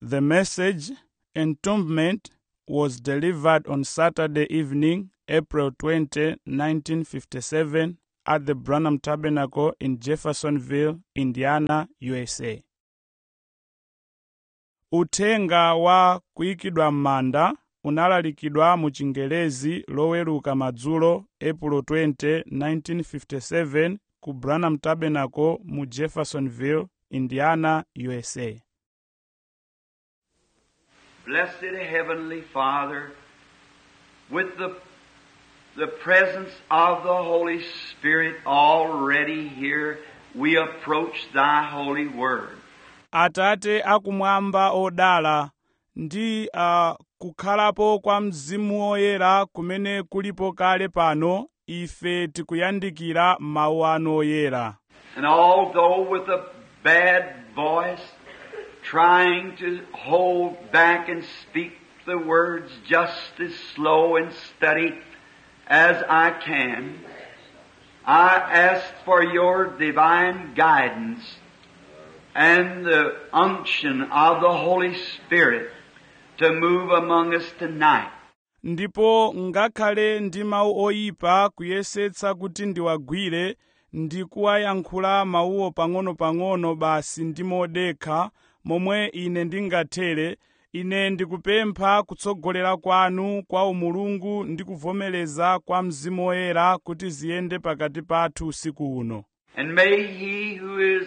The message, Entombment, was delivered on Saturday evening, April 20, 1957, at the Branham Tabernacle in Jeffersonville, Indiana, USA. Uthenga wa kuyikidwa m'manda unalalikidwa mu Chingelezi loweruka madzulo April 20, 1957 ku Branham Tabernacle mu Jeffersonville, Indiana, USA. Blessed Heavenly Father, with the, the presence of the Holy Spirit already here, we approach Thy holy word. Atate akumwamba odala ndi uh, kukhalapo kwa mzimu woyera kumene kulipo kale pano ife tikuyandikira mawu anu oyera And although with a bad voice, trying to hold back and speak the words just as slow and steady as I can, I ask for your divine guidance and the unction of the Holy Spirit to move among us tonight. ndipo ngakhale ndi mawu oyipa kuyesetsa kuti ndiwagwire ndi kuwayankhula mawuwo pang'ono-pang'ono basi ndi modekha momwe ine ndingathere ine ndikupempha kutsogolera kwanu kwa umulungu ndi kuvomereza kwa mzimu woyera kuti ziyende pakati pathu usiku uno And may He who is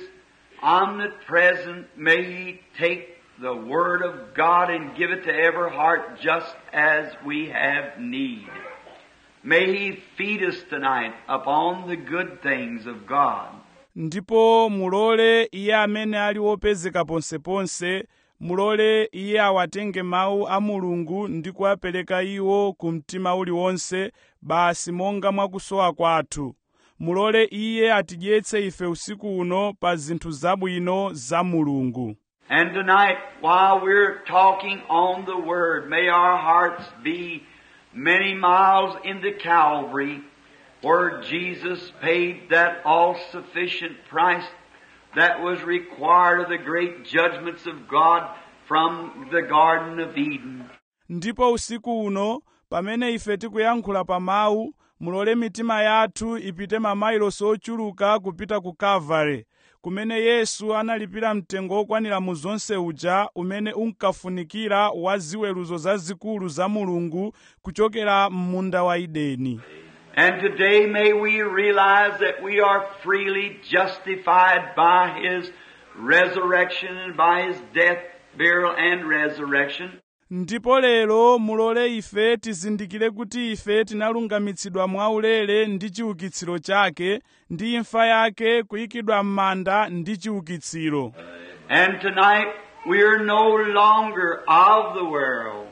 omnipresent, may He take the Word of God and give it to every heart just as we have need. May He feed us tonight upon the good things of God. ndipo mulole iye amene ali wopezeka ponseponse mulole iye awatenge mawu a mulungu ndi kuwapereka iwo ku mtima uliwonse basi monga mwakusowa kwathu mulole iye atidyetse ife usiku uno pa zinthu zabwino za mulungu And tonight, while we're talking on the Word, may our hearts be many miles into Calvary, where Jesus paid that all-sufficient price that was required of the great judgments of God from the Garden of Eden. ndipo usiku uno pamene ife tikuyankhula pa mawu mulole mitima yathu ipite mamayilosi ochuluka kupita ku kalvare kumene yesu analipira mtengo wokwanira mu zonse uja umene unkafunikira wa ziweruzo zazikulu za mulungu kuchokera m'munda wa edeni And today may we realize that we are freely justified by His resurrection and by His death, burial, and resurrection. ndipo lero mulole ife tizindikire kuti ife tinalungamitsidwa mwaulere ndi chiukitsiro chake ndi imfa yake kuyikidwa m'manda ndi chiukitsiro And tonight we are no longer of the world,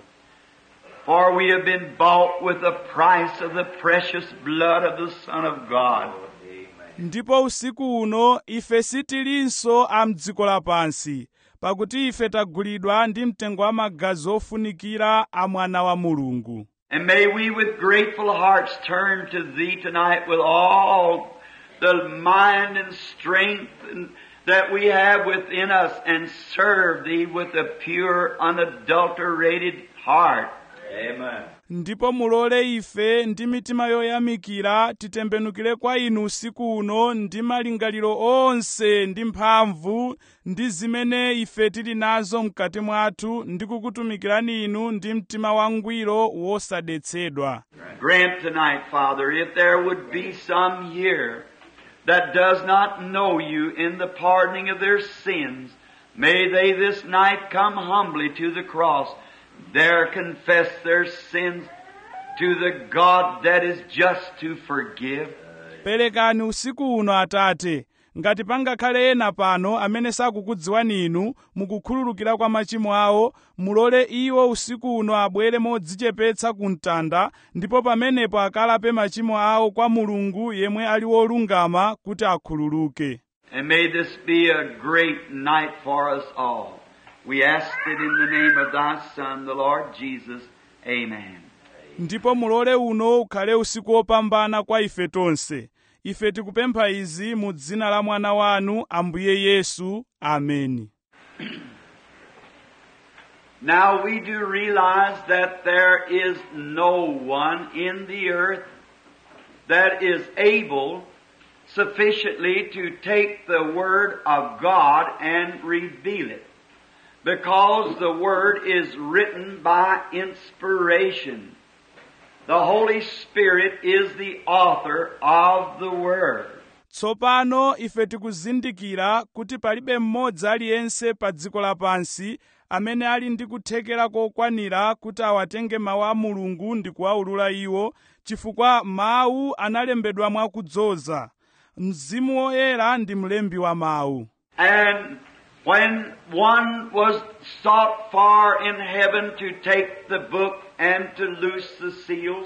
for we have been bought with the price of the precious blood of the Son of God. ndipo usiku uno ife sitilinso a mdziko lapansi pakuti ife tagulidwa ndi mtengo wa magazi ofunikira a mwana wa mulungu And may we with grateful hearts turn to Thee tonight with all the mind and strength and- that we have within us and serve Thee with a pure, unadulterated heart. Amen. ndipo mulole ife ndi mitima yoyamikira titembenukire kwa inu usiku uno ndi malingaliro onse ndi mphamvu ndi zimene ife tili nazo mkati mwathu ndi kukutumikirani inu ndi mtima wangwiro wosadetsedwa Grant tonight, Father, if there would be some here that does not know you in the pardoning of their sins, may they this night come humbly to the cross, there confess their sins to the God that is just to forgive. perekani usiku uno atate ngati pangakhale ena pano amene sakukudziwani inu mukukhululukira kwa machimo awo mulole iwo usiku uno abwere modzichepetsa ku mtanda ndipo pamenepo akalape machimo awo kwa mulungu yemwe ali wolungama kuti akhululuke And may this be a great night for us all. We ask it in the name of thy Son, the Lord Jesus. Amen. ndipo mulole uno ukhale usiku wopambana kwa ife tonse ife tikupempha izi mu dzina la mwana wanu ambuye yesu ameni Now we do realize that there is no one in the earth that is able sufficiently to take the Word of God and reveal it. Because the Word is written by inspiration. The Holy Spirit is the author of the Word. tsopano ife tikuzindikira kuti palibe mmodzi aliyense pa dziko lapansi amene ali ndi kuthekera kokwanira kuti awatenge mawu a mulungu ndi kuwawulula iwo chifukwa mawu analembedwa mwakudzoza mzimu woyera ndi mlembi wa mawu And when one was sought for in heaven to take the book and to loose the seals,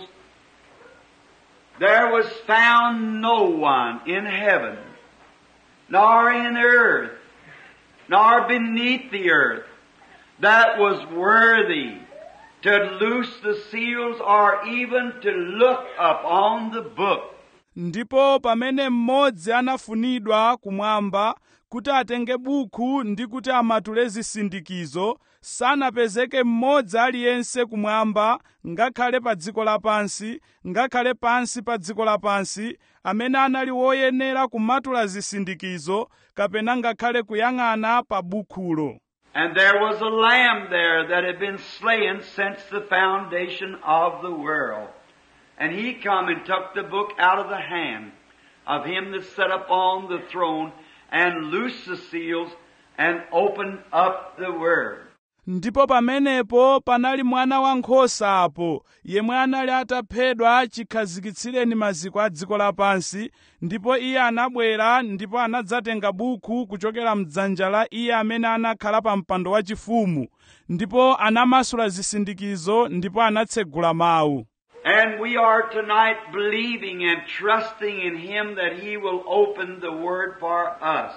there was found no one in heaven, nor in earth, nor beneath the earth, that was worthy to loose the seals or even to look upon the book. ndipo pamene mmodzi anafunidwa kumwamba kuti atenge buku ndi kuti amatule zisindikizo sanapezeke mmodzi aliyense kumwamba ngakhale pa dziko lapansi ngakhale pansi pa dziko lapansi amene anali woyenera kumatula zisindikizo kapena ngakhale kuyang'ana pa bukhulo And there was a lamb there that had been slain since the foundation of the world. And he come and took the book out of the hand of him that sat upon the throne and loosed the seals and opened up the word. ndipo pamenepo panali mwana wankhosa apo yemwe anali ataphedwa chikhazikitsireni maziko a dziko lapansi ndipo iye anabwera ndipo anadzatenga buku kuchokera mdzanja la iye amene anakhala pa mpando wachifumu ndipo anamasula zisindikizo ndipo anatsegula mawu And we are tonight believing and trusting in him that he will open the word for us.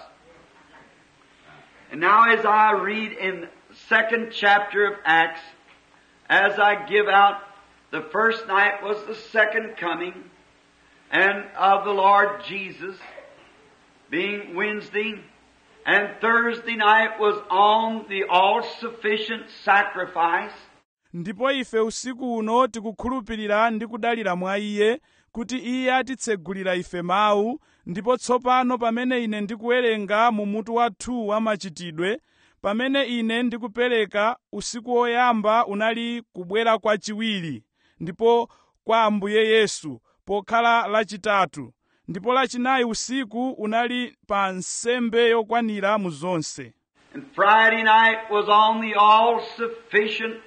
And now as I read in second chapter of Acts, as I give out, the first night was the second coming and of the Lord Jesus being Wednesday, and Thursday night was on the all-sufficient sacrifice. ndipo ife usiku uno tikukhulupirira ndi kudalira mwa iye kuti iye atitsegulira ife mawu ndipo tsopano pamene ine ndikuwerenga mu mutu wathu wa machitidwe pamene ine ndikupereka usiku woyamba unali kubwera kwachiwiri ndipo kwa ambuye yesu pokhala lachitatu ndipo lachinayi usiku unali pa nsembe yokwanira mu zonse And Friday night was on the all-sufficient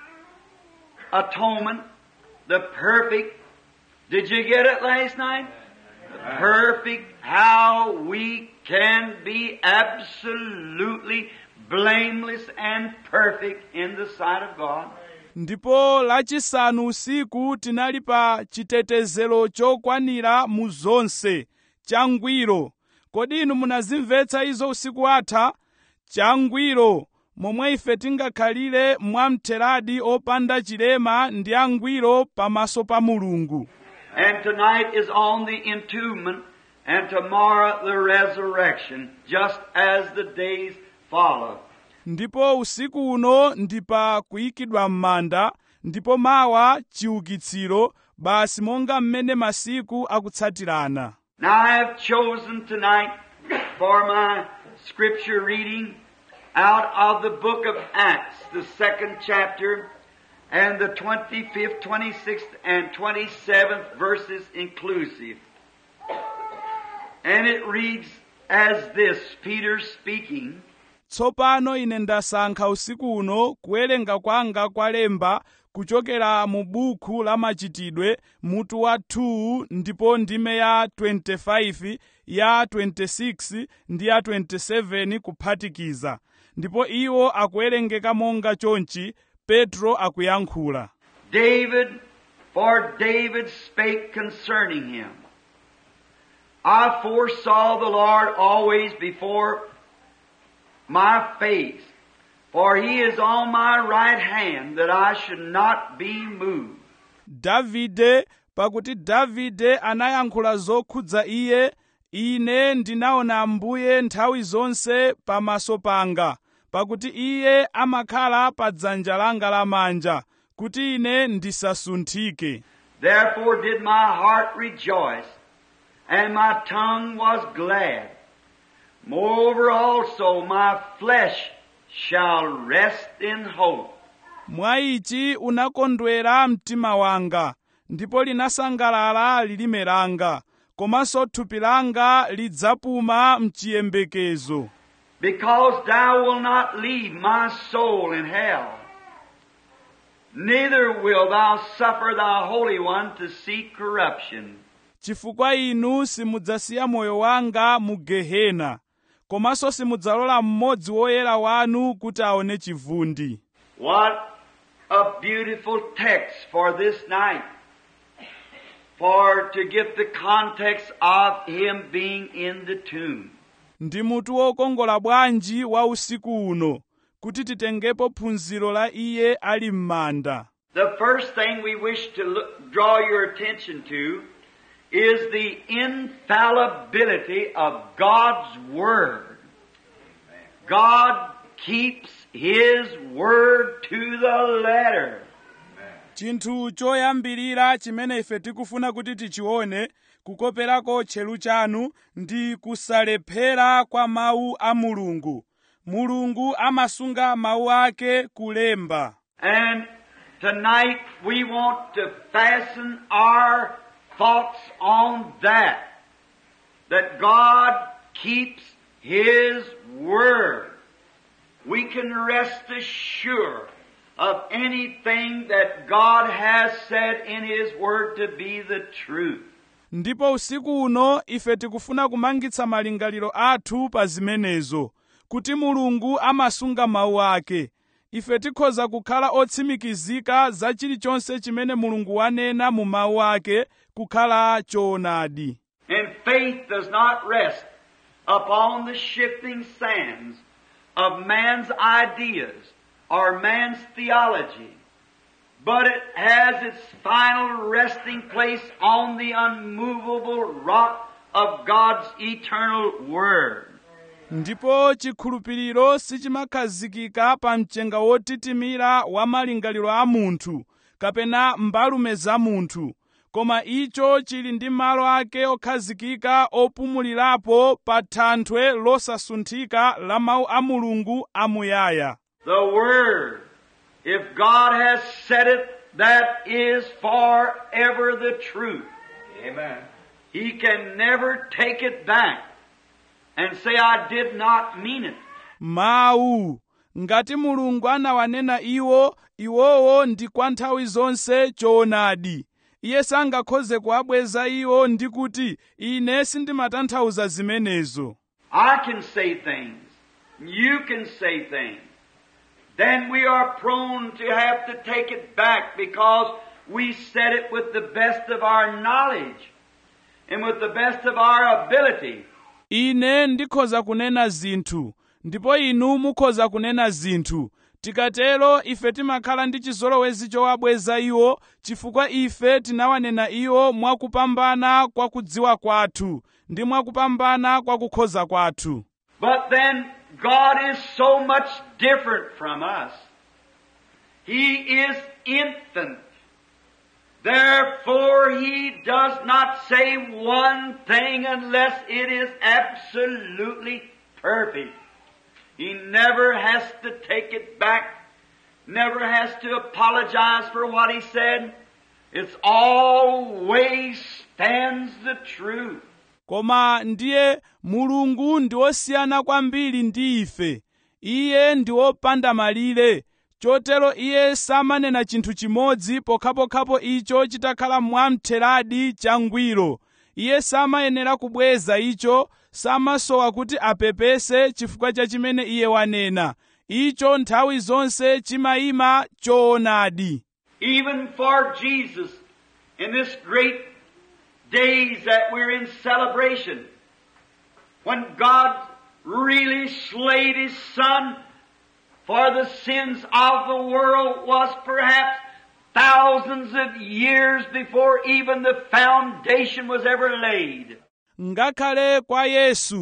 atonement, the perfect. Did you get it last night? The perfect, how we can be absolutely blameless and perfect in the sight of God. ndipo lachisanu usiku tinali pa chitetezero chokwanira mu zonse changwiro kodi inu munazimvetsa izo usiku watha changwiro momwe ife tingakhalire mwamtheradi opanda chilema ndi angwiro pamaso pa mulungu And tonight is on the entombment, and tomorrow the resurrection, just as the days follow. ndipo usiku uno ndi pa kuyikidwa m'manda ndipo mawa chiukitsiro basi monga mmene masiku akutsatirana Now I have chosen tonight for my scripture reading out of the book of Acts, the second chapter, and the 25th, 26th, and 27th verses inclusive. And it reads as this, Peter speaking, tsopano ine ndasankha usiku uno kuwerenga kwanga kwa lemba kuchokera mu buku la machitidwe mutu wa 2 ndipo ndime ya 25 ya 26 ndi ya 27 kuphatikiza ndipo iwo akuwerengeka monga chonchi petro akuyankhula David, for David spake concerning him. I foresaw the Lord always before my face, for he is on my right hand that I should not be moved. davide pakuti davide anayankhula zokhudza iye ine ndinaona ambuye nthawi zonse pamaso panga pakuti iye amakhala pa dzanja langa lamanja kuti ine ndisasunthike Therefore did my heart rejoice, and my tongue was glad. Moreover also my flesh shall rest in hope. mwa ichi unakondwera mtima wanga ndipo linasangalala lilime langa komanso thupi langa lidzapuma mchiyembekezo Because thou wilt not leave my soul in hell, neither wilt thou suffer thy Holy One to see corruption. chifukwa inu simudzasiya moyo wanga mu gehena komanso simudzalola mmodzi woyera wanu kuti aone chivundi What a beautiful text for this night. For to get the context of him being in the tomb. ndi mutu wokongola bwanji wa usiku uno kuti titengepo phunziro la iye ali m'manda The first thing we wish to look, draw your attention to is the infallibility of God's Word. God keeps His Word to the letter. chinthu choyambirira chimene ife tikufuna kuti tichione kukoperako tcheru chanu ndi kusalephera kwa mawu a mulungu mulungu amasunga mawu ake kulemba And tonight we want to fasten our thoughts on that. That God keeps His Word. We can rest assured of anything that God has said in His Word to be the truth. ndipo usiku uno ife tikufuna kumangitsa malingaliro athu pa zimenezo kuti mulungu amasunga mawu ake ife tikhoza kukhala otsimikizika za chilichonse chimene mulungu wanena mu mawu ake kukhala choonadi And faith does not rest upon the shifting sands of man's ideas or man's theology, but it has its final resting place on the unmovable rock of God's eternal Word. ndipo chikhulupiriro sichimakhazikika pa mchenga wotitimira wa malingaliro a munthu kapena mbalume za munthu koma icho chili ndi malo ake okhazikika opumulirapo pa thanthwe losasunthika la mawu a mulungu amuyaya The Word, if God has said it, that is forever the truth. Amen. He can never take it back and say, I did not mean it. mawu ngati mulungu anawanena iwo iwowo ndi kwa nthawi zonse choonadi iye sangakhoze kuwabweza iwo ndi kuti ine sindimatanthauza zimenezo I can say things. You can say things. Then we are prone to have to take it back because we said it with the best of our knowledge and with the best of our ability. ine ndikhoza kunena zinthu ndipo inu mukhoza kunena zinthu tikatero ife timakhala ndi chizolowezi chowabweza iwo chifukwa ife tinawanena iwo mwakupambana kwa kudziwa kwathu ndi mwakupambana kwa kukhoza kwathu But then God is so much different from us. He is infinite. Therefore, He does not say one thing unless it is absolutely perfect. He never has to take it back, never has to apologize for what He said. It's always stands the truth. koma ndiye mulungu ndi wosiyana kwambiri ndi ife iye ndi wopanda malire chotero iye samanena chinthu chimodzi pokhapokhapo icho chitakhala mwamtheradi changwiro iye samayenera kubweza icho samasowa kuti apepese chifukwa cha chimene iye wanena icho nthawi zonse chimayima choonadi even for Jesus in this great days that we're in celebration. When God really slayed His Son for the sins of the world was perhaps thousands of years before even the foundation was ever laid. ngakhale kwa yesu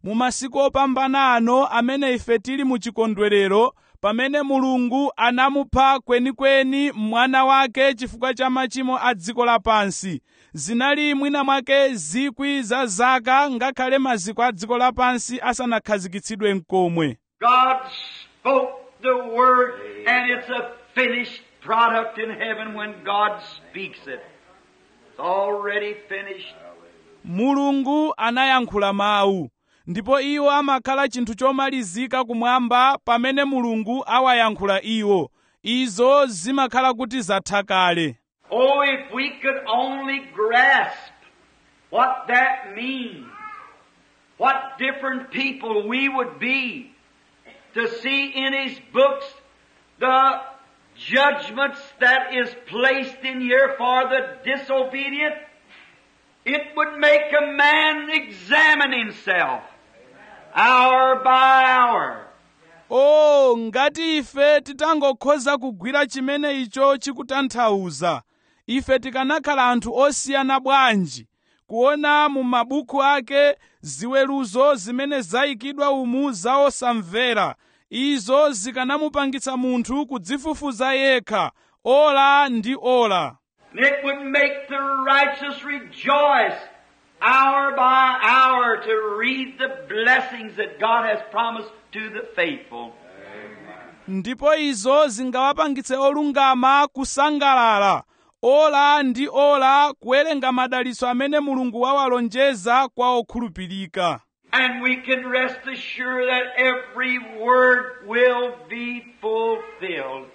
mu masiku opambana ano amene ife tili mu chikondwerero pamene mulungu anamupha kwenikweni mwana wake chifukwa cha machimo a dziko lapansi zinali mwina mwake zikwi za zaka ngakhale maziko a dziko lapansi asanakhazikitsidwe mkomwe God spoke the word and it's a finished product in heaven when God speaks it. It's already finished. mulungu anayankhula mawu ndipo iwo amakhala chinthu chomalizika kumwamba pamene mulungu awayankhula iwo izo zimakhala kuti zatha kale Oh, if we could only grasp what that means, what different people we would be to see in His books the judgments that is placed in here for the disobedient, it would make a man examine himself hour by hour. o ngati ife titangokhoza kugwira chimene icho chikutanthauza ife tikanakhala anthu osiyana bwanji kuona mu mabuku ake ziweruzo zimene zayikidwa umu za osamvera izo zikanamupangitsa munthu kudzifufuza yekha ola ndi ola And it would make the righteous rejoice hour by hour to read the blessings that God has promised to the faithful. ndipo izo zingawapangitse olungama kusangalala ola ndi ola kuwerenga madalitso amene mulungu wawalonjeza kwa okhulupirika And we can rest assured that every word will be fulfilled.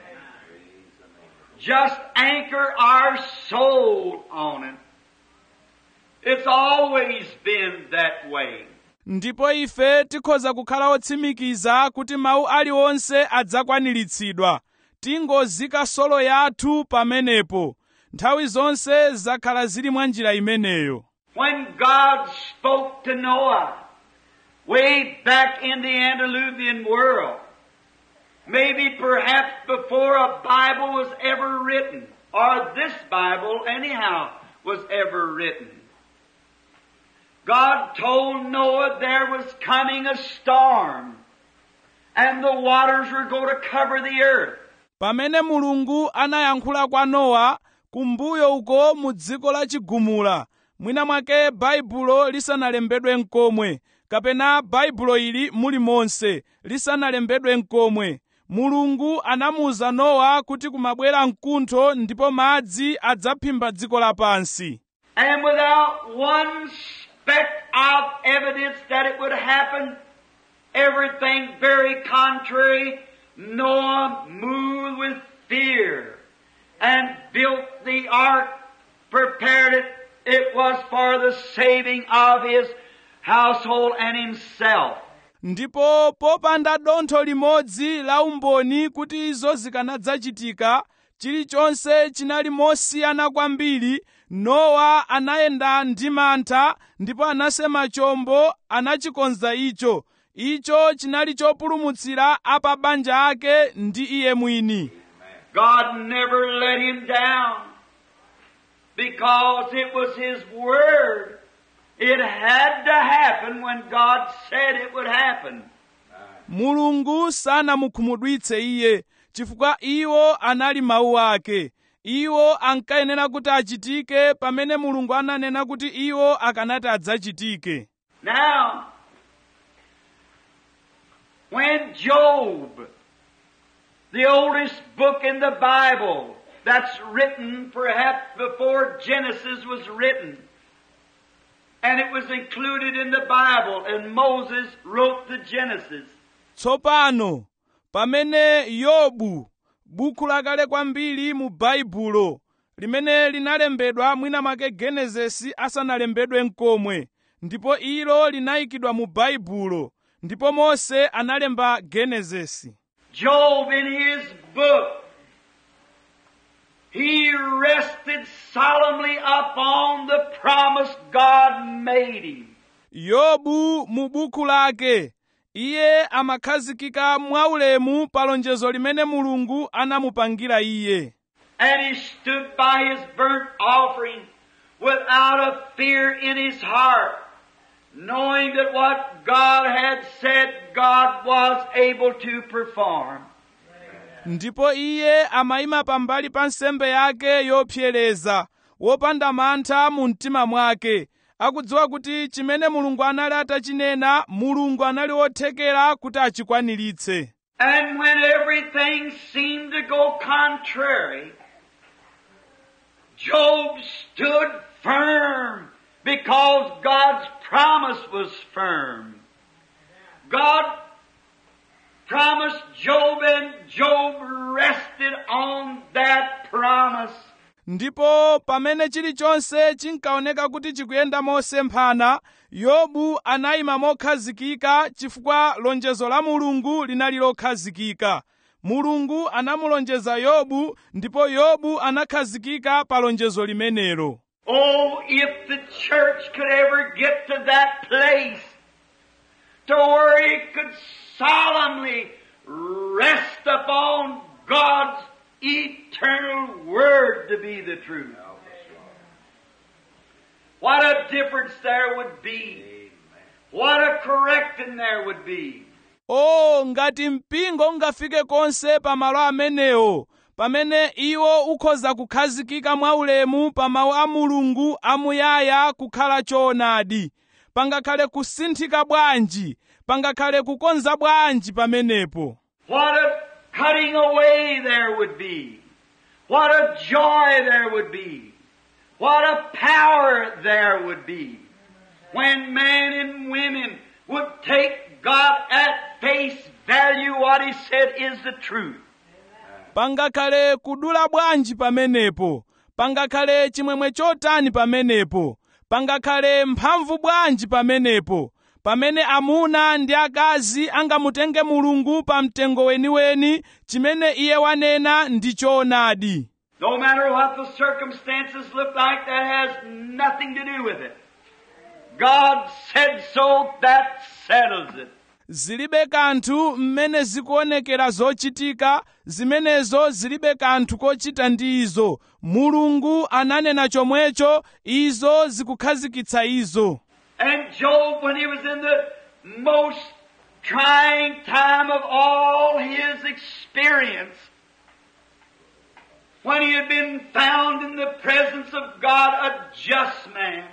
Just anchor our soul on it. It's always been that way. ndipo ife tikhoza kukhala otsimikiza kuti mawu aliwonse adzakwaniritsidwa tingozika solo yathu pamenepo nthawi zonse zakhala zili mwa njira imeneyo When God spoke to Noah, way back in the antediluvian world, maybe perhaps before a Bible was ever written, or this Bible anyhow was ever written, God told Noah there was coming a storm, and the waters were going to cover the earth. pamene mulungu anayankhula kwa nowa kumbuyo uko mu dziko la chigumula mwina mwake baibulo lisanalembedwe mkomwe kapena baibulo ili muli monse lisanalembedwe mkomwe mulungu anamuwuza nowa kuti kumabwera mkuntho ndipo madzi adzaphimba dziko lapansi And without one speck of evidence that it would happen, everything very contrary, Noah moved with fear and built the ark, prepared it. It was for the saving of his household and himself. ndipo popanda dontho limodzi la umboni kuti izo zikanadzachitika chilichonse chinali mosiyana kwambiri nowa anayenda ndi mantha ndipo anasema chombo anachikonza icho icho chinali chopulumutsira apa banja ake ndi iye mwini God never let him down because it was his word. It had to happen when God said it would happen. mulungu sanamukhumudwitse iye chifukwa iwo anali mawu ake iwo ankayenera kuti achitike pamene mulungu ananena kuti iwo akanati adzachitike Now, when Job, the oldest book in the Bible, that's written perhaps before Genesis was written, and it was included in the Bible, and Moses wrote the Genesis. tsopano pamene yobu buku lakale kwambiri mu baibulo limene linalembedwa mwina mwake genesisi asanalembedwe mkomwe ndipo ilo linayikidwa mu baibulo ndipo mose analemba genesisi Job in his book, he rested solemnly upon the promise God made him. yobu mu buku lake iye amakhazikika mwaulemu pa lonjezo limene mulungu anamupangira iye And he stood by his burnt offering without a fear in his heart, knowing that what God had said God was able to perform. ndipo iye amayima pambali pa nsembe yake yopsereza wopanda mantha mu mtima mwake akudziwa kuti chimene mulungu anali atachinena mulungu anali wothekera kuti achikwaniritse And when everything seemed to go contrary, Job stood firm because God's promise was firm. God promised Job and Job rested on that promise. ndipo pamene chilichonse chinkaoneka kuti chikuyenda mosemphana yobu anayima mokhazikika chifukwa lonjezo la mulungu linali lokhazikika mulungu anamulonjeza yobu ndipo yobu anakhazikika pa lonjezo limenelo Oh, if the church could ever get to that place to where it could solemnly rest upon God's eternal word to be the truth. What a difference there would be. What a correcting there would be. o ngati mpingo ungafike konse pa malo amenewo pamene iwo ukhoza kukhazikika mwaulemu pa mawu a mulungu amuyaya kukhala choonadi pangakhale kusinthika bwanji pangakhale kukonza bwanji pamenepo What a cutting away there would be. What a joy there would be. What a power there would be. When men and women would take God at face value, what He said is the truth. pangakhale kudula bwanji pamenepo pangakhale chimwemwe chotani pamenepo pangakhale mphamvu bwanji pamenepo pamene amuna ndi akazi angamutenge mulungu pa mtengo weniweni chimene iye wanena ndi choonadi No matter what the circumstances look like, that has nothing to do with it. God said so, that settles it. zilibe kanthu mmene zikuonekera zochitika zimenezo zilibe kanthu kochita ndi izo mulungu ananena chomwecho izo zikukhazikitsa izo And Job, when he was in the most trying time of all his experience, when he had been found in the presence of God a just man,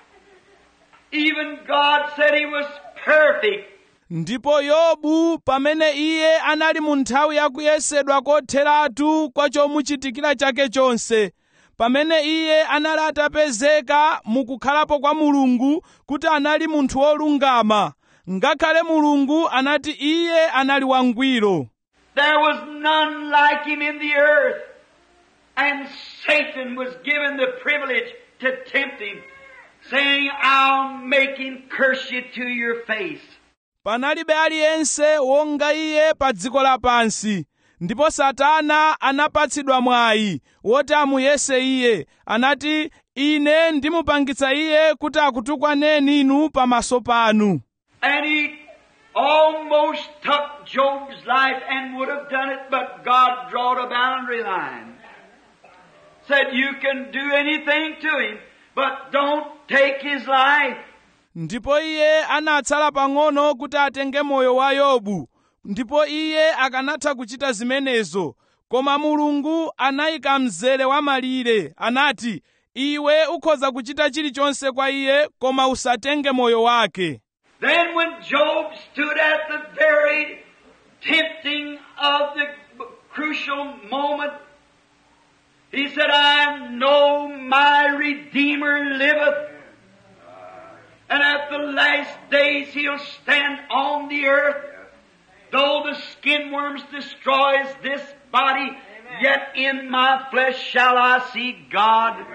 even God said he was perfect. ndipo yobu pamene iye anali mu nthawi yakuyesedwa kotheratu kwa chomuchitikira chake chonse pamene iye anali atapezeka mukukhalapo kwa mulungu kuti anali munthu wolungama ngakhale mulungu anati iye anali wangwiro There was none like him in the earth. And Satan was given the privilege to tempt him, saying, I'll make him curse you to your face. panalibe aliyense wonga iye pa dziko lapansi ndipo satana anapatsidwa mwayi woti amuyese iye anati ine ndimupangitsa iye kuti akutukwaneni inu pamaso panu And he almost took Job's life and would have done it, but God drawed a boundary line. Said, you can do anything to him, but don't take his life. ndipo iye anatsala pang'ono kuti atenge moyo wa yobu ndipo iye akanatha kuchita zimenezo koma mulungu anayika mzere wa malire anati iwe ukhoza kuchita chilichonse kwa iye koma usatenge moyo wake Then when Job stood at the very tempting of the crucial moment, he said, I know my Redeemer liveth. And at the last days he'll stand on the earth. Though the skin worms destroys this body, yet in my flesh shall I see God.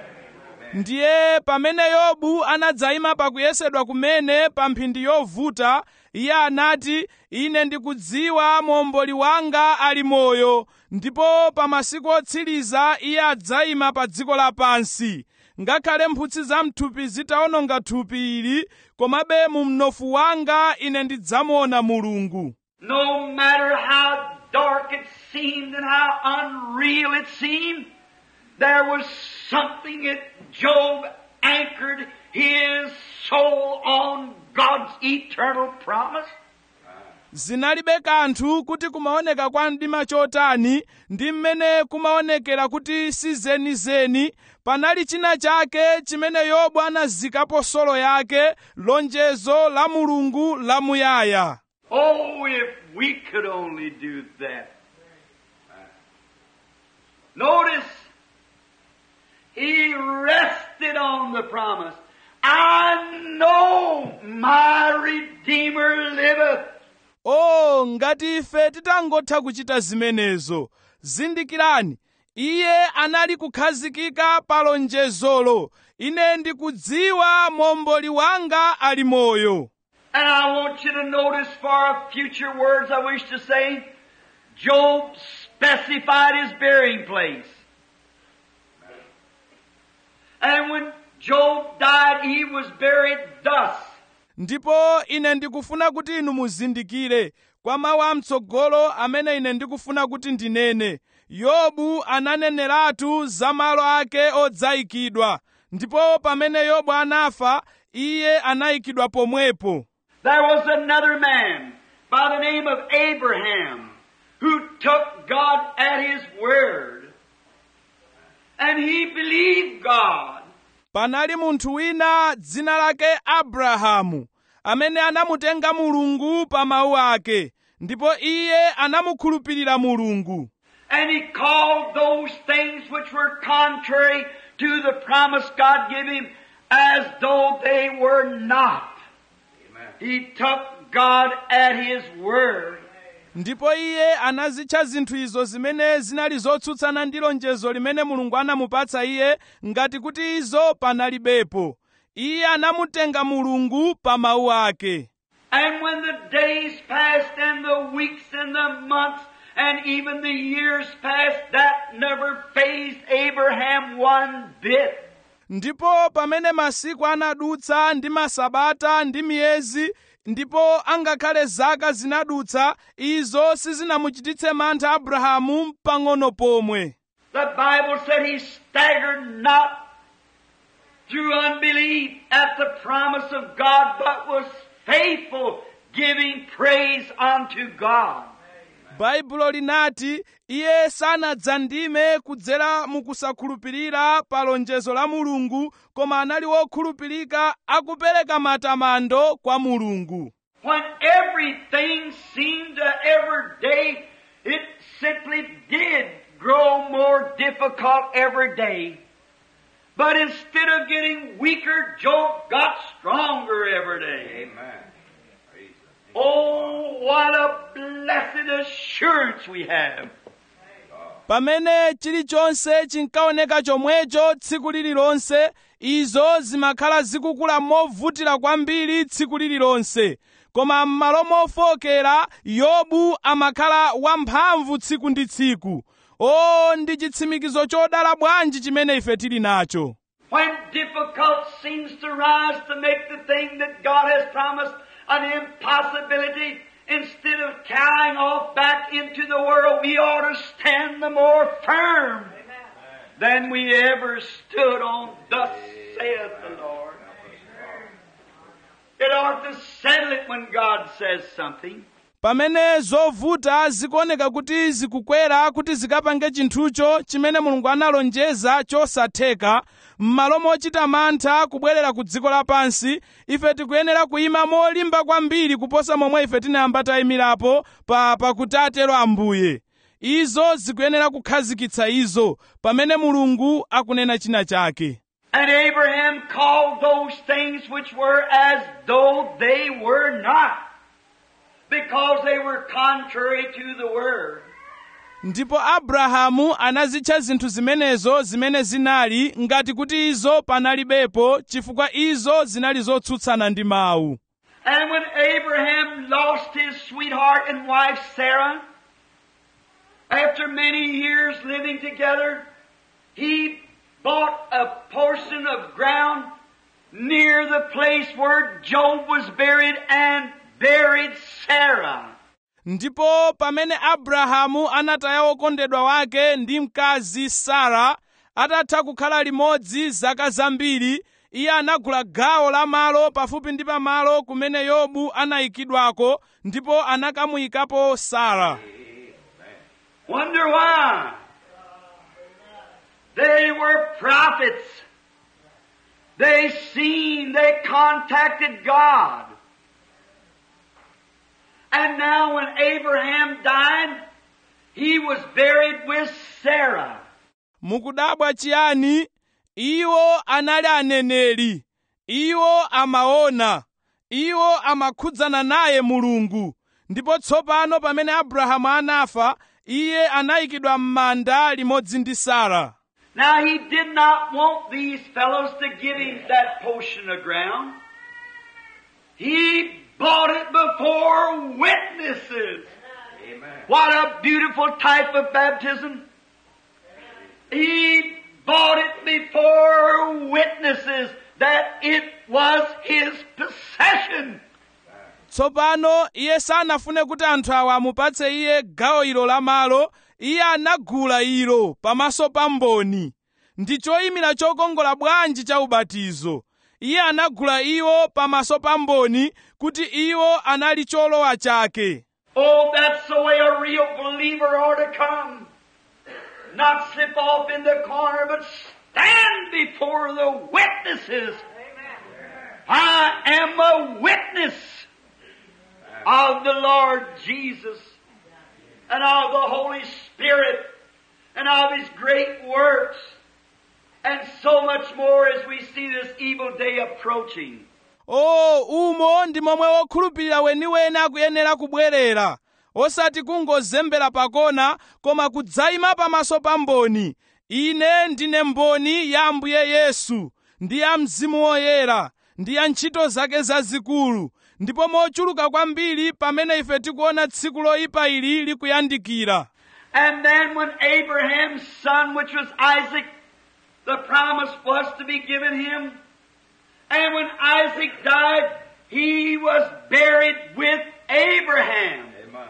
ndiye pamene yobu anadzayima pakuyesedwa kumene pa mphindi yovuta iye anati ine ndikudziwa momboli wanga ali moyo ndipo pa masiku otsiriza iye adzayima pa dziko lapansi ngakhale mphutsi za mthupi zitawononga thupi ili komabe mu mnofu wanga ine ndidzamuona mulungu No matter how dark it seemed and how unreal it seemed, there was something that Job anchored his soul on God's eternal promise? zinalibe kanthu kuti kumaoneka kwa mdima chotani ndi mmene kumaonekera kuti si zenizeni panali china chake chimene yobu anazikapo solo yake lonjezo la mulungu lamuyaya Oh, if we could only do that. Notice, he rested on the promise. I know my Redeemer liveth. o ngati ife titangotha kuchita zimenezo zindikirani iye anali kukhazikika pa lonjezolo ine ndikudziwa momboli wanga ali moyo And I want you to notice for future words I wish to say, Job specified his burying place. And when Job died, he was buried thus. ndipo ine ndikufuna kuti inu muzindikire kwa mawu amtsogolo amene ine ndikufuna kuti ndinene yobu ananeneratu za malo ake odzayikidwa ndipo pamene yobu anafa iye anayikidwa pomwepo There was another man by the name of Abraham who took God at his word. And he believed God. panali munthu wina dzina lake abrahamu amene anamutenga mulungu pa mawu ake ndipo iye anamukhulupirira mulungu And he called those things which were contrary to the promise God gave him as though they were not. He took God at his word. ndipo iye anazitcha zinthu izo zimene zinali zotsutsana ndi lonjezo limene mulungu anamupatsa iye ngati kuti izo panalibepo iye anamutenga mulungu pa mawu ake And when the days passed and the weeks and the months and even the years passed, that never phased Abraham one bit. ndipo pamene masiku anadutsa ndi masabata ndi miyezi ndipo angakhale zaka zinadutsa izo sizinamuchititse mantha abrahamu pang'ono pomwe The Bible said he staggered not through unbelief at the promise of God, but was faithful, giving praise unto God. baibulo linati iye sanadzandime kudzera mukusakhulupirira pa lonjezo la mulungu koma anali wokhulupirika akupereka matamando kwa mulungu When everything seemed to every day, it simply did grow more difficult every day. But instead of getting weaker, Job got stronger every day. Amen. Oh, what a blessed assurance we have. pamene chilichonse chinkaoneka chomwecho tsiku lililonse izo zimakhala zikukula movutira kwambiri tsiku lililonse koma m'malo mofokera yobu amakhala wamphamvu tsiku ndi tsiku o ndi chitsimikizo chodala bwanji chimene ife tili nacho When difficult seems to rise to make the thing that God has promised an impossibility, instead of carrying off back into the world, we ought to stand the more firm than we ever stood on. Thus saith the Lord. It ought to settle it when God says something. pamene zovuta zikuoneka kuti zikukwera kuti zikapange chinthucho chimene mulungu analonjeza chosatheka m'malo mochita mantha kubwerera ku dziko lapansi ife tikuyenera kuyima molimba kwambiri kuposa momwe ife tinayamba tayimirapo pa pakuti atero ambuye izo zikuyenera kukhazikitsa izo pamene mulungu akunena china chake And Abraham called those things which were as though they were not, because they were contrary to the word. ndipo abrahamu anazitcha zinthu zimenezo zimene zinali ngati kuti izo panalibepo chifukwa izo zinali zotsutsana ndi mawu And when Abraham lost his sweetheart and wife Sarah, after many years living together, he bought a portion of ground near the place where Job was buried and buried Sarah. ndipo pamene abrahamu anataya wokondedwa wake ndi mkazi sara atatha kukhala limodzi zaka zambiri iye anagula gawo la malo pafupi ndi pamalo kumene yobu anayikidwako ndipo anakamuyikapo sara Wonder why? They were prophets. They seen, they contacted God. And now when Abraham died, he was buried with Sarah. mukudabwa chiyani iwo anali aneneri iwo amaona iwo amakhudzana naye mulungu ndipo tsopano pamene abrahamu anafa iye anayikidwa m'manda limodzi ndi sara Now he did not want these fellows to give him that portion of ground. He bought it before witnesses. What a beautiful type of baptism. He bought it before witnesses that it was his possession. tsopano iye sanafune kuti anthu awa amupatse iye gawo ilo la malo iye anagula ilo pamaso pa mboni ndi choyimira chokongola bwanji cha ubatizo iye anagula iwo pamaso pa mboni kuti iwo anali cholowa chake Oh, that's the way a real believer ought to come. Not slip off in the corner, but stand before the witnesses. I am a witness of the Lord Jesus and of the Holy Spirit and of His great works and so much more as we see this evil day approaching. o umo ndi momwe wokhulupirira weniweni akuyenera kubwerera osati kungozembera pakona koma kudzayima pamaso pa mboni ine ndine mboni ya ambuye yesu ndi ya mzimu woyera ndi ya ntchito zake zazikulu ndipo mochuluka kwambiri pamene ife tikuona tsiku loyipa ili likuyandikira And then when Abraham's son, which was Isaac, the promise was to be given him. And when Isaac died, he was buried with Abraham.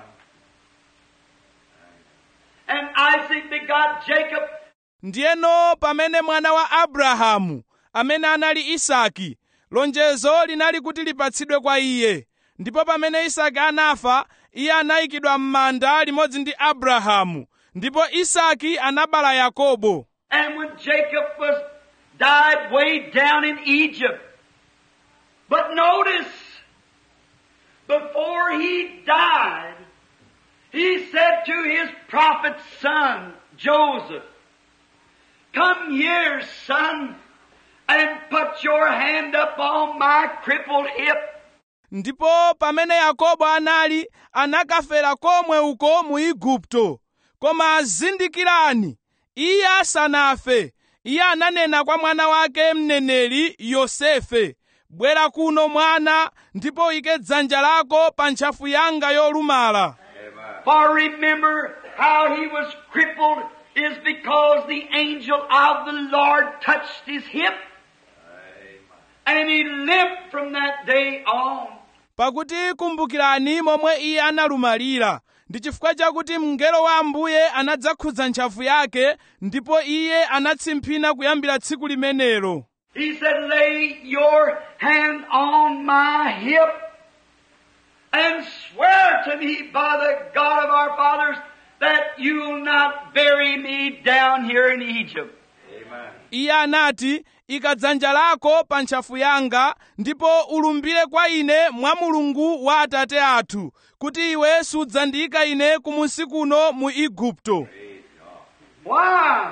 And Isaac begot Jacob, ndiyeno pamene mwana wa abrahamu amene anali isaki lonjezo linali kuti lipatsidwe kwa iye ndipo pamene isaki anafa iye anayikidwa m'manda limodzi ndi abrahamu ndipo isaki anabala yakobo and when Jacob was died way down in Egypt. But notice, before he died, he said to his prophet's son, Joseph, Come here, son, and put your hand up on my crippled hip. ndipo pamene yakobo anali anakafera komwe uko mu igupto koma azindikirani iye asanafe iye ananena kwa mwana wake mneneri yosefe bwera kuno mwana ndipo uyike dzanja lako pa ntchafu yanga yolumala For remember how he was crippled is because the angel of the Lord touched his hip. And he limped from that day on. pakuti kumbukirani momwe iye analumalira ndi chifukwa chakuti mngelo wa ambuye anadzakhudza ntchafu yake ndipo iye anatsimphina kuyambira tsiku limenelo He said, lay your hand on my hip and swear to me by the God of our fathers that you'll not bury me down here in Egypt. iye anati ika dzanja lako pa ntchafu yanga ndipo ulumbire kwa ine mwa mulungu wa atate athu kuti iwe sudzandiyika ine kumunsi kuno mu igupto Why?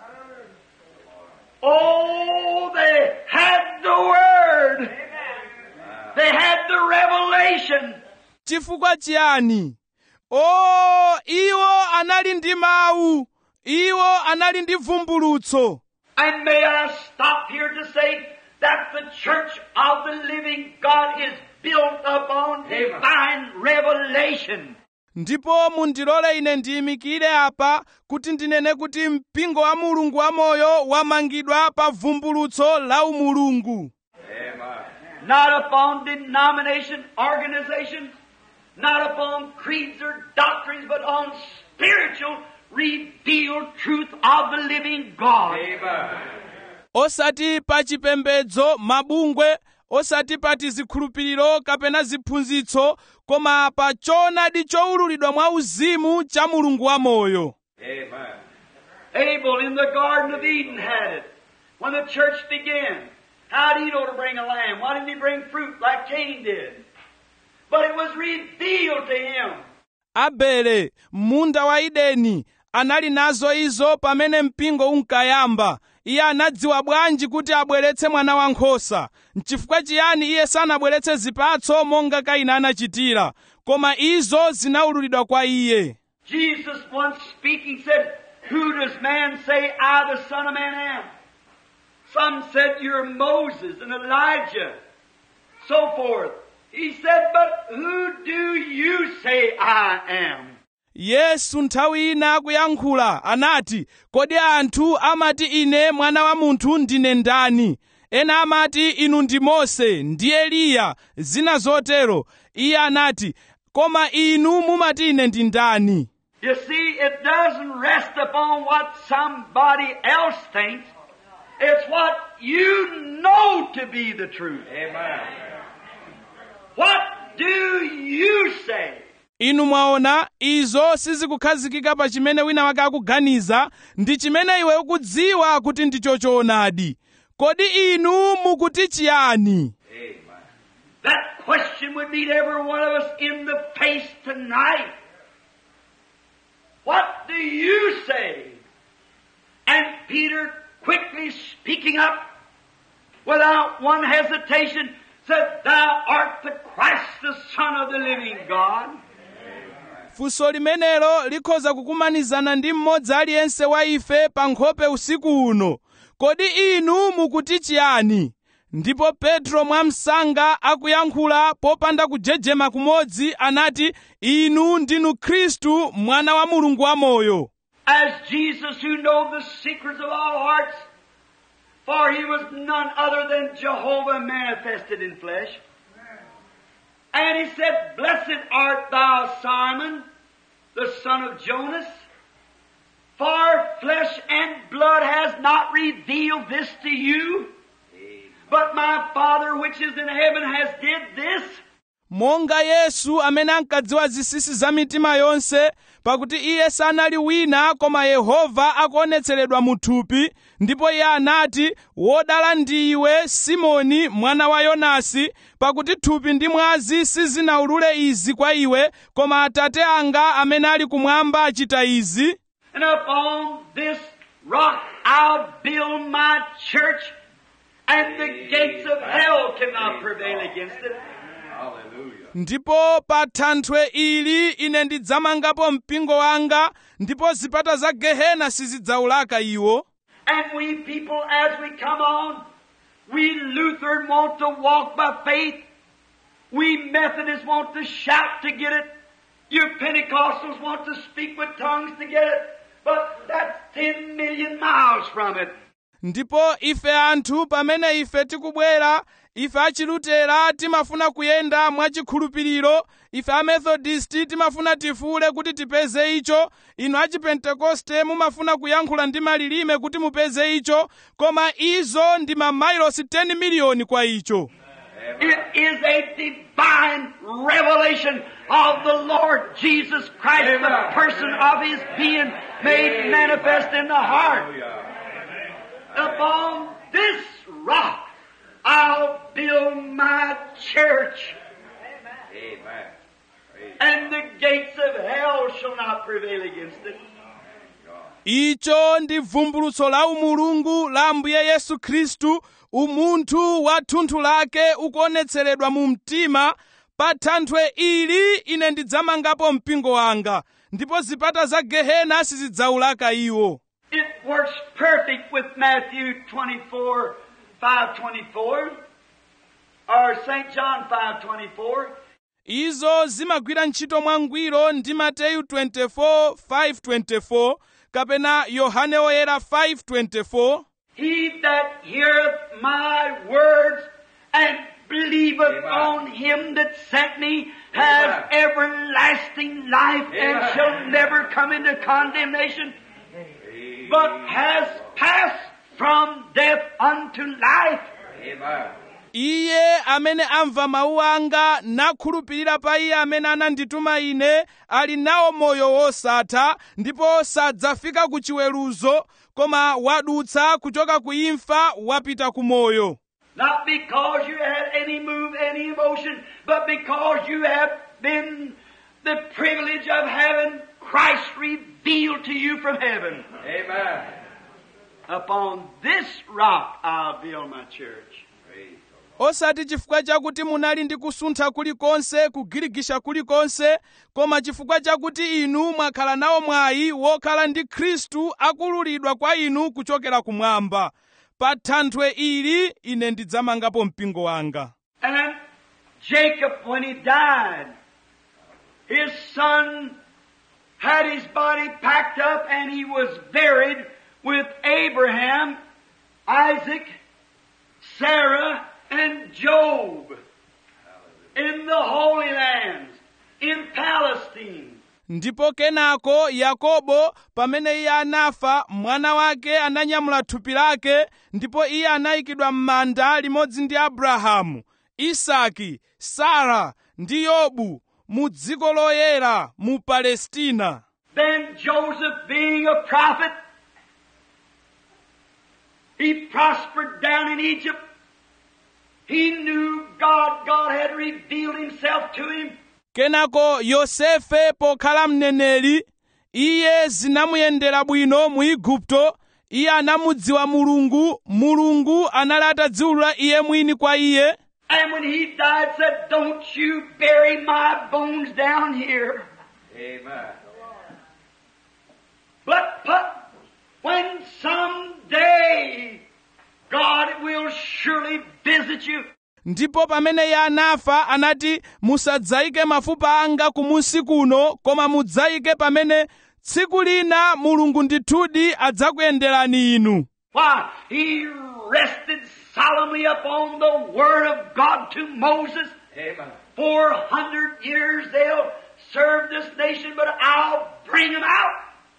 Oh, they had the Word. They had the revelation. chifukwa chiyani o iwo anali ndi mawu iwo anali ndi vumbulutso And may I stop here to say that the church of the living God is built upon divine revelation. ndipo mundilole ine ndiyimikire apa kuti ndinene kuti mpingo wa mulungu wamoyo wamangidwa pa vumbulutso la umulungu Not upon denomination, organization, not upon creeds or doctrines, but on spiritual revealed truth of the living God. osati pa chipembedzo mabungwe osati pa tizikhulupiriro kapena ziphunzitso koma pa choonadi chowululidwa mwa uzimu cha mulungu wamoyo Amen. Abel in the Garden of Eden had it. When the church began, how did he know to bring a lamb? Why didn't he bring fruit like Cain did? But it was revealed to him. abele munda wa ideni anali nazo izo pamene mpingo unkayamba iye anadziwa bwanji kuti abweretse mwana wankhosa nchifukwa chiyani iye sanabweretse zipatso monga kaini anachitira koma izo zinawululidwa kwa iye Jesus once speaking said, Who does man say I, the Son of Man, am? Some said you're Moses and Elijah, so forth. He said, But who do you say I am? yesu nthawi ina akuyankhula anati kodi anthu amati ine mwana wa munthu ndine ndani ena amati inu ndi mose ndi eliya zina zotero iye anati koma inu mumati ine ndi ndani You see, it doesn't rest upon what somebody else thinks. It's what you know to be the truth. Amen. What do you say? inu mwaona izo sizikukhazikika pa chimene wina wake akuganiza ndi chimene iwe ukudziwa kuti ndicho choonadi kodi inu mukuti chiyani That question would meet every one of us in the face tonight. What do you say? And Peter, quickly speaking up, without one hesitation, said, Thou art the Christ, the Son of the living God. funso limenelo likhoza kukumanizana ndi mmodzi aliyense wa ife pa nkhope usiku uno kodi inu mukuti chiyani ndipo petro mwamsanga akuyankhula popanda kujejema kumodzi anati inu ndinu khristu mwana wa mulungu wamoyo As Jesus, who know the secrets of all hearts, for he was none other than Jehovah manifested in flesh. And he said, Blessed art thou, Simon, the son of Jonas, for flesh and blood has not revealed this to you, but my Father which is in heaven has did this. monga yesu amene ankadziwa zinsinsi za mitima yonse pakuti iye sanali wina koma yehova akuonetseredwa mu thupi ndipo iye anati wodala ndi iwe simoni mwana wa yonasi pakuti thupi ndi mwazi sizinawulule izi kwa iwe koma atate anga amene ali kumwamba achita izi And upon this rock I'll build my church, and the gates of hell cannot prevail against it. ndipo pa thanthwe ili ine ndidzamangapo mpingo wanga ndipo zipata za gehena sizidzawulaka iwo And we people, as we come on, we Lutheran want to walk by faith. We Methodists want to shout to get it. You Pentecostals want to speak with tongues to get it. But that's 10 million miles from it. ndipo ife anthu pamene ife tikubwera ife achilutera timafuna kuyenda mwachikhulupiriro ife amethodisti timafuna tifuule kuti tipeze icho inu achipentekoste mumafuna kuyankhula ndi malilime kuti mupeze icho koma izo ndi mamailosi 10 miliyoni kwa icho It is a divine revelation of the Lord Jesus Christ, the person of His being made manifest in the heart. Upon this rock I'll build my church. And the gates of hell shall not prevail against it. icho ndi vumbulutso la umulungu la ambuye yesu khristu umunthu wa thunthu lake ukuonetseredwa mu mtima pa thanthwe ili ine ndidzamangapo mpingo wanga ndipo zipata za gehena sizidzawulaka iwo It works perfect with Matthew 24, 524, or St. John 524. izo zimagwira ntchito mwangwiro ndi mateyu 24:524 kapena yohane oyera 5:24 He that heareth my words and believeth on him that sent me has everlasting life and shall never come into condemnation, but has passed from death unto life. Amen. iye amene amva mawu anga nakhulupirira pa iye amene anandituma ine ali nawo moyo wosatha ndipo sadzafika ku chiweruzo koma wadutsa kuchoka ku imfa wapita ku moyo Not because you had any move, any emotion, but because you have been the privilege of having Christ revealed to you from heaven. Amen. Upon this rock I'll build my church. Praise osati chifukwa chakuti munali ndi kusuntha kulikonse kugirigisha kulikonse koma chifukwa chakuti inu mwakhala nawo mwayi wokhala ndi khristu akululidwa kwa inu kuchokera kumwamba pa thanthwe ili ine ndidzamangapo mpingo wanga And Jacob, when he died, his son had his body packed up and he was buried with Abraham, Isaac, Sarah, and Job in the Holy Lands, in Palestine. ndipo kenako yakobo pamene iye anafa mwana wake ananyamula thupi lake ndipo iye anayikidwa m'manda limodzi ndi abrahamu isaki sara ndi yobu mu dziko loyera mu palestina Then Joseph, being a prophet, he prospered down in Egypt. He knew God. God had revealed himself to him. kenako yosefe pokhala mneneri iye zinamuyendera bwino mu igupto iye anamudziwa mulungu mulungu anali atadziwulula iye mwini kwa iye And when he died, said, Don't you bury my bones down here. Amen. But, but when someday God will surely visit you. ndipo pamene iye anafa anati musadzayike mafupa anga kumunsi kuno koma mudzayike pamene tsiku lina mulungu ndithudi adzakuyenderani inu Why? He rested solemnly upon the word of God to Moses. Amen. Four hundred years they'll serve this nation, but I'll bring them out.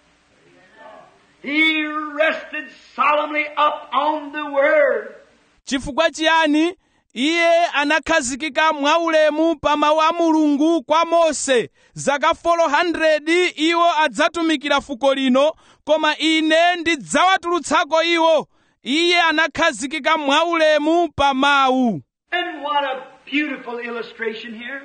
He rested solemnly up on the word. chifukwa chiyani iye anakhazikika mwaulemu pa mawu a mulungu kwa mose zaka 400 iwo adzatumikira fuko lino koma ine ndidzawatulutsako iwo iye anakhazikika mwaulemu pa mawu And what a beautiful illustration here.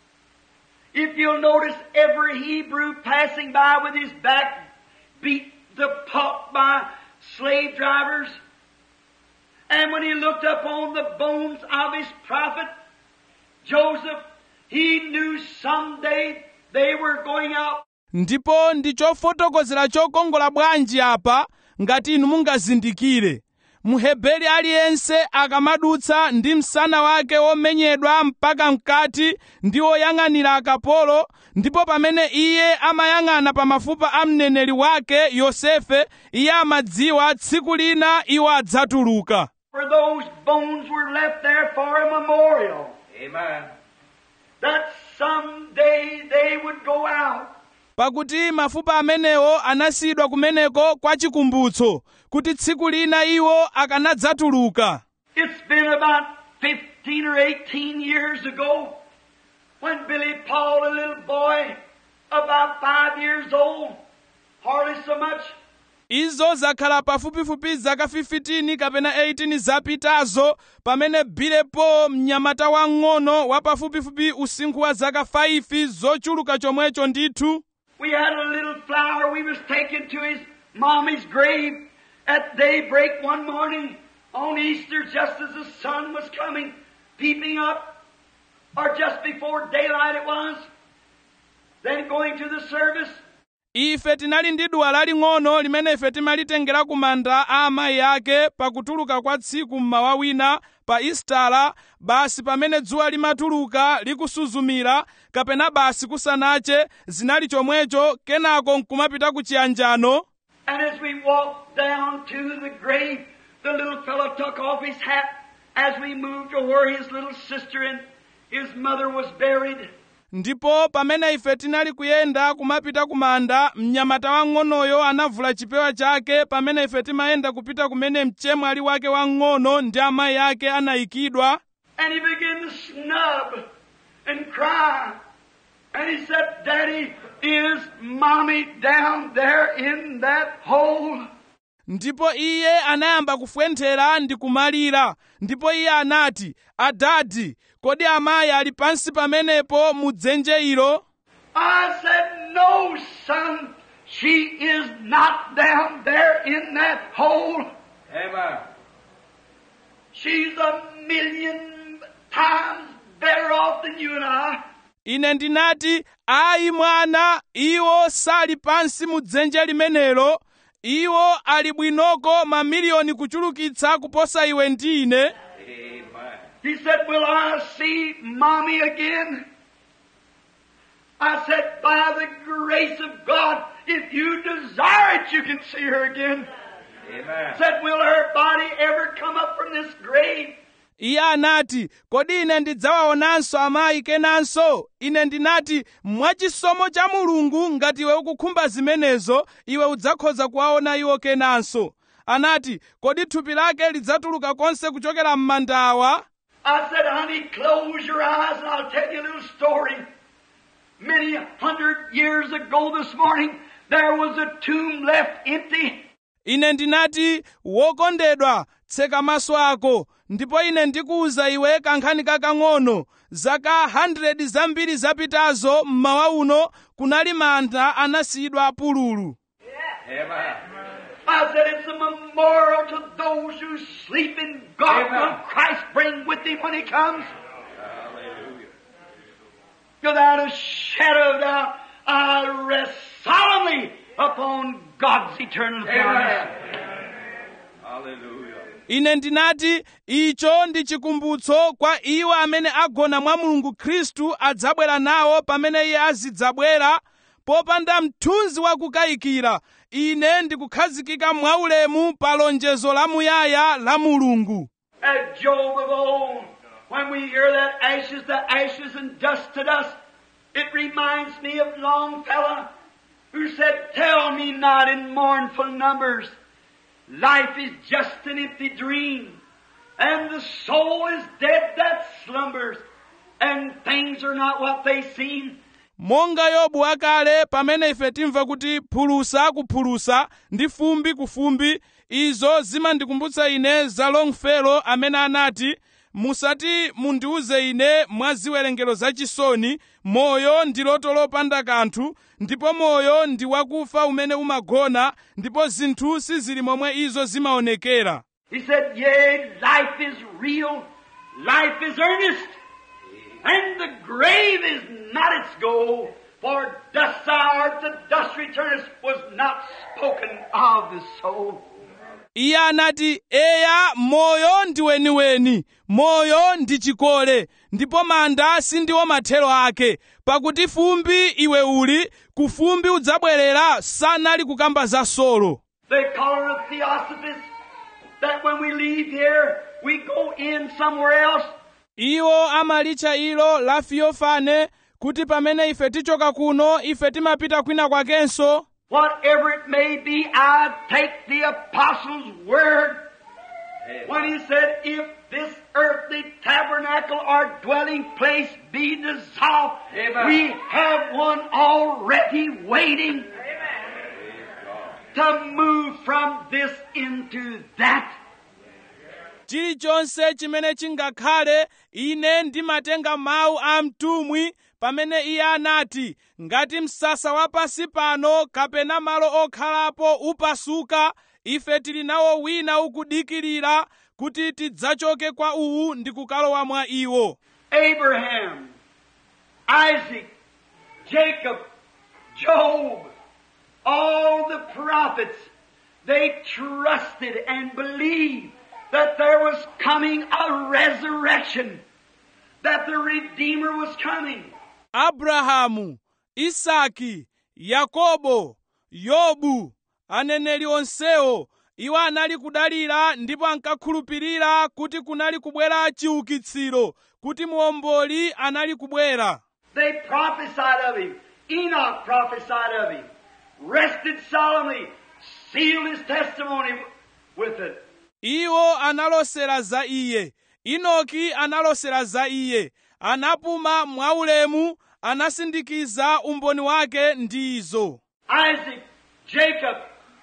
If you'll notice every Hebrew passing by with his back beat the pulp by slave drivers, and when he looked upon the bones of his prophet, Joseph, he knew someday they were going out ndipo ndi chofotokozera chokongola bwanji apa ngati inu mungazindikire mheberi aliyense akamadutsa ndi msana wake womenyedwa mpaka mkati ndi woyang'anira akapolo ndipo pamene iye amayang'ana pa mafupa a mneneri wake yosefe iye amadziwa tsiku lina iwo adzatuluka for those bones were left there for a memorial. Amen. That someday they would go out. pakuti mafupa amenewo anasiyidwa kumeneko kwa chikumbutso kuti tsiku lina iwo akanadzatuluka It's been about 15 or 18 years ago when Billy Paul, a little boy about five years old, hardly so much, izo zakhala pafupifupi zaka 15 kapena 18 zapitazo pamene bilepo mnyamata wang'ono wa pafupifupi usinkhu wa zaka 5 zochuluka chomwecho ndithu we had a little flower we was taken to his mommy's grave at daybreak one morning on Easter just as the sun was coming, peeping up, or just before daylight it was, then going to the service. ife tinali ndi duwa laling'ono limene ife timalitengera ku manda a amayi ake pakutuluka kwa tsiku mmawa wina pa istala basi pamene dzuwa limatuluka likusuzumira kapena basi kusanache zinali chomwecho kenako nkumapita ku chiyanjano And as we walked down to the grave, the little fellow took off his hat as we moved to where his little sister and his mother was buried. ndipo pamene ife tinali kuyenda kumapita ku manda mnyamata wang'onoyo anavula chipewa chake pamene ife timayenda kupita kumene mchemwali wake wang'ono ndi amayi ake anayikidwa And he began to snub and cry. And he said, Daddy, is mommy down there in that hole? ndipo iye anayamba kufwenthera ndi kumalira ndipo iye anati adadi kodi amayi ali pansi pamenepo mu dzenje ilo I said, No, son, she is not down there in that hole. Amen. She's a million times better off than you and I. ine ndinati ayi mwana iwo sali pansi mu dzenje limenelo iwo ali bwinoko mamiliyoni kuchulukitsa kuposa iwe ndi ine Amen. He said, Will I see mommy again? I said, By the grace of God, if you desire it, you can see her again. Amen. Said, Will her body ever come up from this grave? iye anati kodi ine ndidzawaonanso amayi kenanso ine ndinati mwachisomo cha mulungu ngati iwe ukukhumba zimenezo iwe udzakhoza kuwaona iwo kenanso anati kodi thupi lake lidzatuluka konse kuchokera m'mandawa I said, honey, close your eyes and I'll tell you a little story. Many hundred years ago this morning, there was a tomb left empty. ine ndinati wokondedwa tseka maso ako ndipo ine ndikuwuza iwe kankhani kakang'ono zaka 100 zambiri zapitazo mmawa uno kunali manda anasiyidwa pululu Amen. I said, it's a memorial to those who sleep in God Amen. will Christ bring with him when he comes. Hallelujah. Without a shadow of doubt, I rest solemnly upon God's eternal promise. Amen. Hallelujah. ine ndinati icho ndi chikumbutso kwa iwo amene agona mwa mulungu khristu adzabwera nawo pamene iye azidzabwera popanda mthunzi wakukayikira ine ndikukhazikika mwaulemu pa lonjezo lamuyaya la mulungu As Job of old, when we hear that ashes to ashes and dust to dust, it reminds me of Longfellow, who said, Tell me not in mournful numbers, life is just an empty dream, and the soul is dead that slumbers, and things are not what they seem. monga yobu wakale pamene ife timva kuti phulusa kuphulusa ndi fumbi ku fumbi izo zimandikumbutsa ine za longfellow amene anati musati mundiuze ine mwa ziwerengero zachisoni moyo ndi loto lopanda kanthu ndipo moyo ndi wakufa umene umagona ndipo zinthu sizili momwe izo zimaonekera He said, Yea, life is real, life is earnest, and the grave is not its goal, for dust thou art, to dust returnest, was not spoken of the soul. iye anati eya moyo ndi weniweni moyo ndi chikole ndipo manda sindiwo mathero ake pakuti fumbi iwe uli ku fumbi udzabwerera sanali kukamba za solo They call her a theosophist, that when we leave here, we go in somewhere else. iwo amalitcha ilo la fiyofane kuti pamene ife tichoka kuno ife timapita kwina kwakenso Whatever it may be, I take the apostle's word when he said, If this earthly tabernacle or dwelling place be dissolved, Amen. we have one already waiting to move from this into that. chilichonse chimene chingakhale ine ndimatenga mawu a mtumwi pamene iye anati ngati msasa wa pansi pano kapena malo okhalapo upasuka ife tili nawo wina ukudikirira kuti tidzachoke kwa uwu ndi kukalowa mwa iwo Abraham, Isaac, Jacob, Job, all the prophets, they trusted and believed that there was coming a resurrection, that the Redeemer was coming. abrahamu isaki yakobo yobu aneneri onsewo iwo anali kudalira ndipo ankakhulupirira kuti kunali kubwera chiukitsiro kuti muomboli anali kubwera They prophesied of him. Enoch prophesied of him. Rested solemnly. Sealed his testimony with it. iwo analosera za iye inoki analosera za iye anapuma mwaulemu anasindikiza umboni wake ndi izo Isaac, Jacob,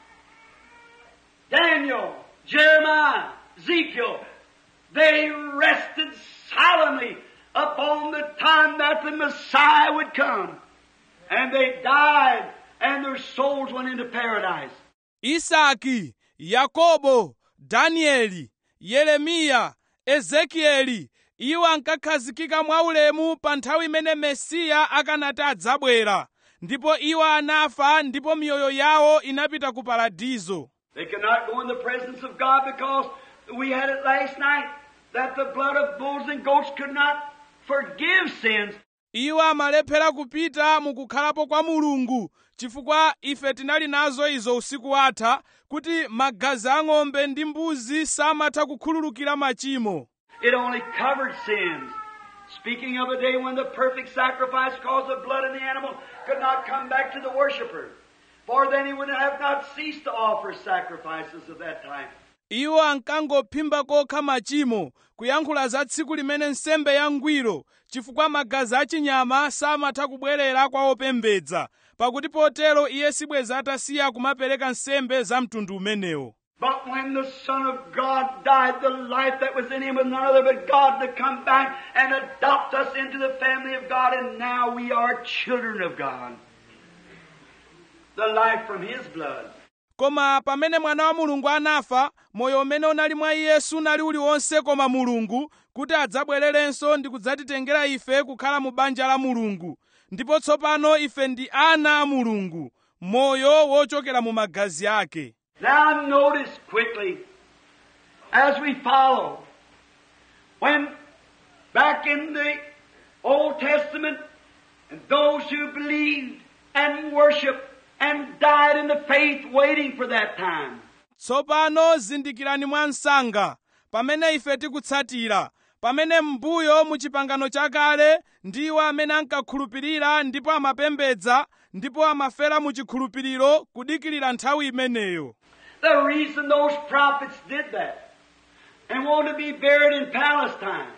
Daniel, Jeremiah, Ezekiel, they rested solemnly upon the time that the Messiah would come. And they died, and their souls went into paradise. isaki yakobo danieli yeremiya ezekieli iwo ankakhazikika mwaulemu pa nthawi imene mesiya akanati adzabwera ndipo iwo anafa ndipo miyoyo yawo inapita ku paradizo They could not go in the presence of God because we had it last night that the blood of bulls and goats could not forgive sins. iwo amalephera kupita mukukhalapo kwa mulungu chifukwa ife tinali nazo izo usiku watha kuti magazi ang'ombe ndi mbuzi samatha kukhululukira machimo It only covered sins. Speaking of a day when the perfect sacrifice caused the blood of the animal could not come back to the worshiper. For then he would have not ceased to offer sacrifices of that time. iwo ankangophimba kokha machimo kuyankhula za tsiku limene nsembe yangwiro chifukwa magazi achinyama samatha kubwerera kwa opembedza pakuti potero iye sibweza atasiya kumapereka nsembe za mtundu umenewo But when the Son of God died, the life that was in him was none other but God to come back and adopt us into the family of God, and now we are children of God. The life from his blood. koma pamene mwana wa mulungu anafa moyo umene unali mwa iye sunali uliwonse koma mulungu kuti adzabwererenso ndi kudzatitengera ife kukhala mu banja la mulungu ndipo tsopano ife ndi ana a mulungu moyo wochokera mu magazi ake Now notice quickly, as we follow, when back in the Old Testament, and those who believed and worshiped and died in the faith waiting for that time. tsopano zindikirani mwa msanga pamene ife tikutsatira pamene m'mbuyo mu chipangano chakale ndiwo amene ankakhulupirira ndipo amapembedza ndipo amafera mu chikhulupiriro kudikirira nthawi imeneyo The reason those prophets did that and wanted to be buried in Palestine,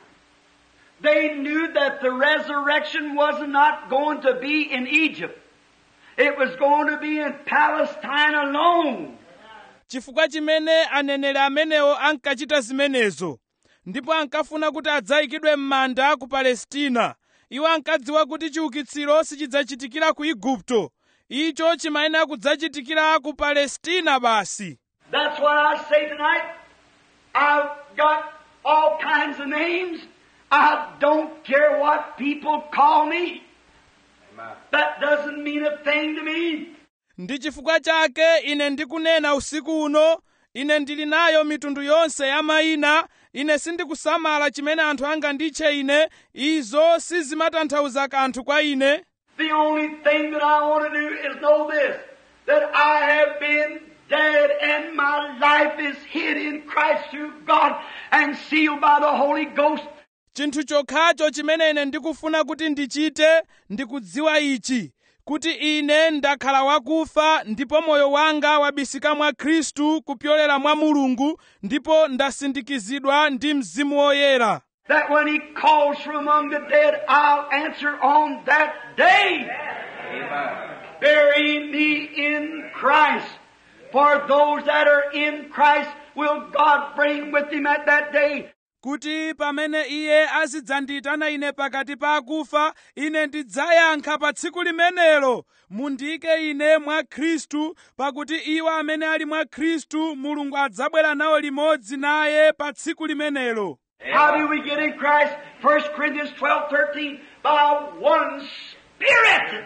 they knew that the resurrection was not going to be in Egypt. It was going to be in Palestine alone. chifukwa chimene aneneri amenewo ankachita zimenezo ndipo ankafuna kuti adzayikidwe m'manda ku palestina iwo ankadziwa kuti chiukitsiro sichidzachitikira ku igupto icho chimayenera kudzachitikira ku palestina basi That's what I say tonight. I've got all kinds of names. I don't care what people call me. Amen. That doesn't mean a thing to me. ndi chifukwa chake ine ndikunena usiku uno ine ndili nayo mitundu yonse ya mayina ine sindikusamala chimene anthu anganditche ine izo sizimatanthauza kanthu kwa ine The only thing that I want to do is know this that I have been dead and my life is hid in Christ through God and sealed by the Holy Ghost. chinthu chokhacho chimene ine ndikufuna kuti ndichite ndikudziwa ichi kuti ine ndakhala wakufa ndipo moyo wanga wabisika mwa khristu kupyolera mwa mulungu ndipo ndasindikizidwa ndi mzimu woyera That when He calls from among the dead, I'll answer on that day. Amen. Bury me in Christ. For those that are in Christ will God bring with Him at that day. kuti pamene iye azidzandiyitana ine pakati pa akufa ine ndidzayankha pa tsiku limenelo mundiyike ine mwa khristu pakuti iwo amene ali mwa khristu mulungu adzabwera nawo limodzi naye pa tsiku limenelo How do we get in Christ? 1 Corinthians 12, 13. By one Spirit.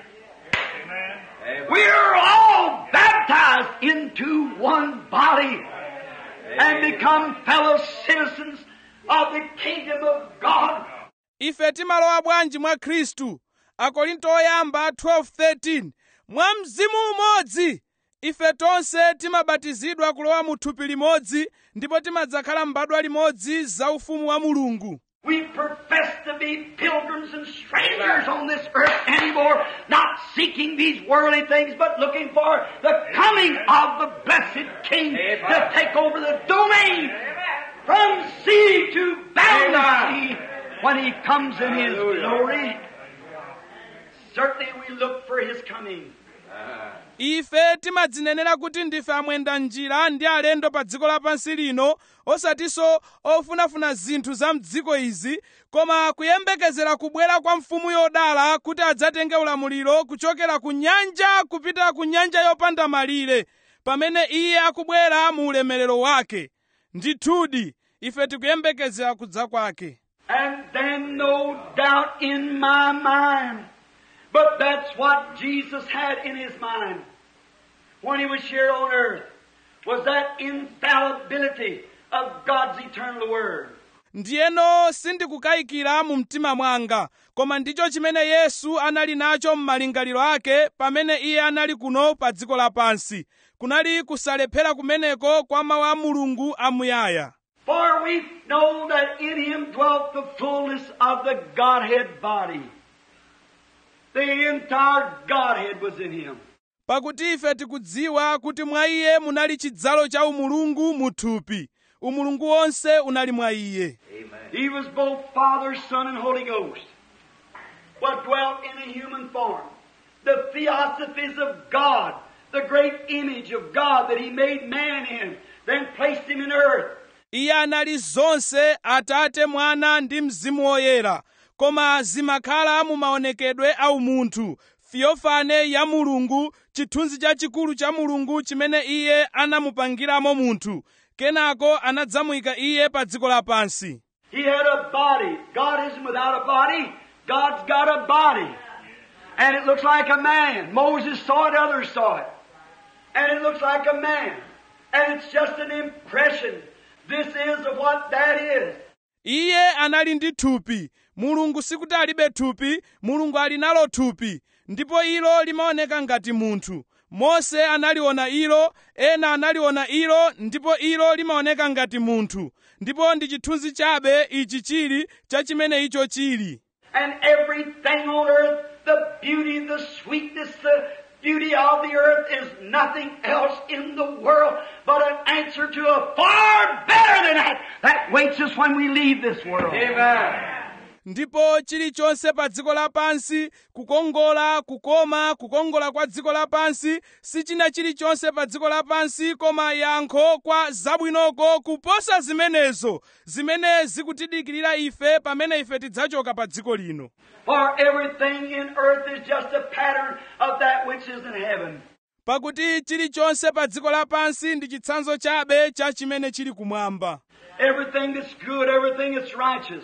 Amen. We are all baptized into one body and become fellow citizens of the kingdom of God. ife timalowa bwanji mwa khristu akorinto oyamba 12:13 mwa mzimu umodzi ife tonse timabatizidwa kulowa mu thupi limodzi ndipo timadzakhala mbadwa limodzi za ufumu wa mulungu We profess to be pilgrims and strangers on this earth anymore, not seeking these worldly things, but looking for the coming of the blessed King to take over the domain from sea to boundless sea when He comes in His glory. Certainly we look for His coming. ife timadzinenera kuti ndife amwenda njira ndi alendo pa dziko lapansi lino osatinso ofunafuna zinthu za mdziko izi koma kuyembekezera kubwera kwa mfumu yodala kuti adzatenge ulamuliro kuchokera ku nyanja kupita ku nyanja yopanda malire pamene iye akubwera mu ulemerero wake ndithudi ife tikuyembekezera kudza kwake And then no doubt in my mind, but that's what Jesus had in his mind when he was here on earth, was that infallibility of God's eternal word. ndiyeno sindikukayikira mu mtima mwanga koma ndicho chimene yesu anali nacho m'malingaliro ake pamene iye anali kuno pa dziko lapansi kunali kusalephera kumeneko kwa mawu a mulungu amuyaya For we know that in him dwelt the fullness of the Godhead body. The entire Godhead was in him. pakuti ife tikudziwa kuti mwa iye munali chidzalo cha umulungu mu thupi umulungu wonse unali mwa iye He was both Father, Son, and Holy Ghost, but dwelt in a human form. The theosophies of God, the great image of God that He made man in, then placed him in earth. iye anali zonse atate mwana ndi mzimu woyera koma zimakhala mu maonekedwe a umunthu theofane ya mulungu chithunzi chachikulu cha mulungu chimene iye anamupangiramo munthu kenako anadzamuyika iye pa dziko lapansi He had a body. God isn't without a body. God's got a body. And it looks like a man. Moses saw it, others saw it. And it looks like a man. And it's just an impression. This is of what that is. iye anali ndi thupi mulungu sikuti alibe thupi mulungu ali nalo thupi ndipo ilo limaoneka ngati munthu mose analiona ilo ena analiona ilo ndipo ilo limaoneka ngati munthu ndipo ndi chithunzi chabe ichi chili cha chimene icho chili And everything on earth, the beauty, the sweetness, the beauty of the earth is nothing else in the world but an answer to a far better than that that waits us when we leave this world. Amen. ndipo chilichonse pa dziko lapansi kukongola kukoma kukongola kwa dziko lapansi sichina chilichonse pa dziko lapansi koma yankho kwa zabwinoko kuposa zimenezo zimene zikutidikirira ife pamene ife tidzachoka pa dziko lino For everything in earth is just a pattern of that which is in heaven. pakuti chilichonse pa dziko lapansi ndi chitsanzo chabe cha chimene chili kumwamba Everything that's good, everything that's righteous,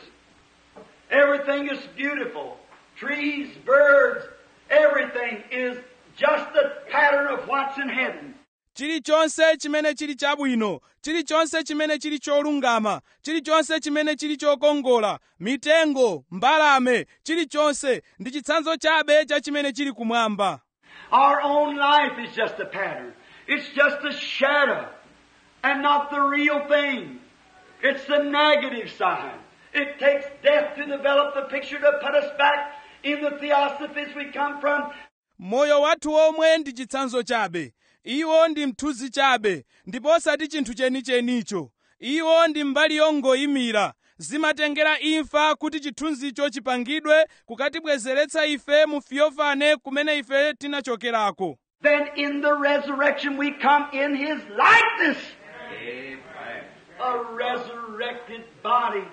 everything that's beautiful, trees, birds, everything is just a pattern of what's in heaven. chilichonse chimene chili chabwino chilichonse chimene chili cholungama chilichonse chimene chili chokongola mitengo mbalame chilichonse ndi chitsanzo chabe cha chimene chili kumwamba Our own life is just a pattern. It's just a shadow and not the real thing. It's the negative side. It takes death to develop the picture to put us back in the theosophies we come from. moyo wathu omwe ndi chitsanzo chabe iwo ndi mthunzi chabe ndipo osati chinthu chenichenicho iwo ndi mbali yongoyimira zimatengera imfa kuti chithunzicho chipangidwe kukatibwezeretsa ife mu fiyofane kumene ife tinachokerako Then in the resurrection we come in His likeness. Amen. A resurrected body.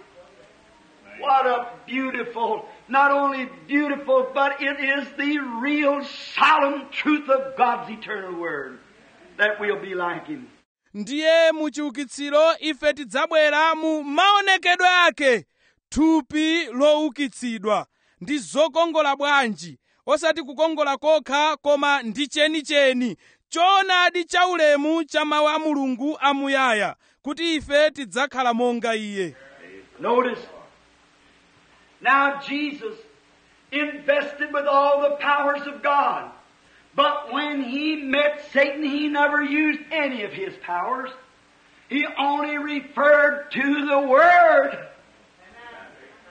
What a beautiful, not only beautiful, but it is the real solemn truth of God's eternal word that we'll be like Him. ndiye mu chiukitsiro ife tidzabwera mu maonekedwe ake thupi loukitsidwa ndi zokongola bwanji osati kukongola kokha koma ndi chenicheni choonadi chaulemu cha mawu a mulungu amuyaya kuti ife tidzakhala monga iye Notice, now Jesus invested with all the powers of God. But when he met Satan, he never used any of his powers. He only referred to the Word.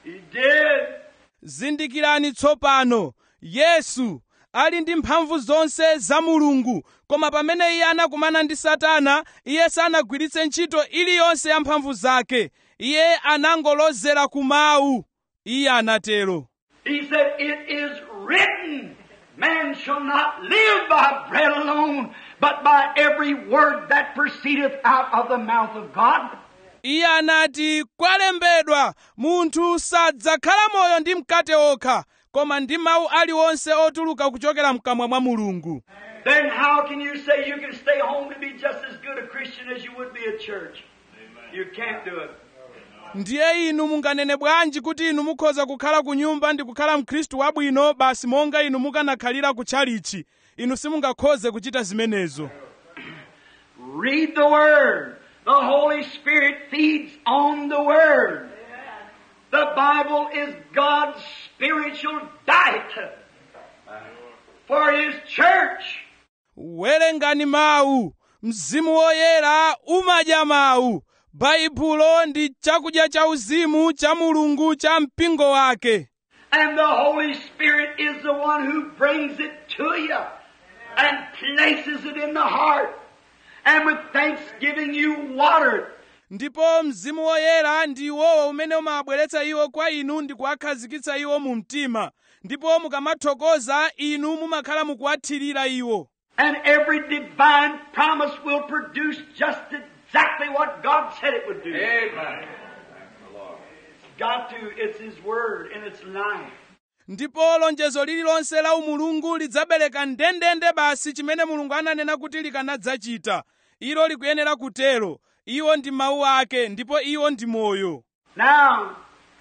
He did. zindikirani tsopano yesu ali ndi mphamvu zonse za mulungu koma pamene iye anakumana ndi satana iye sanagwiritse ntchito iliyonse ya mphamvu zake iye anangolozera ku mawu iye anatero He said, It is written, man shall not live by bread alone, but by every word that proceedeth out of the mouth of God. iye anati kwalembedwa munthu sadzakhala moyo ndi mkate okha koma ndi mawu aliwonse otuluka kuchokera mkamwa mwa mulungu Then how can you say you can stay home to be just as good a Christian as you would be at church? You can't do it. ndiye inu munganene bwanji kuti inu mukhoza kukhala ku nyumba ndi kukhala mkhristu wabwino basi monga inu mukanakhalira ku tchalichi inu simungakhoze kuchita zimenezo Read the Word. The Holy Spirit feeds on the Word. The Bible is God's spiritual diet for His church. werengani mawu mzimu woyera umadya mawu baibulo ndi chakudya cha uzimu cha mulungu cha mpingo wake And the Holy Spirit is the one who brings it to you and places it in the heart. And with thanksgiving you water it. ndipo mzimu woyera ndi iwowo umene umawabweretsa iwo kwa inu ndi kuwakhazikitsa iwo mu mtima ndipo mukamathokoza inu mumakhala mukuwathirira iwo And every divine promise will produce just exactly what God said it would do. Amen. It's got to. It's His Word and it's life. ndipo lonjezo lililonse la umulungu lidzabereka ndendende basi chimene mulungu ananena kuti likanadzachita ilo likuyenera kutero iwo ndi mawu ake ndipo iwo ndi moyo Now,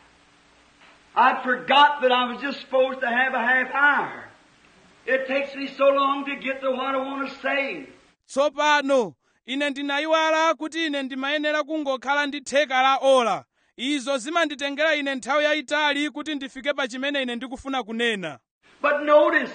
I forgot that I was just supposed to have a half hour. It takes me so long to get to what I want to say. tsopano ine ndinayiwala kuti ine ndimayenera kungokhala ndi theka la ola izo zimanditengera ine nthawi yayitali kuti ndifike pa chimene ine ndikufuna kunena But notice,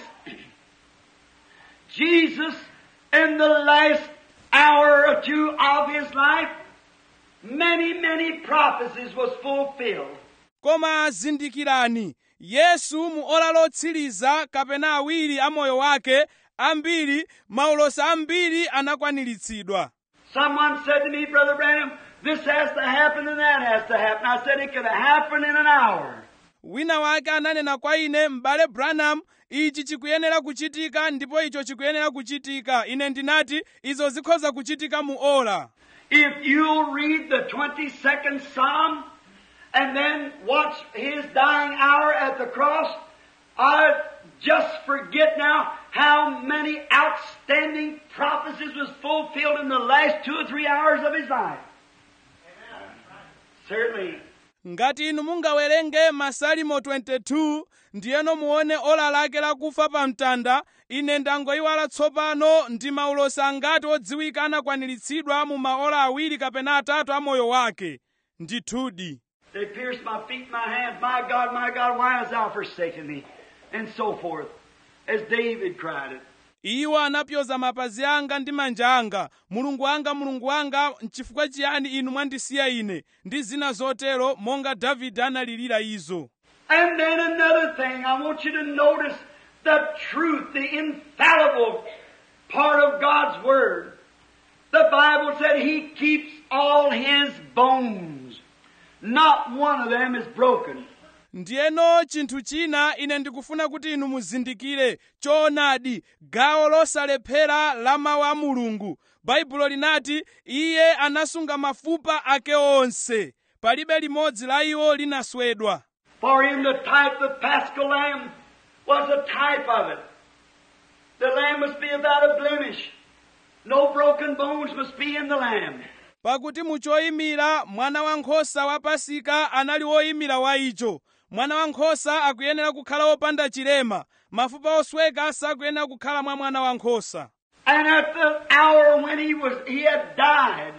Jesus, in the last hour or two of his life, many, many prophecies was fulfilled. koma zindikirani yesu mu ola lotsiriza kapena awiri a moyo wake ambiri maulosa ambiri anakwaniritsidwa Someone said to me, Brother Branham, this has to happen and that has to happen. I said it could happen in an hour. wina wake ananena kwa ine m'bale branham ichi chikuyenera kuchitika ndipo icho chikuyenera kuchitika ine ndinati izo zikhoza kuchitika mu ola If you'll read the 22nd Psalm and then watch his dying hour at the cross, I just forget now how many outstanding prophecies was fulfilled in the last two or three hours of his life. Certainly. ngati inu mungawerenge masalimo 22 ndiyeno muone ola lake lakufa pa mtanda ine ndangoyiwala tsopano ndi maulosa angati odziwika anakwaniritsidwa mu maola awiri kapena atatu a moyo wake ndithudi They pierced my feet, my hands. My God, my God, why hast thou forsaken me? And so forth. As David cried it. iwo anapyoza mapazi anga ndi manja anga mulungu wanga mulungu wanga nchifukwa chiyani inu mwandisiya ine ndi zina zotero monga davide analirira izo And then another thing, I want you to notice the truth, the infallible part of God's Word. The Bible said He keeps all His bones. Not one of them is broken. ndiyeno chinthu china ine ndikufuna kuti inu muzindikire choonadi gawo losalephera la mawu a mulungu baibulo linati iye anasunga mafupa ake onse palibe limodzi la iwo linaswedwa For in the type the paschal lamb was a type of it. The lamb must be without a blemish. No broken bones must be in the lamb. pakuti muchoyimira mwana wankhosa wa pasika anali woyimira wa icho mwana wankhosa akuyenera kukhala wopanda chilema mafupa osweka sakuyenera kukhala mwa mwana wankhosa And at the hour when he was he had died,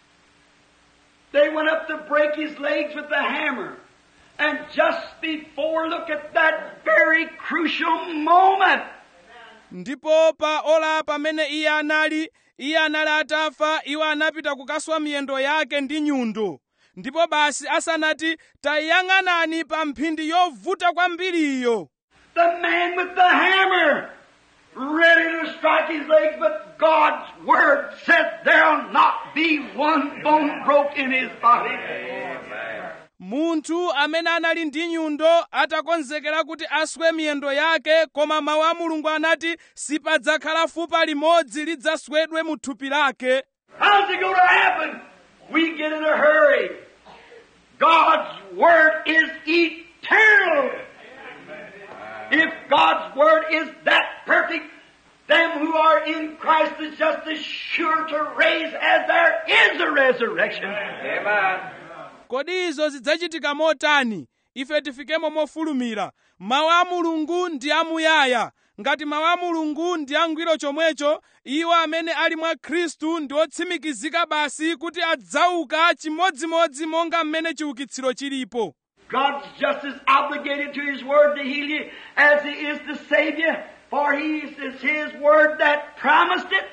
they went up to break his legs with the hammer. And just before, look at that very crucial moment. ndipo pa ola pamene iye anali iye anali atafa iwo anapita kukaswa miyendo yake ndi nyundo ndipo basi asanati tayang'anani pa mphindi yovuta kwambiriyo The man with the hammer, ready to strike his legs, but God's word said there'll not be one bone broke in his body. munthu amene anali ndi nyundo atakonzekera kuti aswe miyendo yake koma mawu a mulungu anati sipadzakhala fupa limodzi lidzaswedwe mu thupi lake How's it going to happen? We get in a hurry. God's word is eternal. If God's word is that perfect, them who are in Christ is just as sure to raise as there is a resurrection. Amen. kodi izo zidzachitika motani ife tifikemo mofulumira mawu a mulungu ndi amuyaya ngati mawu a mulungu ndi angwiro chomwecho iwo amene ali mwa khristu ndi otsimikizika basi kuti adzauka chimodzimodzi monga mmene chiukitsiro chilipo God's just as obligated to His Word to heal you as He is to save you, for He is His Word that promised it.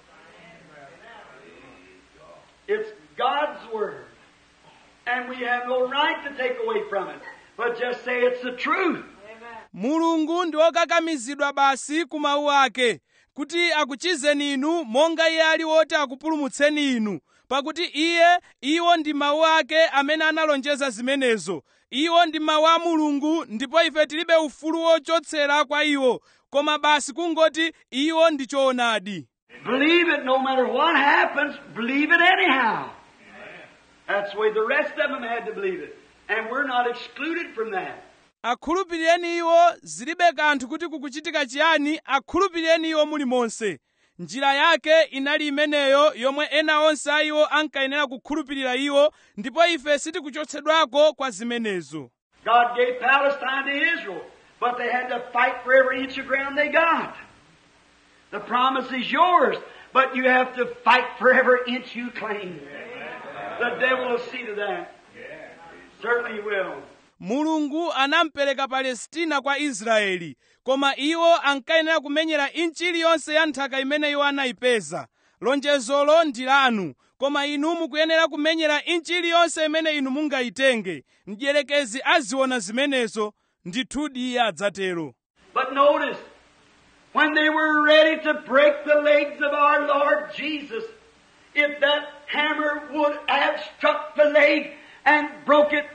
It's God's Word. And we have no right to take away from it, but just say it's the truth. mulungu ndi wokakamizidwa basi ku mawu ake kuti akuchizeni inu monga iye ali woti akupulumutseni inu pakuti iye iwo ndi mawu ake amene analonjeza zimenezo iwo ndi mawu a mulungu ndipo ife tilibe ufulu wochotsera kwa iwo koma basi kungoti iwo ndi choonadi Believe it no matter what happens, believe it anyhow. That's the way the rest of them had to believe it. And we're not excluded from that. akhulupirireni iwo zilibe kanthu kuti kukuchitika chiyani akhulupirireni iwo mulimonse njira yake inali imeneyo yomwe ena onse a iwo ankayenera kukhulupirira iwo ndipo ife sitikuchotsedwako kwa zimenezo God gave Palestine to Israel, but they had to fight for every inch of ground they got. The promise is yours, but you have to fight for every inch you claim. The devil will see to that. Certainly he will. mulungu anampereka palestina kwa israeli koma iwo ankayenera kumenyera inchi iliyonse ya nthaka imene iwo anayipeza lonjezolo ndi lanu koma inu mukuyenera kumenyera inchi iliyonse imene inu mungayitenge mdierekezi aziona zimenezo ndithudi iye adzatero But notice, when they were ready to break the legs of our Lord Jesus, if that hammer would have struck the leg and broke it,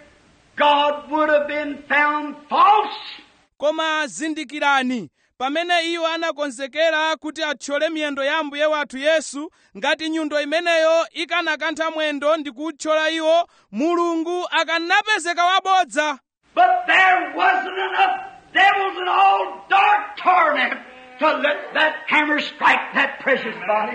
God would have been found false. koma zindikirani pamene iwo anakonzekera kuti athyole miyendo ya ambuye wathu yesu ngati nyundo imeneyo ikanakantha mwendo ndi kuthyola iwo mulungu akanapezeka wabodza But there wasn't enough devils in all dark torment to let that hammer strike that precious body.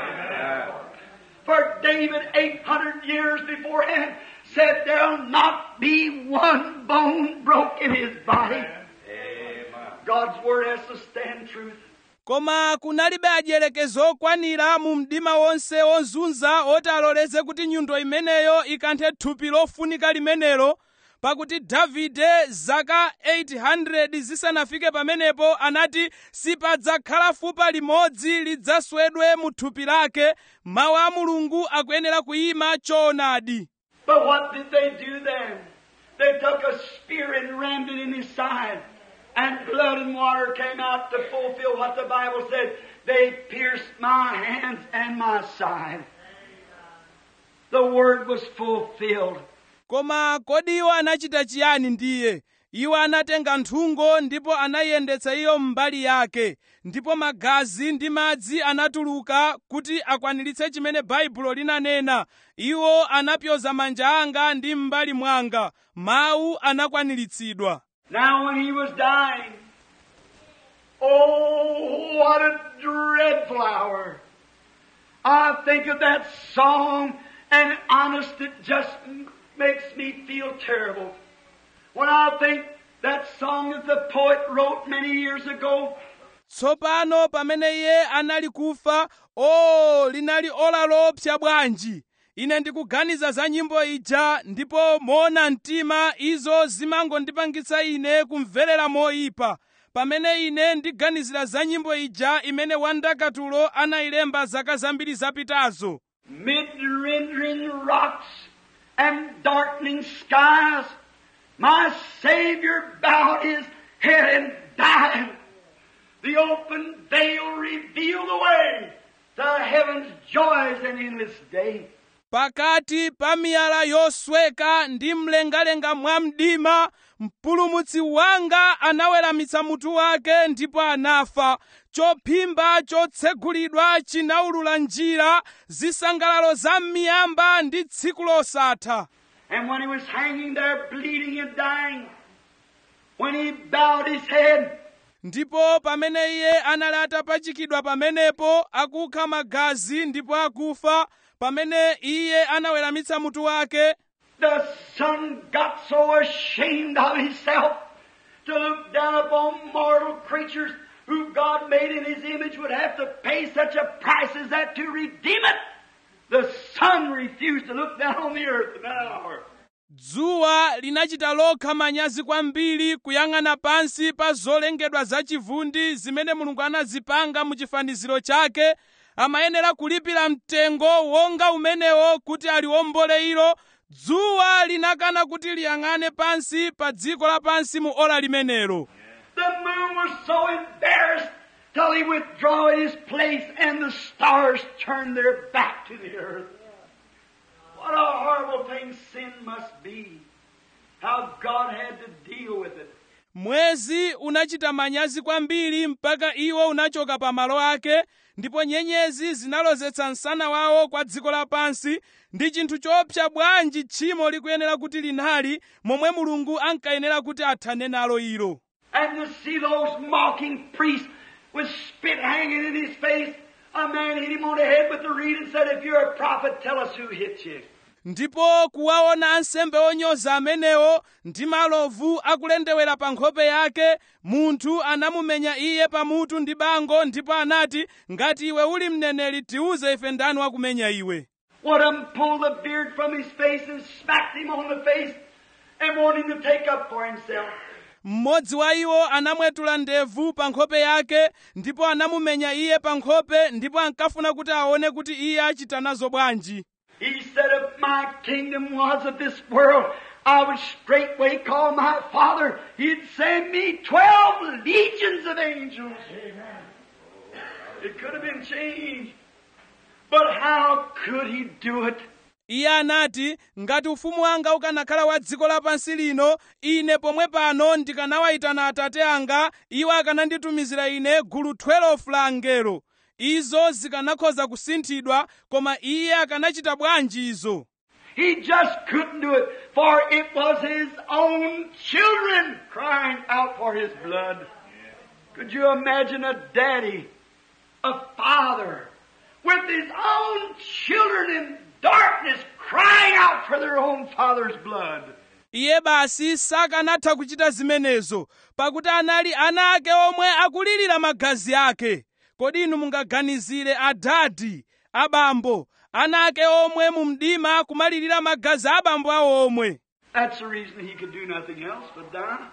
For David, 800 years beforehand, said there'll not be one bone broke in his body. God's word has to stand truth. koma kunalibe adyelekezo okwanira mu mdima wonse wozunza oti aloleze kuti nyundo imeneyo ikanthe thupi lofunika limenelo pakuti davide zaka 800 zisanafike pamenepo anati sipadzakhala fupa limodzi lidzaswedwe mu thupi lake mawu a mulungu akuyenera kuyima choonadi But what did they do then? They took a spear and rammed it in his side, and blood and water came out to fulfill what the Bible said. They pierced my hands and my side. The word was fulfilled. koma kodi iwo anachita chiyani ndiye iwo anatenga nthungo ndipo anayiyendetsa iyo mbali yake ndipo magazi ndi madzi anatuluka kuti akwaniritse chimene baibulo linanena iwo anapyoza manja anga ndi m'mbali mwanga mawu anakwaniritsidwa Now when he was dying, oh, what a dreadful hour. I think of that song, and honest, it just m- makes me feel terrible. When I think that song that the poet wrote many years ago, tsopano pamene iye anali kufa o linali ola lopsa bwanji ine ndikuganiza za nyimbo ija ndipo moona mtima izo zimangondipangitsa ine kumverera moyipa pamene ine ndiganizira za nyimbo ija imene wandakatulo anayilemba zaka zambiri zapitazo mid-rendering rocks and darkening skies, my Savior bowed his head and died. The open veil revealed the way to heaven's joys and endless day. pakati pa miyala yosweka ndi mlengalenga mwa mdima mpulumutsi wanga anaweramitsa mutu wake ndipo anafa chophimba chotsegulidwa chinawulula njira zisangalalo za m'miyamba ndi tsiku losatha And when he was hanging there bleeding and dying, when he bowed his head, ndipo pamene iye anali atapachikidwa pamenepo akukha magazi ndipo akufa pamene iye anaweramitsa mutu wake the Son got so ashamed of himself to look down upon mortal creatures who God made in his image would have to pay such a price as that to redeem it. The Son refused to look down on the earth in that hour. dzuwa linachita lokha manyazi kwambiri kuyang'ana pansi pa zolengedwa zachivundi zimene mulungu anazipanga mu chifaniziro chake amayenera kulipira mtengo wonga umenewo kuti aliwombole ilo dzuwa linakana kuti liyang'ane pansi pa dziko lapansi mu ola limenelo The moon was so embarrassed till he withdrew in his place and the stars turned their back to the earth. What a horrible thing sin must be. How God had to deal with it. mwezi unachita manyazi kwambiri mpaka iwo unachoka pa malo ake ndipo nyenyezi zinalozetsa msana wawo kwa dziko lapansi ndi chinthu choopsa bwanji tchimo likuyenera kuti linali momwe mulungu ankayenera kuti athane nalo ilo And to see those mocking priests with spit hanging in his face, a man hit him on the head with a reed and said, If you're a prophet, tell us who hit you. ndipo kuwaona ansembe onyoza amenewo ndi malovu akulendewera pa nkhope yake munthu anamumenya iye pamutu ndi bango ndipo anati ngati iwe uli mneneri tiuze ife ndani wakumenya iwe One of them pulled the beard from his face and smacked him on the face and wanted him to take up for himself. mmodzi wa iwo anamwetula ndevu pa nkhope yake ndipo anamumenya iye pa nkhope ndipo ankafuna kuti aone kuti iye achita nazo bwanji He said, If my kingdom was of this world, I would straightway call my Father. He'd send me twelve legions of angels. It could have been changed. But how could he do it? iye anati ngati ufumu wanga ukanakhala wa dziko lapansi lino ine pomwe pano ndikanawayitana atate anga iwo akananditumizira ine gulu 12 la angelo izo zikanakhoza kusinthidwa koma iye akanachita bwanji izo He just couldn't do it, for it was his own children crying out for his blood. Could you imagine a daddy, a father, with his own children in darkness crying out for their own father's blood? iye basi sakanatha kuchita zimenezo pakuti anali ana ake omwe akulirira magazi ake kodi inu mungaganizire adadi abambo ana ake omwe mu mdima kumalirira magazi a abambo awo omwe That's the reason he could do nothing else but die.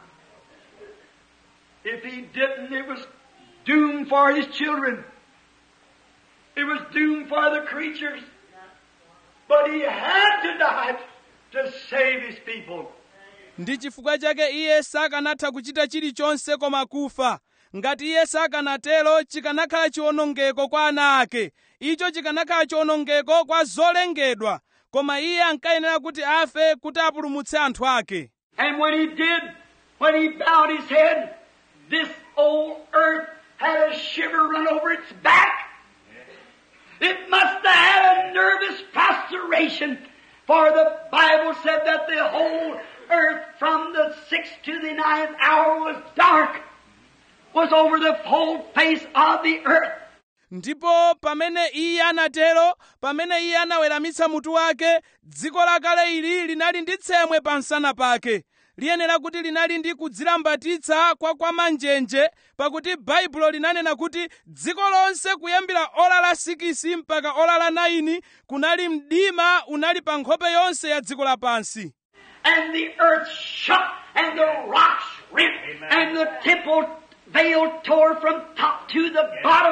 If he didn't, it was doom for his children. It was doom for the creatures. But he had to die to save his people. ndi chifukwa chake iye sakanatha kuchita chilichonse koma kufa ngati iye sakanatero chikanakhala chiwonongeko kwa ana ake icho chikanakhala chiwonongeko kwa zolengedwa koma iye ankayenera kuti afe kuti apulumutse anthu ake And when he did, when he bowed his head, this old earth had a shiver run over its back. It must have had a nervous prostration, for the Bible said that the whole earth from the sixth to the ninth hour was dark, was over the whole face of the earth. ndipo pamene iye anatero pamene iye anaweramitsa mutu wake dziko lakale ili linali ndi tsemwe pa msana pake liyenera kuti linali ndi kudzilambatitsa kwa kwamanjenje pakuti baibulo linanena kuti dziko lonse kuyambira ola la 6 mpaka ola la 9 kunali mdima unali pa nkhope yonse ya dziko lapansi and the earth shook, and the rocks rent, and the temple veil tore from top to the bottom.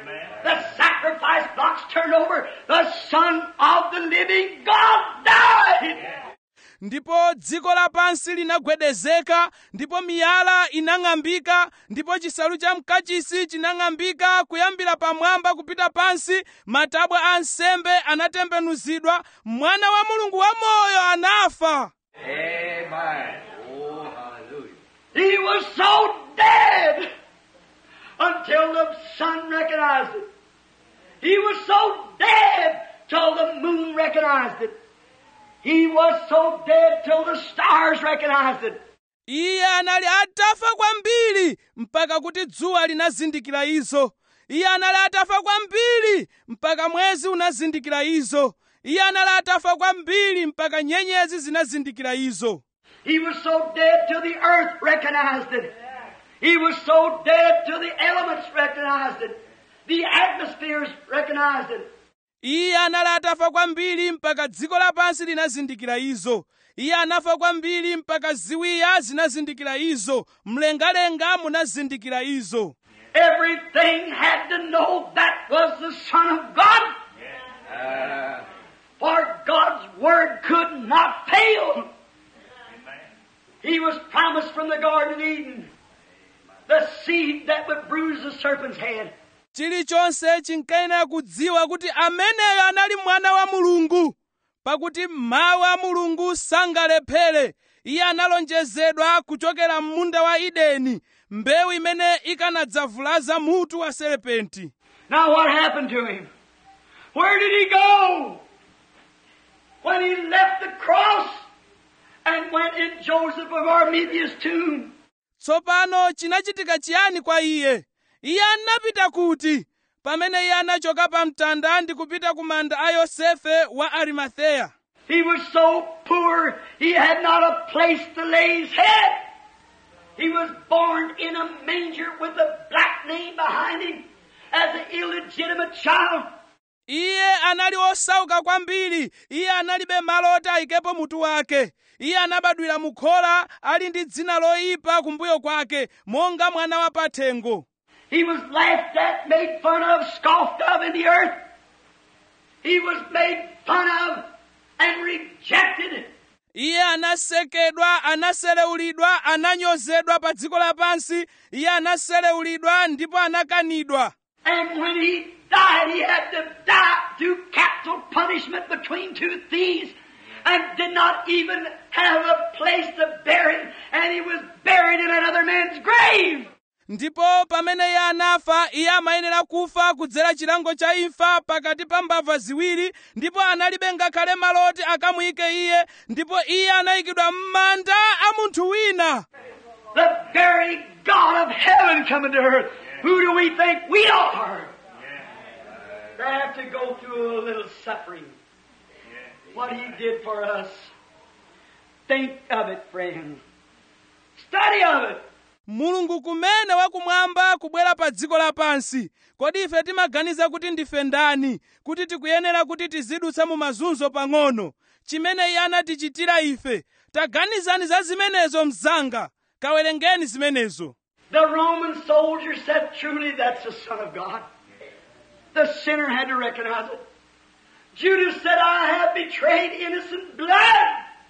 The sacrifice blocks turned over. The Son of the living God died. ndipo dziko lapansi linagwedezeka ndipo miyala inang'ambika ndipo chisalu cha mkachisi chinang'ambika kuyambira pamwamba kupita pansi matabwa a nsembe anatembenuzidwa mwana wa mulungu wamoyo anafa Amen. Oh, hallelujah. He was so dead until the sun recognized it. He was so dead till the moon recognized it. He was so dead till the stars recognized it. iye anali atafa kwambiri mpaka kuti dzuwa linazindikira izo iye anali atafa kwambiri mpaka mwezi unazindikira izo iye anali atafa kwambiri mpaka nyenyezi zinazindikira izo He was so dead till the earth recognized it. He was so dead till the elements recognized it. The atmospheres recognized it. iye anali atafa kwambiri mpaka dziko lapansi linazindikira izo iye anafa kwambiri mpaka ziwiya zinazindikira izo mlengalenga munazindikira izo Everything had to know that was the Son of God. Uh, For God's Word could not fail. He was promised from the Garden of Eden the seed that would bruise the serpent's head. chilichonse chinkayenera kudziwa kuti ameneyo anali mwana wa mulungu pakuti mawu a mulungu sangalephere iye analonjezedwa kuchokera m'munda wa edeni mbewu imene ikanadzavulaza mutu wa serepenti Now what happened to him? Where did he go? When he left the cross and went in Joseph of Arimathea's tomb. tsopano chinachitika chiyani kwa iye iye anapita kuti pamene iye anachoka pa mtanda ndi kupita ku manda a yosefe wa arimatheya He was so poor he had not a place to lay his head. He was born in a manger with a black name behind him as an illegitimate child. iye anali osauka kwambiri iye analibe malo oti ayikepo mutu wake iye anabadwira mu khola ali ndi dzina loyipa kumbuyo kwake monga mwana wa pathengo He was laughed at, made fun of, scoffed of in the earth. He was made fun of and rejected. iye anasekedwa anaselewulidwa ananyozedwa pa dziko lapansi iye anaselewulidwa ndipo anakanidwa And when he died, he had to die through capital punishment between two thieves and did not even have a place to bury him. And he was buried in another man's grave. ndipo pamene iye anafa iye amayenera kufa kudzera chilango cha imfa pakati pa mbava ziwiri ndipo analibe ngakhale malo oti akamuyike iye ndipo iye anayikidwa m'manda a munthu wina The very God of heaven coming to earth. Who do we think we are? To have to go through a little suffering. What he did for us. Think of it, friend. Study of it. mulungu kumene wakumwamba kubwera pa dziko lapansi kodi ife timaganiza kuti ndife ndani kuti tikuyenera kuti tizidutsa mu mazunzo pang'ono chimene iye anatichitira ife taganizani za zimenezo mzanga kawerengeni zimenezo The Roman soldier said, truly that's the Son of God. The sinner had to recognize it. Judas said, I have betrayed innocent blood.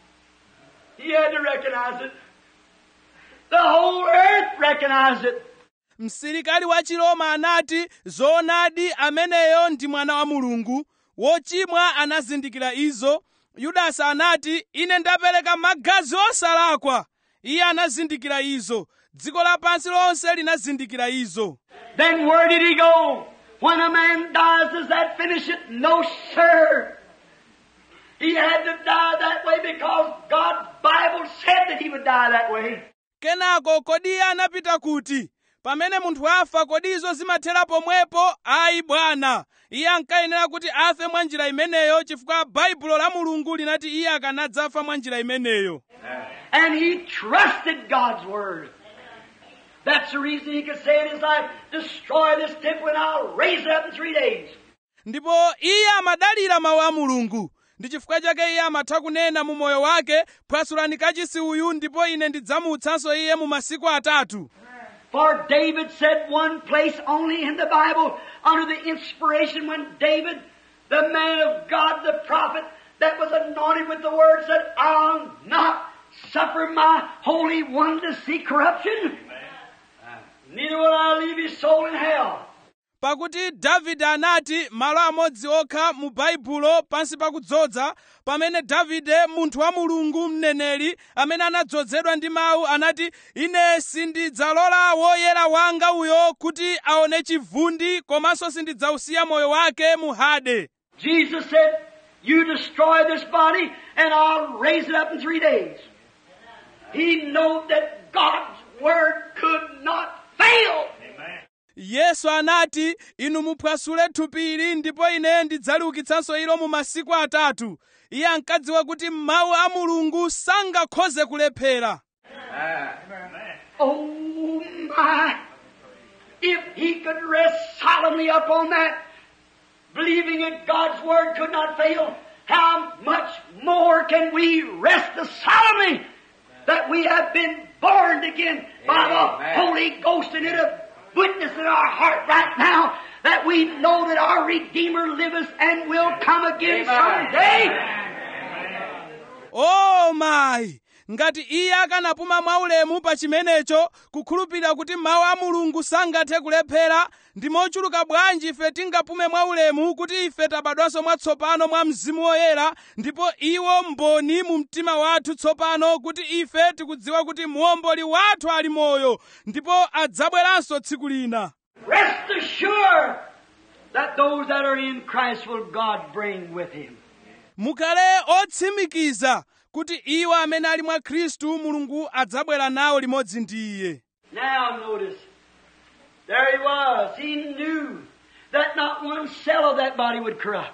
He had to recognize it. The whole earth recognized it. msilikali wa chiroma anati zoonadi ameneyo ndi mwana wa mulungu wochimwa anazindikira izo yudasi anati ine ndapereka magazi osalakwa iye anazindikira izo dziko lapansi lonse linazindikira izo Then where did he go? When a man dies, does that finish it? No, sir. He had to die that way because God's Bible said that he would die that way. kenako kodi iye anapita kuti pamene munthu afa kodi izo zimathera pomwepo ayi bwana iye ankayenera kuti afe mwa njira imeneyo chifukwa baibulo la mulungu linati iye akanadzafa mwa njira imeneyo And he trusted God's word. That's the reason he could say in his life, destroy this temple and I'll raise it up in three days. ndipo iye amadalira mawu a mulungu ndi chifukwa chake iye amatha kunena mu moyo wake phwasulani kachisi uyu ndipo ine ndidzamutsanso iye mu masiku atatu For David said one place only in the Bible, under the inspiration when David, the man of God, the prophet, that was anointed with the word, said, I'll not suffer my Holy One to see corruption. Neither will I leave his soul in hell. pakuti davide anati malo amodzi okha mu baibulo pansi pakudzoza pamene davide munthu wa mulungu mneneri amene anadzozedwa ndi mawu anati ine sindidzalola woyera wanga uyo kuti aone chivundi komanso sindidzausiya moyo wake mu hade Jesus said, You destroy this body, and I'll raise it up in three days. He knew that God's word could not fail. yesu anati inu muphwasule thupili ndipo ine ndidzaliukitsanso ilo mu masiku atatu iye ankadziwa kuti mawu a mulungu sangakhoze kulephera Oh my! If he could rest solemnly upon that, believing that God's word could not fail, how much more can we rest solemnly that we have been born again by the Amen. Holy Ghost and it a witness in our heart right now that we know that our Redeemer liveth and will come again Amen. someday. o mayi ngati iye akanapuma mwaulemu pa chimenecho kukhulupirira kuti mawu a mulungu sangathe kulephera ndi mochuluka bwanji ife tingapume mwaulemu kuti ife tabadwanso mwatsopano mwa mzimu woyera ndipo iwo mboni mu mtima wathu tsopano kuti ife tikudziwa kuti muomboli wathu ali moyo ndipo adzabweranso tsiku lina Rest assured that those that are in Christ will God bring with him. mukhale otsimikiza kuti iwo amene ali mwa khristu mulungu adzabwera nawo limodzi ndi iye Now notice, there he was. He knew that not one cell of that body would corrupt.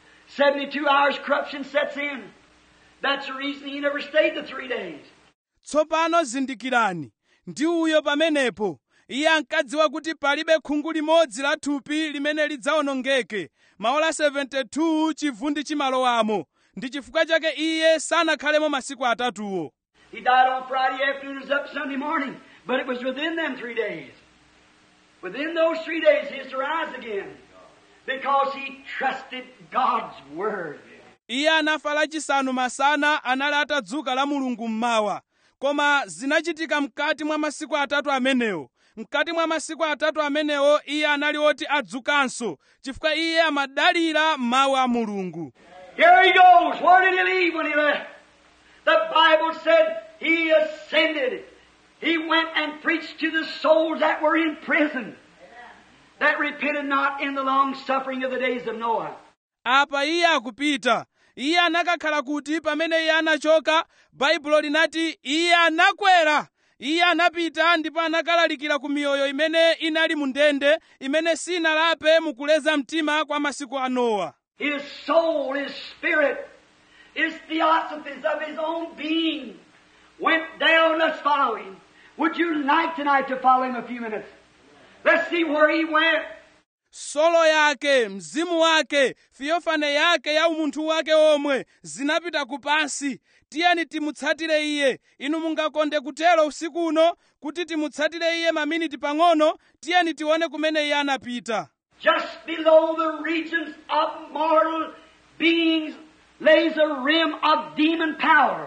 72 hours corruption sets in. That's the reason he never stayed the three days. tsopano zindikirani ndi uyo pamenepo iye ankadziwa kuti palibe khungu limodzi la thupi limene lidzawonongeke maola 72 chivundi chimalowamo ndi chifukwa chake iye sanakhalemo masiku atatuwo He died on Friday afternoon, was up Sunday morning, but it was within them three days. Within those three days, he is to rise again because he trusted God's Word. iye anafa lachisanu masana anali atadzuka la mulungu mmawa koma zinachitika mkati mwa masiku atatu amenewo mkati mwa masiku atatu amenewo iye anali oti adzukanso chifukwa iye amadalira mawu a mulungu Here he goes. Where did he leave when he left? The Bible said he ascended. He went and preached to the souls that were in prison, that repented not in the long suffering of the days of Noah. apa iye akupita iye anakakhala kuti pamene iye anachoka baibulo linati iye anakwera iye anapita ndipo anakalalikira ku miyoyo imene inali mu ndende imene sinalape mukuleza mtima kwa masiku a nowa His soul, his spirit, his theosophies of his own being went down. Let's follow him. Would you like tonight to follow him a few minutes? Let's see where he went. solo yake mzimu wake fiyofane yake ya umunthu wake omwe zinapita kupansi tiyeni timutsatire iye inu mungakonde kutero usiku uno kuti timutsatire iye maminiti pang'ono tiyeni tione kumene iye anapita Just below the regions of mortal beings lays a rim of demon power.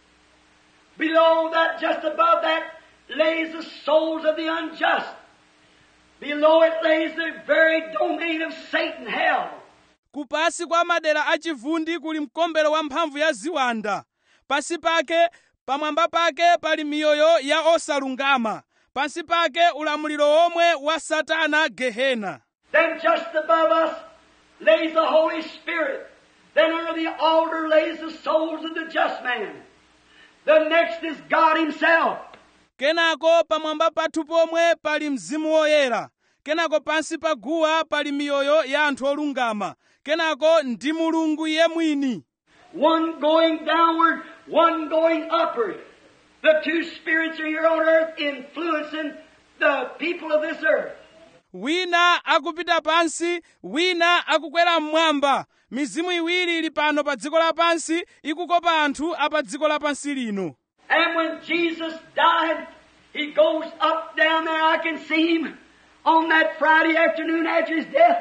Below that, just above that, lays the souls of the unjust. Below it lays the very domain of Satan, hell. kupasi kwa madera achivundi kuli mkombero wa mphamvu ya ziwanda pasi pake pamwamba pake pali miyoyo ya osalungama pansi pake ulamuliro omwe wa satana gehena Then just above us lays the Holy Spirit. Then under the altar lays the souls of the just man. The next is God Himself. kenako pamwamba pathu pomwe pali mzimu woyera kenako pansi pa guwa pali miyoyo ya anthu olungama kenako ndi mulungu iye mwini One going downward, one going upward. The two spirits are here on earth influencing the people of this earth. wina akupita pansi wina akukwera mmwamba mizimu iwiri ili pano pa dziko lapansi ikukopa anthu apa dziko lapansi lino And when Jesus died, He goes up down there. I can see him on that Friday afternoon after his death.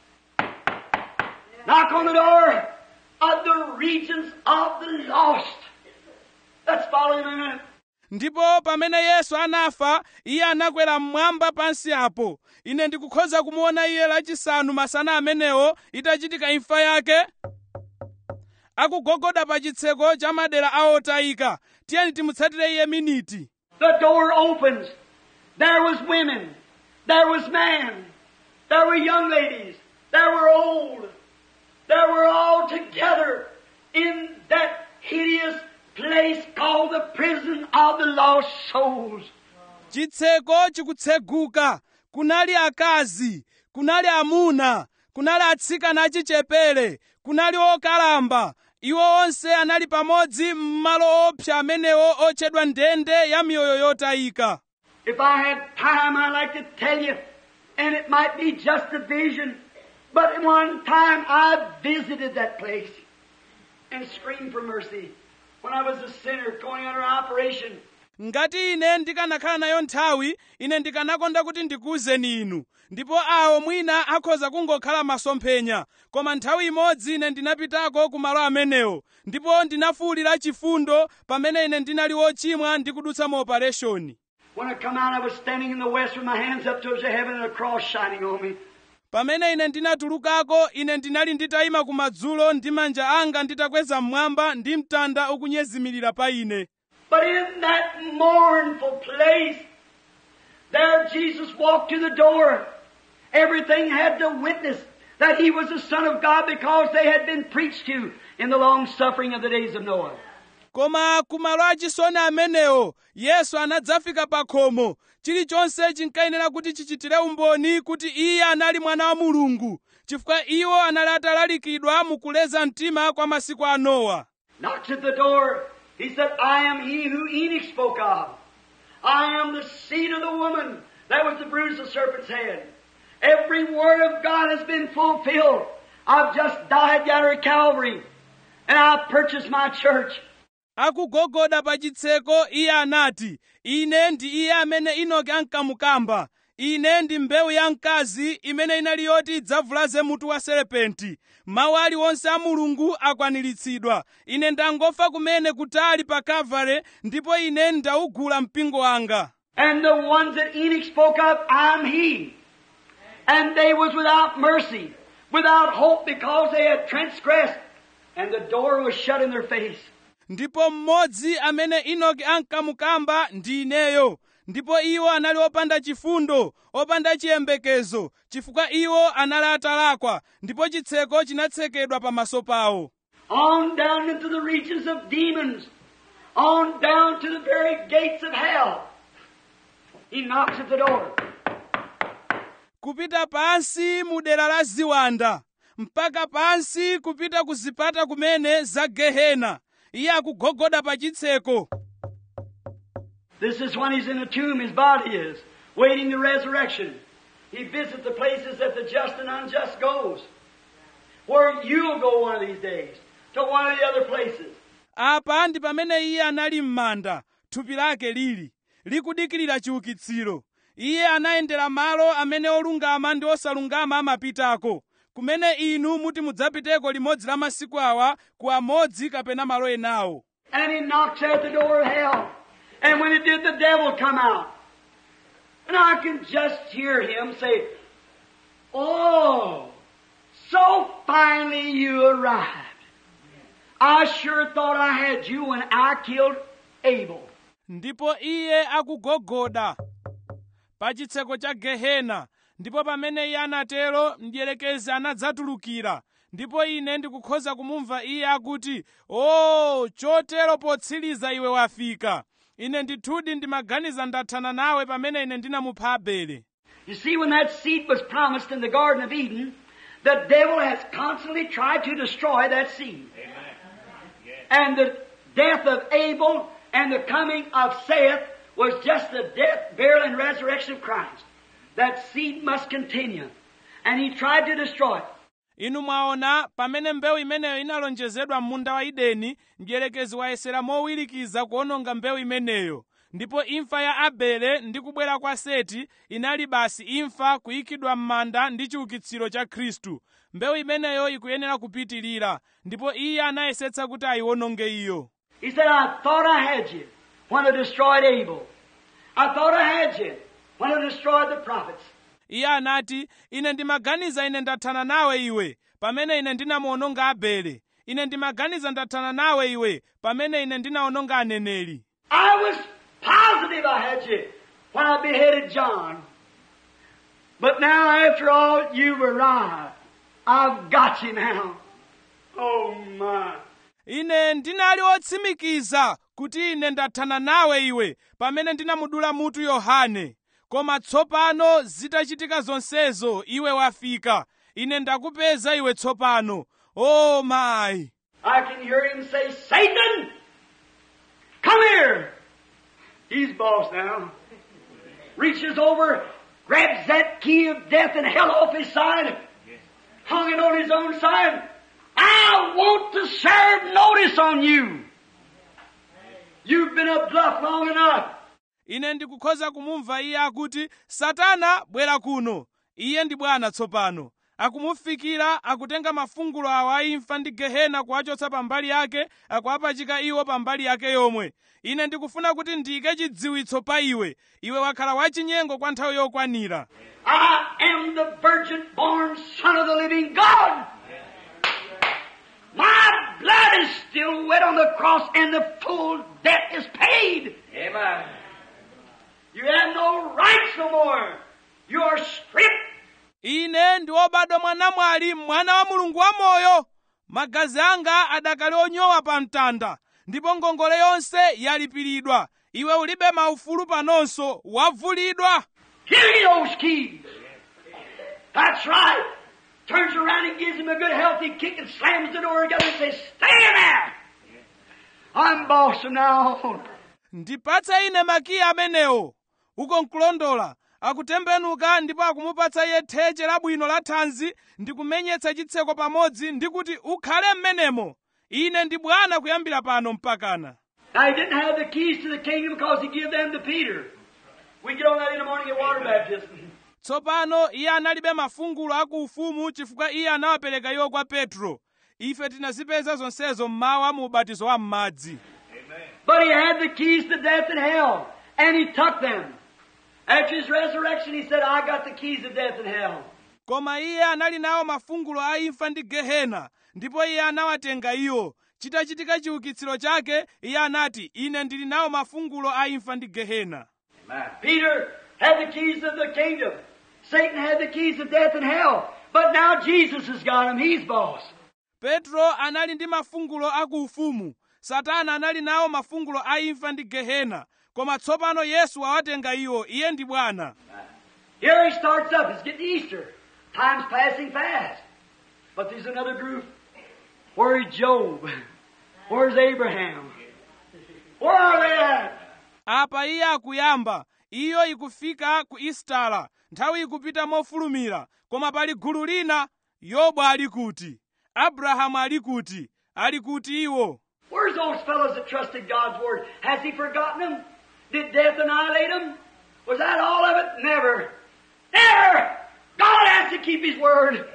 Knock on the door of the regions of the lost. Let's follow him a minute. ndipo pamene yesu anafa iye anakwera mmwamba pansi apo ine ndikukhoza kumuona iye lachisanu masana amenewo itachitika imfa yake akugogoda pa chitseko cha madera a otayika tiyeni timutsatire iye miniti The door opens. There was women. There was men. There were young ladies. There were old. There were all together in that hideous place called the prison of the lost souls. chitseko chikutseguka kunali akazi kunali amuna kunali atsikana achichepere kunali okalamba iwo onse anali pamodzi m'malo opsa amenewo otchedwa ndende ya miyoyo yotayika If I had time, I'd like to tell you, and it might be just a vision, but one time I visited that place and screamed for mercy when I was a sinner going under operation. ngati ine ndikanakhala nayo nthawi ine ndikanakonda kuti ndikuwuzeni inu ndipo awo mwina akhoza kungokhala masomphenya koma nthawi imodzi ine ndinapitako ku malo amenewo ndipo ndinafuwulira chifundo pamene ine ndinali wochimwa ndi kudutsa mu opereshoni When I come out, I was standing in the west with my hands up towards the heaven and a cross shining on me. pamene ine ndinatulukako ine ndinali nditayima kumadzulo ndi manja anga nditakweza mmwamba ndi mtanda ukunyezimirira pa ine But in that mournful place, there Jesus walked to the door. Everything had to witness that he was the Son of God because they had been preached to in the long suffering of the days of Noah. koma kumalo achisoni amenewo yesu anadzafika pa khomo chilichonse chinkayenera kuti chichitire umboni kuti iye anali mwana wa mulungu chifukwa iwo anali atalalikidwa mukuleza mtima kwa masiku a nowa Knocks at the door. He said, I am he who Enoch spoke of. I am the seed of the woman that was the bruise of the serpent's head. Every word of God has been fulfilled. I've just died yonder at Calvary, and I've purchased my church. akugogoda pa chitseko iye anati ine ndi iye amene inoki ankamukamba ine ndi mbewu ya mkazi imene inali yoti idzavulaze mutu wa serepenti mawu aliwonse a mulungu akwaniritsidwa ine ndangofa kumene kutali pa kavale ndipo ine ndawugula mpingo wanga And the ones that Enoch spoke of, I'm he. And they was without mercy, without hope because they had transgressed, and the door was shut in their face. ndipo mmodzi amene inoki ankamukamba ndi ineyo ndipo iwo anali opanda chifundo opanda chiyembekezo chifukwa iwo anali atalakwa ndipo chitseko chinatsekedwa pamaso pawo on down into the regions of demons, on down to the very gates of hell. He knocks at the door. kupita pansi mu dera la ziwanda mpaka pansi kupita ku zipata kumene za gehena iye akugogoda pa chitseko This is when he's in the tomb, his body is, waiting the resurrection. He visits the places that the just and unjust goes. Where you'll go one of these days, to one of the other places. apa ndi pamene iye anali m'manda thupi lake lili likudikirira chiukitsiro iye anayendera malo amene olungama ndi osalungama amapitako kumene inu muti mudzapiteko limodzi la masiku awa ku amodzi kapena malo enawo And he knocks at the door of hell. And when it did, the devil come out. And I can just hear him say, Oh, so finally you arrived. I sure thought I had you when I killed Abel. ndipo iye akugogoda pa chitseko cha gehena ndipo pamene iye anatero mdierekezi anadzatulukira ndipo ine ndikukhoza kumumva iye akuti o chotero potsiriza iwe wafika ine ndithudi ndimaganiza ndathana nawe pamene ine ndinamupha abele You see, when that seed was promised in the Garden of Eden, the devil has constantly tried to destroy that seed. And the death of Abel and the coming of Seth was just the death, burial, and resurrection of Christ. That seed must continue. And he tried to destroy it. inu mwaona pamene mbewu imeneyo inalonjezedwa m'munda wa edeni mdierekezi wayesera mowirikiza kuononga mbewu imeneyo ndipo imfa ya abele ndi kubwera kwa seti inali basi imfa kuyikidwa m'manda ndi chiukitsiro cha khristu mbewu imeneyo ikuyenera kupitirira ndipo iye anayesetsa kuti ayiwononge iyo He said, I thought I had you when I destroyed Abel. I thought I had you when I destroyed the prophets. iye anati ine ndimaganiza ine ndathana nawe iwe pamene ine ndinamuwononga abele ine ndimaganiza ndathana nawe iwe pamene ine ndinawononga aneneri I was positive I had you when I beheaded John. But now, after all, you've arrived. I've got you now. Oh my. ine ndinali otsimikiza kuti ine ndathana nawe iwe pamene ndinamudula mutu yohane koma tsopano zitachitika zonsezo iwe wafika ine ndakupeza iwe tsopano o mayi I can hear him say, Satan, come here. He's boss now. Reaches over, grabs that key of death and hell off his side, hung it on his own side. I want to serve notice on you. You've been a bluff long enough. ine ndikukhoza kumumva iye akuti satana bwera kuno iye ndi bwana tsopano akumufikira akutenga mafungulo awa aimfa ndi gehena kuwachotsa pambali yake akuwapachika iwo pambali yake yomwe ine ndikufuna kuti ndiyike chidziwitso pa iwe iwe wakhala wachinyengo kwa nthawi yokwanira I am the virgin born son of the living God. My blood is still wet on the cross and the full debt is paid. Amen. You have no rights no more. You are stripped. ine ndi wobadwa mwanamwali mwana wa mulungu wamoyo magazi anga adakali onyowa pa mtanda ndipo ngongole yonse yalipiridwa iwe ulibe maufulu panonso wavulidwa Give me those keys. That's right. Turns around and gives him a good healthy kick and slams the door together and says, Stay in there. I'm boss from now on. ndipatse ine makiyi amenewo uko nkulondola akutembenuka ndipo akumupatsa iye theche labwino la thanzi ndi kumenyetsa chitseko pamodzi ndi kuti ukhale m'menemo ine ndi bwana kuyambira pano mpakana Now he didn't have the keys to the kingdom because he gave them to Peter. We get on that in the morning at water baptism. tsopano iye analibe mafungulo aku ufumu chifukwa iye anawapereka iwo kwa petro ife tinazipeza zonsezo mmawa mu ubatizo wa m'madzi But he had the keys to death and hell, and he took them. After his resurrection, he said, I got the keys of death and hell. koma iye anali nawo mafungulo a imfa ndi gehena ndipo iye anawatenga iwo chitachitika chiukitsiro chake iye anati ine ndili nawo mafungulo a imfa ndi gehena Amen. Peter had the keys of the kingdom. Satan had the keys of death and hell. But now Jesus has got them. He's boss. petro anali ndi mafungulo aku ufumu satana anali nawo mafungulo a imfa ndi gehena koma tsopano yesu awatenga iwo iye ndi bwana Here he starts up. It's getting Easter. Time's passing fast. But there's another group. Where's Job? Where's Abraham? Where are they at? apa iye akuyamba iyo ikufika ku istala nthawi ikupita mofulumira koma pali gulu lina yobu ali kuti abrahamu ali kuti ali kuti iwo Where's those fellows that trusted God's word? Has he forgotten them? Did death annihilate them? Was that all of it? Never. Never! God has to keep his word.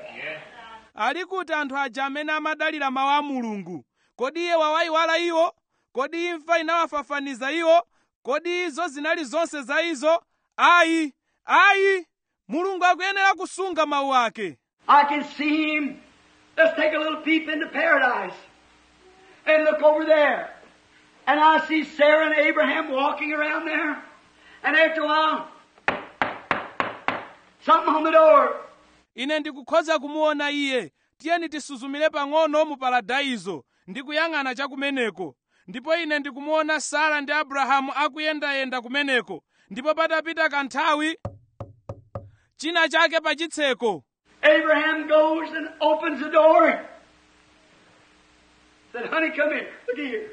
ali kuti anthu aja amene amadalira mawu a mulungu kodi iye wawayiwala iwo kodi imfa inawafafaniza iwo kodi izo zinali zonse za izo ayi ayi mulungu akuyenera kusunga mawu ake I can see him. Let's take a little peep into paradise and look over there. And I see Sarah and Abraham walking around there. And after a while, something on the door. ine ndikukhoza kumuona iye tiyeni tisuzumire pang'ono mu paradaizo ndi kuyang'ana chakumeneko ndipo ine ndikumuona sara ndi abrahamu akuyendayenda kumeneko ndipo patapita kanthawi china chake pa chitseko Abraham goes and opens the door. Said, honey, come here. Look here.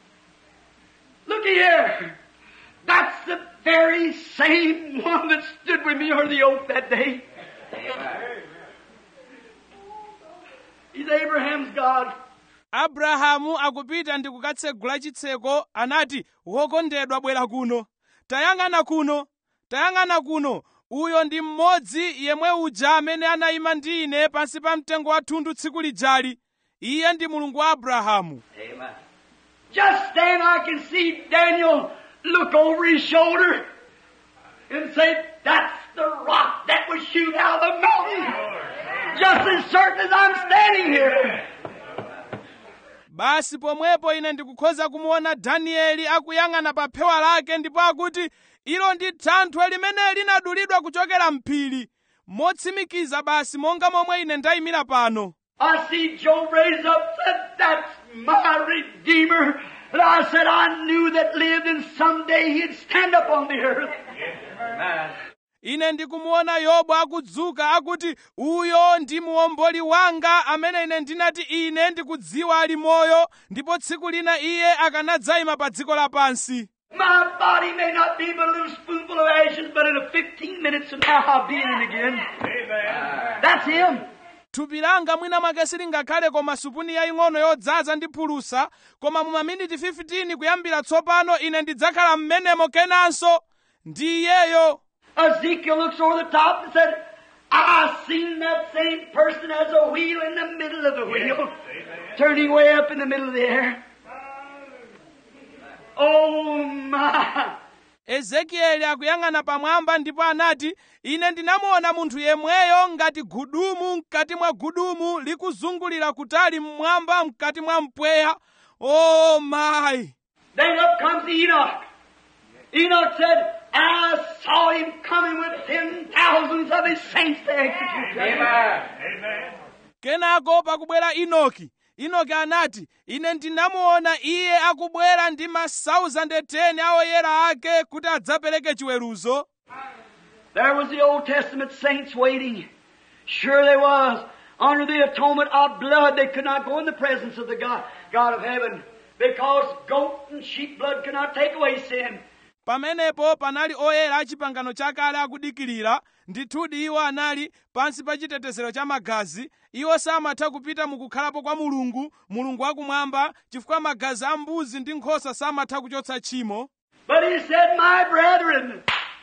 Look here. That's the very same one that stood with me under the oak that day. He's Abraham's God. abrahamu akupita ndi kukatsegula chitseko anati wokondedwa bwera kuno tayang'ana kuno tayang'ana kuno uyo ndi mmodzi yemwe uja amene anayima ndi ine pansi pa mtengo wa thundu tsiku lijali iye ndi mulungu wa abrahamu Amen. Just then I can see Daniel look over his shoulder and say, That's the rock that was shoot out of the mountain. Just as certain as I'm standing here. basi pomwepo ine ndikukhoza kumuona danieli akuyang'ana pa phewa lake ndipo akuti ilo ndi thanthwe limene linadulidwa kuchokera mphiri motsimikiza basi monga momwe ine ndayimira pano I see Job raised up, said, That's my Redeemer. And I said, I knew that lived and someday he'd stand up on the earth. Amen. ine ndikumuona yobu akudzuka akuti uyo ndi muomboli wanga amene ine ndinati ine ndikudziwa ali moyo ndipo tsiku lina iye akanadzayima pa dziko lapansi My body may not be but a little spoonful of ashes, but in a 15 minutes from now I'll be in it again. That's him. thupi langa mwina mwake silingakhale koma supuni yaying'ono yodzaza ndi phulusa koma mu maminiti 15 kuyambira tsopano ine ndidzakhala m'menemo kenanso ndi iyeyo Ezekiel looks over the top and said, I seen that same person as a wheel in the middle of the wheel, turning way up in the middle of the air. Oh my! ezekieli akuyang'ana pamwamba ndipo anati ine ndinamuona munthu yemweyo ngati gudumu mkati mwa gudumu likuzungulira kutali mmwamba mkati mwa mpweya o mayi Then up comes Enoch. Enoch said, I saw him coming with ten thousands of his saints to execute him. Amen. kenako pakubwera inoki inoki anati ine ndinamuona iye akubwera ndi ma 1010 a oyera ake kuti adzapereke chiweruzo There was the Old Testament saints waiting. Sure they was. Under the atonement of blood, they could not go in the presence of the God, God of heaven. Because goat and sheep blood could not take away sin. pamenepo panali oyera a chipangano chakale akudikirira ndithudi iwo anali pansi pa chitetezero cha magazi iwo samatha kupita mukukhalapo kwa mulungu mulungu wakumwamba chifukwa magazi a mbuzi ndi nkhosa samatha kuchotsa tchimo But he said, My brethren,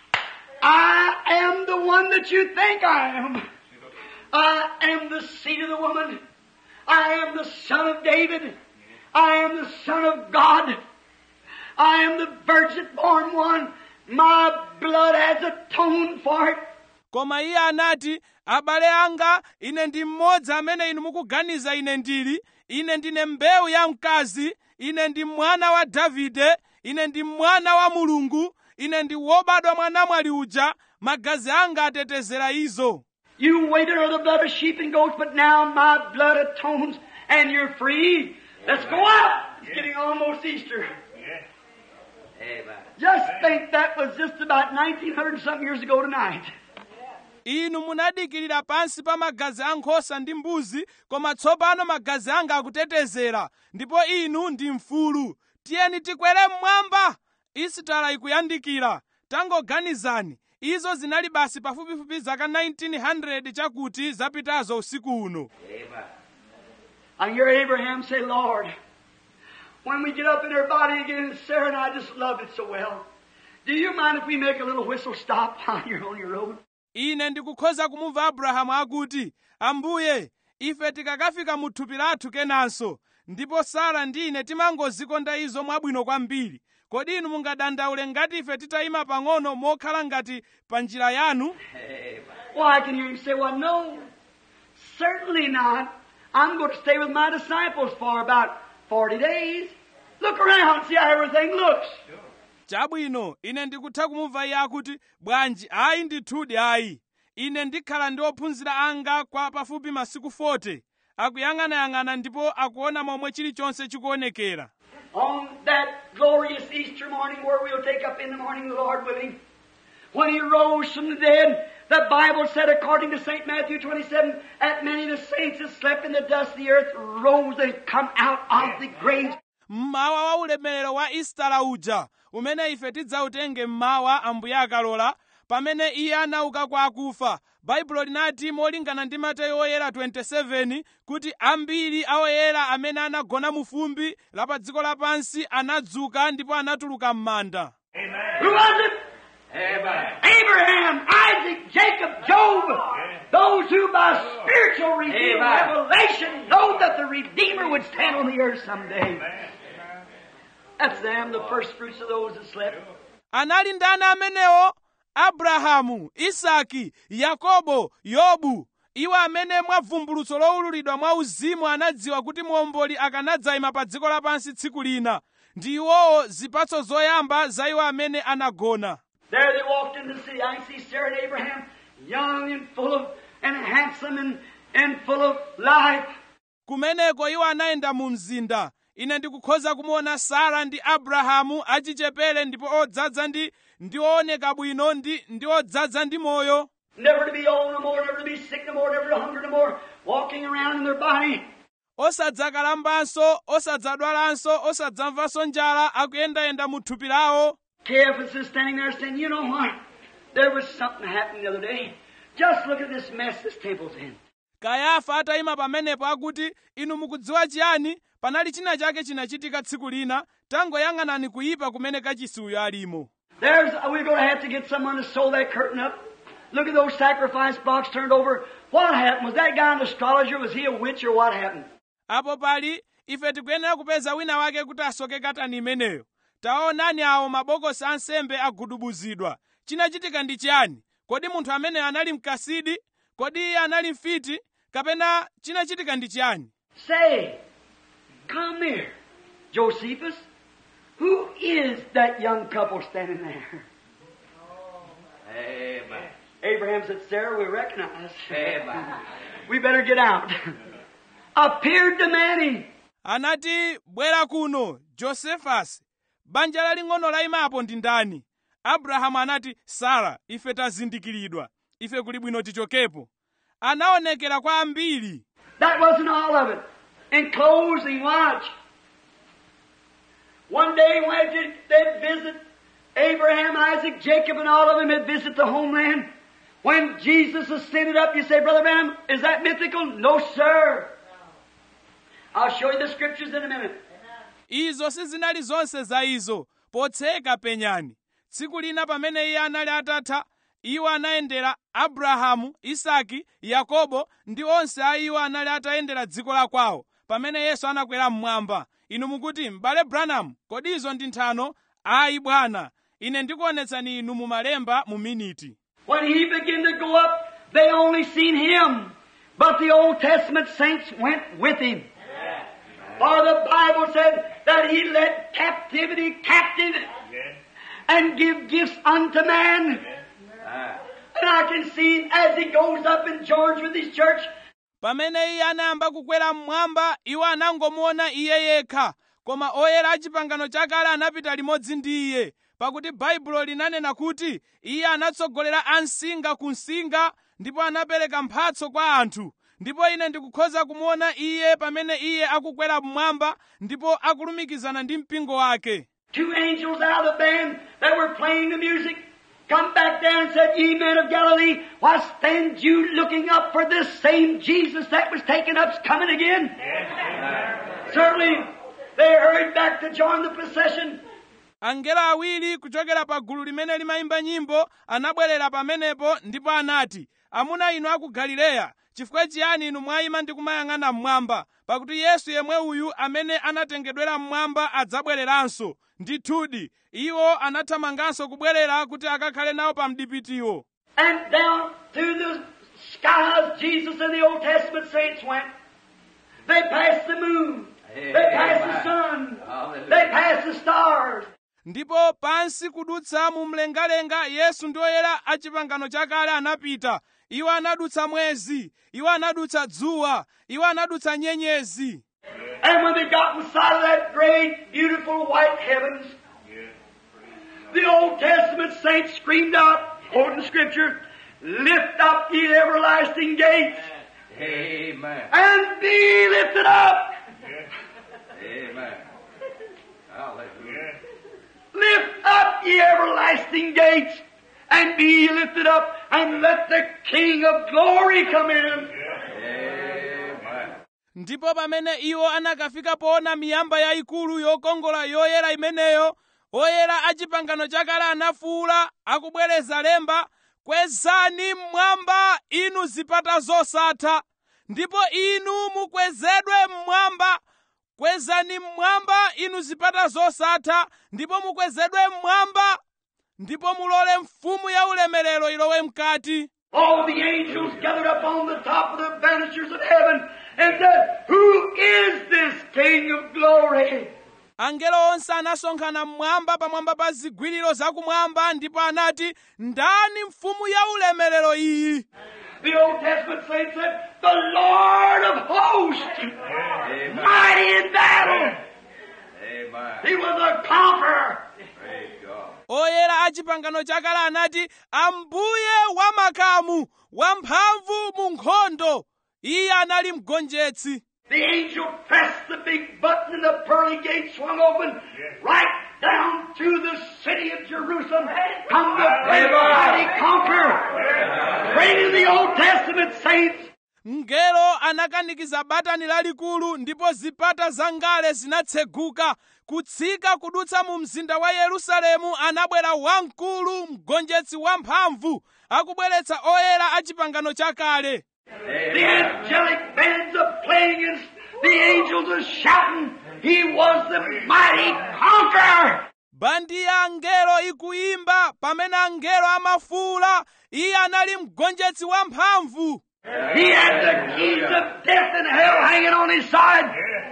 I am the one that you think I am. I am the seed of the woman. I am the son of David. I am the son of God. I am the virgin born one. My blood has atoned for it. koma iye anati abale anga ine ndi mmodzi amene inu mukuganiza ine ndili ine ndine mbewu ya mkazi ine ndi mwana wa davide ine ndi mwana wa mulungu ine ndi wobadwa mwanamwali uja magazi anga atetezera izo You waited on the blood of sheep and goats, but now my blood atones and you're free. Let's go out. It's getting almost Easter. Amen. Just think that was just about 1900 something years ago tonight. inu munadikirira pansi pa magazi a nkhosa ndi mbuzi koma tsopano magazi anga akutetezera ndipo inu ndi mfulu tiyeni tikwere mmwamba isitala ikuyandikira tangoganizani izo zinali basi pafupifupi zaka 1900 chakuti zapitazo usiku uno Amen. I hear Abraham say, Lord, when we get up in our body again, and Sarah and I just loved it so well. Do you mind if we make a little whistle stop while you're on your road? ine ndikukhoza kumumva abrahamu akuti ambuye ife tikakafika mu thupi lathu kenanso ndipo sara ndi ine timangozikonda izo mwabwino kwambiri kodi inu mungadandaule ngati ife titayima pang'ono mokhala ngati pa njira yanu Amen. Well, I can hear him say, Well, no, certainly not. I'm going to stay with my disciples for about 40 days. Look around, see how everything looks. chabwino ine ndikutha kumumva iye akuti bwanji ayi ndithudi ayi ine ndikhala ndi ophunzira anga kwa pafupi masiku 40 akuyang'anayang'ana ndipo akuona momwe chilichonse chikuonekera On that glorious Easter morning where we'll take up in the morning the Lord with him, when he rose from the dead, the Bible said according to St. Matthew 27, that many of the saints that slept in the dust of the earth rose and come out of the graves. mmawa wa ulemerero wa istala uja umene ife tidzautenge mmawa ambuye akalola pamene iye anauka kwa akufa baibulo linati molingana ndi mateyu oyera 27 kuti ambiri a oyera amene anagona mu fumbi la pa dziko lapansi anadzuka ndipo anatuluka m'manda Who was it? Amen. Abraham, Isaac, Jacob, Job. Those who by spiritual revealed Amen. revelation know that the Redeemer would stand on the earth someday. That's them, the first fruits of those that slept. anali ndani amenewo abrahamu isaki yakobo yobu iwo amene mwa vumbulutso lowululidwa mwa uzimu anadziwa kuti muomboli akanadzayima pa dziko lapansi tsiku lina ndi iwowo zipatso zoyamba za iwo amene anagona There they walked in the city. I can see Sarah and Abraham, young and full of, and handsome and, and full of life. kumeneko iwo anayenda mu mzinda ine ndikukhoza kumuona sara ndi abrahamu achichepere ndipo odzaza ndi ndi ooneka bwino ndi ndi odzaza ndi moyo Never to be old no more, never to be sick no more, never to hunger no more, walking around in their body. osadzakalambanso osadzadwalanso osadzamvanso njala akuyendayenda mu thupi lawo Caiaphas is standing there saying, You know what? There was something happening the other day. Just look at this mess this temple's in. kayafa atayima pamenepo akuti inu mukudziwa chiyani panali china chake chinachitika tsiku lina tangoyang'anani kuyipa kumene kachisuyo alimo There's, we're going to have to get someone to sew that curtain up. Look at those sacrifice blocks turned over. What happened? Was that guy an astrologer? Was he a witch or what happened? apo pali ife tikuyenera kupeza wina wake kuti asoke katani imeneyo taonani awo mabokosi ansembe agudubuzidwa chinachitika ndi chiyani kodi munthu ameneyo anali mkasidi kodi iye anali mfiti kapena chinachitika ndi chiyani Say, come here, Josephus. Who is that young couple standing there? Amen. Abraham said, Sarah, we recognize. Amen. We better get out. Appeared demanding. anati bwera kuno josefasi banja laling'ono layimapo ndi ndani abrahamu anati sara ife tazindikiridwa ife kuli bwino tichokepo anaonekera kwa ambiri That wasn't all of it. In closing, watch. One day when they'd they'd visit Abraham, Isaac, Jacob, and all of them had visited the homeland. When Jesus ascended up, you say, Brother Branham, is that mythical? No, sir. I'll show you the scriptures in a minute. izo sizinali zonse za izo potseka penyani tsiku lina pamene iye anali atatha iwo anayendera abrahamu isaki yakobo ndi onse a iwo anali atayendera dziko la kwawo pamene yesu anakwera mmwamba inu mukuti m'bale branham kodi izo ndi nthano ayi bwana ine ndikuonetsani inu mu malemba mu miniti When he began to go up, they only seen him. But the Old Testament saints went with him. For the Bible said that he led captivity captive and give gifts unto man. Ah. And I can see him as he goes up and joins with his church. pamene iye anayamba kukwera mmwamba iwo anangomuona iye yekha koma oyera a chipangano chakale anapita limodzi ndi iye pakuti baibulo linanena kuti iye anatsogolera ansinga ku nsinga ndipo anapereka mphatso kwa anthu ndipo ine ndikukhoza kumuona iye pamene iye akukwera mmwamba ndipo akulumikizana ndi mpingo wake Two angels out of the band that were playing the music come back down and said, Ye men of Galilee, why stand you looking up for this same Jesus that was taken up's coming again? Certainly, they hurried back to join the procession. angelo awiri kuchokera pa gulu limene limayimba nyimbo anabwerera pamenepo ndipo anati amuna inu a ku galileya chifukwa chiyani inu mwayima ndi kumayang'ana mmwamba pakuti yesu yemwe uyu amene anatengedwera mmwamba adzabwereranso ndithudi iwo anathamanganso kubwerera kuti akakhale nawo pa mdipitiwo And down through the skies, Jesus and the Old Testament saints went. They passed the moon. They passed the sun. Hallelujah. They passed the stars. ndipo pansi kudutsa mu mlengalenga yesu ndi oyera a chipangano chakale anapita iwo anadutsa mwezi iwo anadutsa dzuwa iwo anadutsa nyenyezi And when they got inside of that great, beautiful white heavens, the Old Testament saints screamed out, quoting Scripture, Lift up ye everlasting gates, Amen. and be lifted up. Amen. Hallelujah. Lift up ye everlasting gates, and be lifted up and let the King of glory come in. Amen. ndipo pamene iwo anakafika poona miyamba yayikulu yokongola yoyera imeneyo oyera a chipangano chakale anafuwula akubwereza lemba kwezani mmwamba inu zipata zosatha ndipo inu mukwezedwe mmwamba kwezani mmwamba inu zipata zosatha ndipo mukwezedwe mmwamba ndipo mulole mfumu ya ulemerero ilowe mkati All the angels gathered up on the top of the banisters of heaven and said, Who is this King of glory? angelo onse anasonkhana mmwamba pamwamba pa zigwiriro zakumwamba ndipo anati ndani mfumu ya ulemerero iyi The Old Testament saints said, The Lord of hosts, Amen. mighty in battle. Amen. He was a conqueror. Praise God. oyera a chipangano chakale anati ambuye wamakamu wamphamvu mu nkhondo iye anali mgonjetsi The angel pressed the big button and the pearly gate swung open right down to the city of Jerusalem. Come the great mighty conqueror. Great in the Old Testament saints. mngelo anakanikiza batani lalikulu ndipo zipata zangale zinatseguka kutsika kudutsa mu mzinda wa yerusalemu anabwera wamkulu mgonjetsi wamphamvu akubweretsa oyera a chipangano chakale The angelic bands are playing and the angels are shouting. He was the mighty conqueror. bandi ya angelo ikuyimba pamene angelo amafuwula iye anali mgonjetsi wamphamvu He had the keys of death and hell hanging on his side.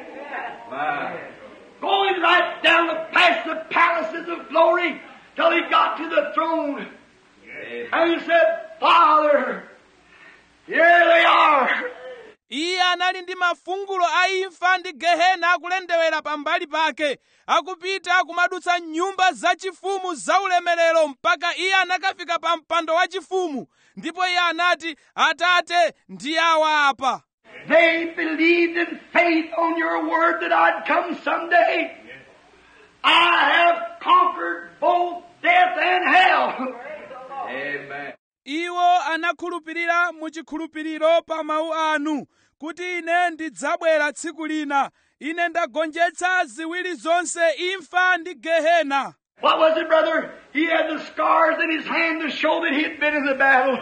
My. going right down the past the palaces of glory till he got to the throne. Amen. And he said, Father, here they are. iye anali ndi mafungulo a imfa ndi gehena akulendewera pambali pake akupita kumadutsa nyumba zachifumu zaulemerero mpaka iye anakafika pa mpando wachifumu ndipo iye anati atate ndi awa apa They believed in faith on your word that I'd come someday. I have conquered both death and hell. Amen. iwo anakhulupirira mu chikhulupiriro pa mawu anu kuti ine ndidzabwera tsiku lina ine ndagonjetsa ziwiri zonse imfa ndi gehena What was it, brother? He had the scars in his hand to show that he had been in the battle.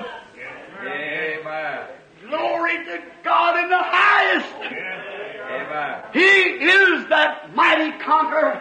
Amen. Glory to God in the highest. Amen. He is that mighty conqueror.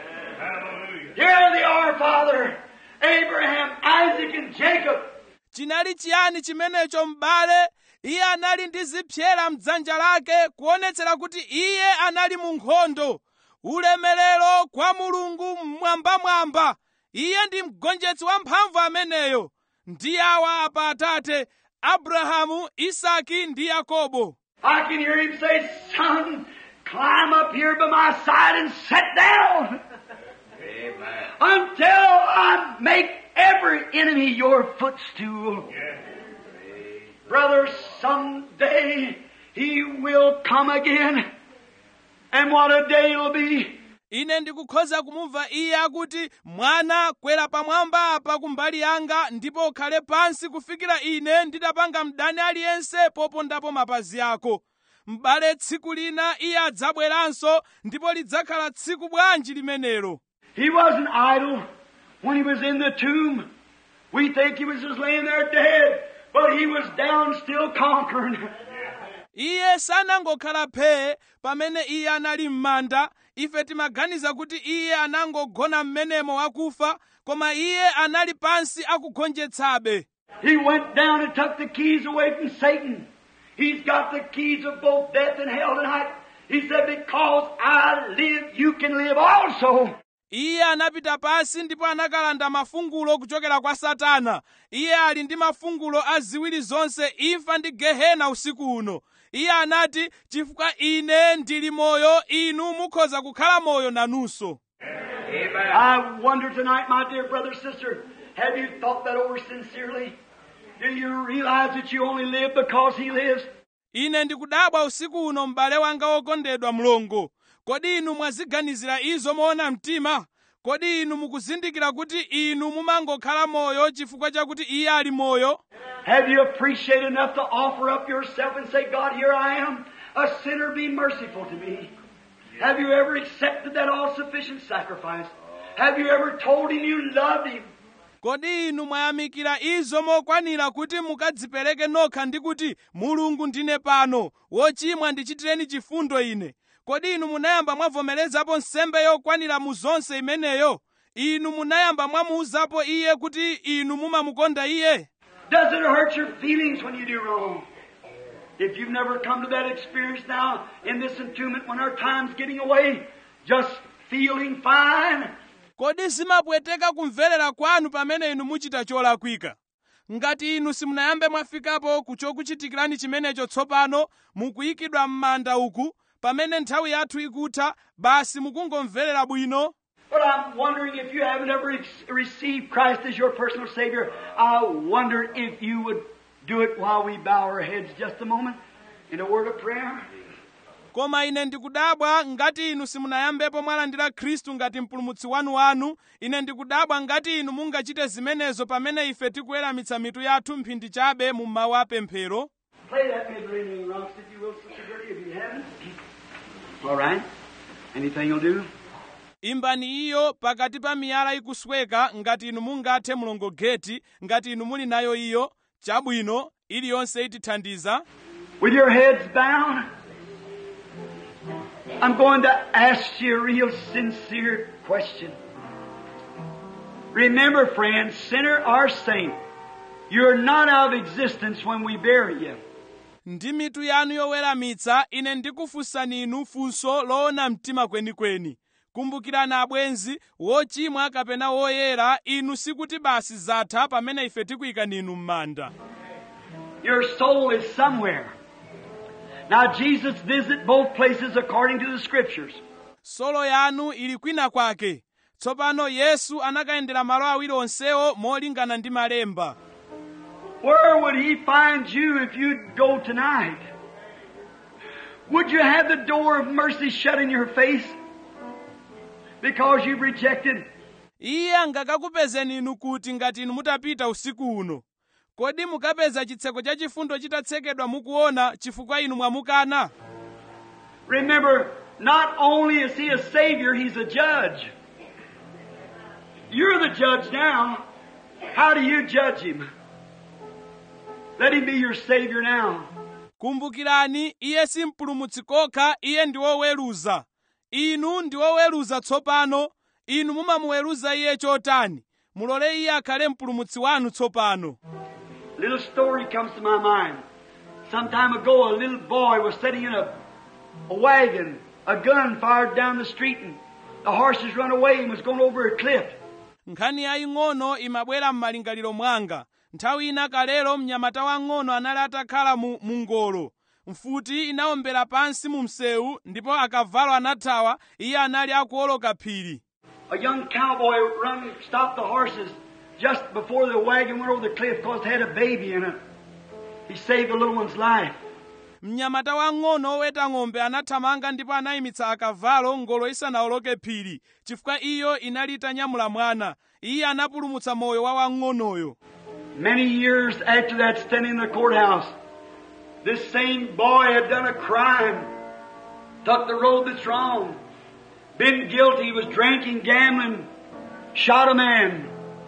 Here they are, Father. Abraham, Isaac, and Jacob. chinali chiyani chimenecho m'bale iye anali ndi zipyera mdzanja lake kuonetsera kuti iye anali mu nkhondo ulemerero kwa mulungu mmwambamwamba iye ndi mgonjetsi wamphamvu ameneyo ndi awa apa atate abrahamu isaki ndi yakobo I can hear him say, Son, climb up here by my side and sit down Amen. until I make every enemy your footstool. Brother, someday he will come again. And what a day it'll be. ine ndikukhoza kumumva iye akuti mwana kwera pamwamba apa kumbali yanga ndipo ukhale pansi kufikira ine nditapanga mdani aliyense popondapo mapazi ako m'bale tsiku lina iye adzabweranso ndipo lidzakhala tsiku bwanji limenelo He wasn't idle when he was in the tomb. We think he was just laying there dead, but he was down still conquering. iye sanangokhala phee pamene iye anali m'manda ife timaganiza kuti iye anangogona m'menemo wakufa koma iye anali pansi akugonjetsabe He went down and took the keys away from Satan. He's got the keys of both death and hell tonight. He said, Because I live, you can live also. iye anapita pansi ndipo anakalanda mafungulo kuchokera kwa satana iye ali ndi mafungulo a ziwiri zonse imfa ndi gehena usiku uno iye anati chifukwa ine ndili moyo inu mukhoza kukhala moyo nanunso Amen. I wonder tonight, my dear brother, sister, have you thought that over sincerely? Do you realize that you only live because He lives? ine ndikudabwa usiku uno m'bale wanga wokondedwa mlongo kodi inu mwaziganizira izo moona mtima kodi inu mukuzindikira kuti inu mumangokhala moyo chifukwa chakuti iye ali moyo Have you appreciated enough to offer up yourself and say, God, here I am, a sinner, be merciful to me? Have you ever accepted that all sufficient sacrifice? Have you ever told Him you loved Him? kodi inu mwayamikira izo mokwanira kuti mukadzipereke nokha ndi kuti mulungu ndine pano wochimwa ndichitireni chifundo ine kodi inu munayamba mwavomerezapo nsembe yokwanira mu zonse imeneyo inu munayamba mwamuwuzapo iye kuti inu mumamukonda iye Does it hurt your feelings when you do wrong? If you've never come to that experience now in this entombment when our time's getting away, just feeling fine, kodi zimapweteka kumverera kwanu pamene inu muchita cholakwika ngati inu simunayambe mwafikapo ku chokuchitikirani chimenecho tsopano mukuyikidwa m'manda uku pamene nthawi yathu ikutha basi mukungomverera bwino But I'm wondering if you haven't ever ex- received Christ as your personal Savior. I wonder if you would do it while we bow our heads just a moment in a word of prayer. koma ine ndikudabwa ngati inu simunayambepo mwalandira khristu ngati mpulumutsi wanu wanu ine ndikudabwa ngati inu mungachite zimenezo pamene ife tikuweramitsa mitu yathu mphindi chabe mu mawu apemphero Play that mid-ringing rocks if you will, Sister Gertie, if you haven't. All right. Anything will do. imbani iyo pakati pa miyala ikusweka ngati inu mungathe mulongogeti ngati inu muli nayo iyo chabwino iliyonse itithandiza With your heads bowed, I'm going to ask you a real sincere question. Remember, friend, sinner or saint, you're not out of existence when we bury you. ndi mitu yanu yoweramitsa ine ndikufunsani inu funso loona mtima kwenikweni kumbukirani abwenzi wochimwa kapena woyera inu sikuti basi zatha pamene ife tikuyikani inu m'manda Your soul is somewhere. Now, Jesus visited both places according to the Scriptures. solo yanu ili kwina kwake tsopano yesu anakayendera malo awiri onsewo molingana ndi malemba Where would He find you if you'd go tonight? Would you have the door of mercy shut in your face because you've rejected? iye angakakupezeni inu kuti ngati inu mutapita usiku uno kodi mukapeza chitseko cha chifundo chitatsekedwa mukuona chifukwa inu mwamukana Remember, not only is He a Savior, He's a judge. You're the judge now. How do you judge Him? Let Him be your Savior now. kumbukirani iye si mpulumutsi kokha iye ndi woweruza inu ndi woweruza tsopano inu mumamuweruza iye chotani mulole iye akhale mpulumutsi wanu tsopano A little story comes to my mind. Some time ago, a little boy was sitting in a, a wagon, a gun fired down the street, and the horses run away and was going over a cliff. nkhani yaying'ono imabwera m'malingaliro mwanga nthawi ina kalero mnyamata wang'ono anali atakhala mu, mu ngolo mfuti inawombera pansi mu msewu ndipo akavalo anathawa iye anali akuwoloka phiri A young cowboy run and stopped the horses just before the wagon went over the cliff because it had a baby in it. He saved the little one's life. mnyamata wang'ono oweta ng'ombe anathamanga ndipo anayimitsa akavalo ngolo isanawoloke phiri chifukwa iyo inali itanyamula mwana iye anapulumutsa moyo wa wang'onoyo Many years after that, standing in the courthouse, this same boy had done a crime, took the road that's wrong, been guilty, was drinking, gambling, shot a man,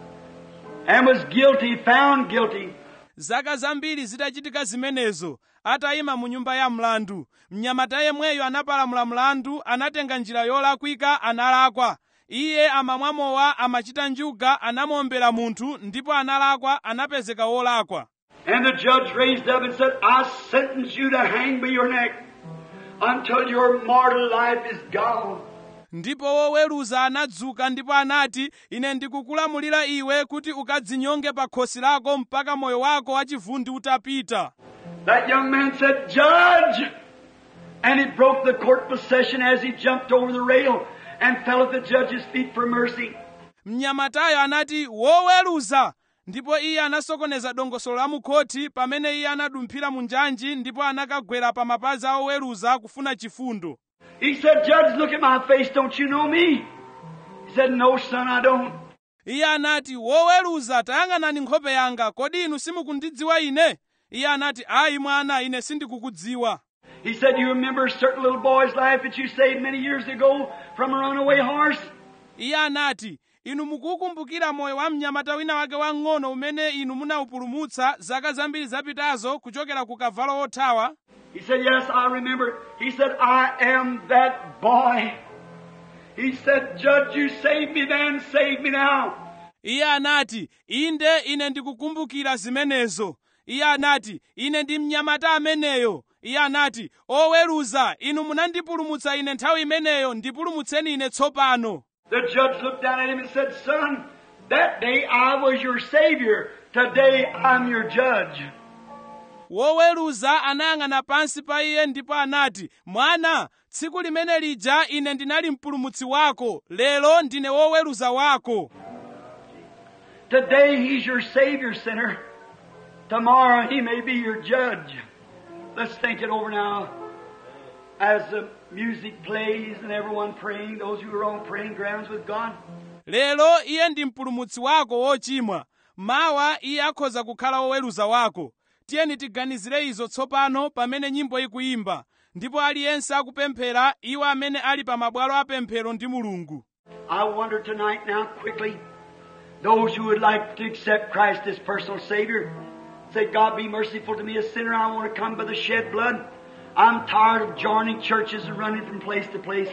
and was guilty, found guilty. zaka zambiri zitachitika zimenezo atayima mu nyumba ya mlandu mnyamata yemweyo anapalamula mlandu anatenga njira yolakwika analakwa iye amamwa mowa amachita njuga anamuombera munthu ndipo analakwa anapezeka wolakwa And the judge raised up and said, I sentence you to hang by your neck until your mortal life is gone. ndipo woweruza anadzuka ndipo anati ine ndikukulamulira iwe kuti ukadzinyonge pa khosi lako mpaka moyo wako wachivundi utapita That young man said, Judge! And he broke the court procession as he jumped over the rail and fell at the judge's feet for mercy. mnyamatayo anati woweruza ndipo iye anasokoneza dongosolo la mukhoti pamene iye anadumphira mu njanji ndipo anakagwera pa mapazi a oweruza kufuna chifundo He said, Judge, look at my face. Don't you know me? He He said, No, son, I don't. iye anati woweruza tayang'anani nkhope yanga kodi inu simukundidziwa ine iye anati ayi mwana ine sindikukudziwa He said, You remember a certain little boy's life that you saved many years ago from a runaway horse? iye anati inu mukukumbukira moyo wa mnyamata wina wake wang'ono umene inu munawupulumutsa zaka zambiri zapitazo kuchokera ku kavalo wothawa He said, Yes, I remember. He said, I am that boy. He said, Judge, you saved me then, save me now. iye anati inde ine ndikukumbukira zimenezo iye anati ine ndi mnyamata ameneyo iye anati oweruza inu munandipulumutsa ine nthawi imeneyo ndipulumutseni ine tsopano The judge looked down at him and said, Son, that day I was your Savior. Today I'm your judge. woweruza anayang'ana pansi pa iye ndipo anati mwana tsiku limene lija ine ndinali mpulumutsi wako lero ndine woweruza wako Today he's your Savior, sinner. Tomorrow he may be your judge. Let's think it over now. As the music plays and everyone praying, those who are on praying grounds with God. lero iye ndi mpulumutsi wako wochimwa mawa iye akhoza kukhala woweruza wako tiyeni tiganizire izo tsopano pamene nyimbo ikuyimba ndipo aliyense akupemphera iwo amene ali pa mabwalo apemphero ndi mulungu I wonder tonight now, quickly, those who would like to accept Christ as personal Savior, say, God be merciful to me, a sinner. I want to come by the shed blood. I'm tired of joining churches and running from place to place.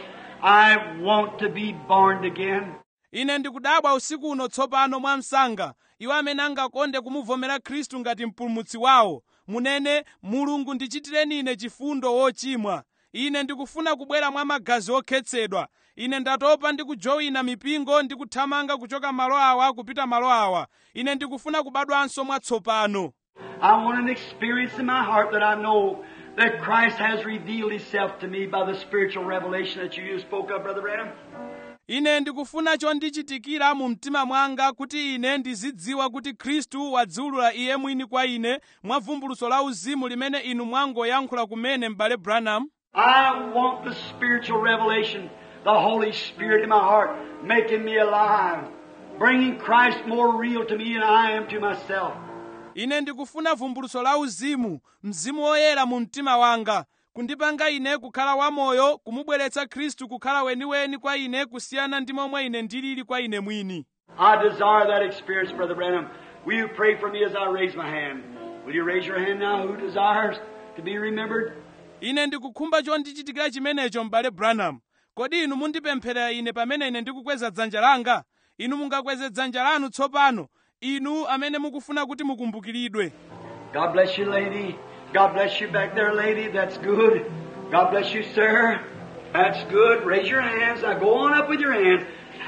I want to be born again. ine ndikudabwa usiku uno tsopano mwa msanga iwo amene angakonde kumuvomera khristu ngati mpulumutsi wawo munene mulungu ndichitireni ine chifundo wochimwa ine ndikufuna kubwera mwa magazi okhetsedwa ine ndatopa ndi kujowina mipingo ndi kuthamanga kuchoka malo awa kupita malo awa ine ndikufuna kubadwanso mwatsopano I want an experience in my heart that I know that Christ has revealed Himself to me by the spiritual revelation that you spoke of, Brother Branham. ine ndikufuna chondichitikira mu mtima mwanga kuti ine ndizidziwa kuti khristu wadziwulula iye mwini kwa ine mwa vumbulutso la uzimu limene inu mwangoyankhula kumene m'bale branham I want the spiritual revelation, the Holy Spirit in my heart, making me alive, bringing Christ more real to me than I am to myself. ine ndikufuna vumbulutso la uzimu mzimu woyera mu mtima wanga kundipanga ine kukhala wamoyo kumubweretsa khristu kukhala weniweni kwa ine kusiyana ndi momwe ine ndilili kwa ine mwini I desire that experience, Brother Branham. Will you pray for me as I raise my hand? Will you raise your hand now? Who desires to be remembered? ine ndikukhumba chondichitikira chimenecho m'bale branham kodi inu mundipempherera ine pamene ine ndikukweza dzanja langa inu mungakweze dzanja lanu tsopano inu amene mukufuna kuti mukumbukiridwe God bless you, lady. God bless you back there, lady. That's good. God bless you, sir. That's good. Raise your hands. Now go on up with your hands.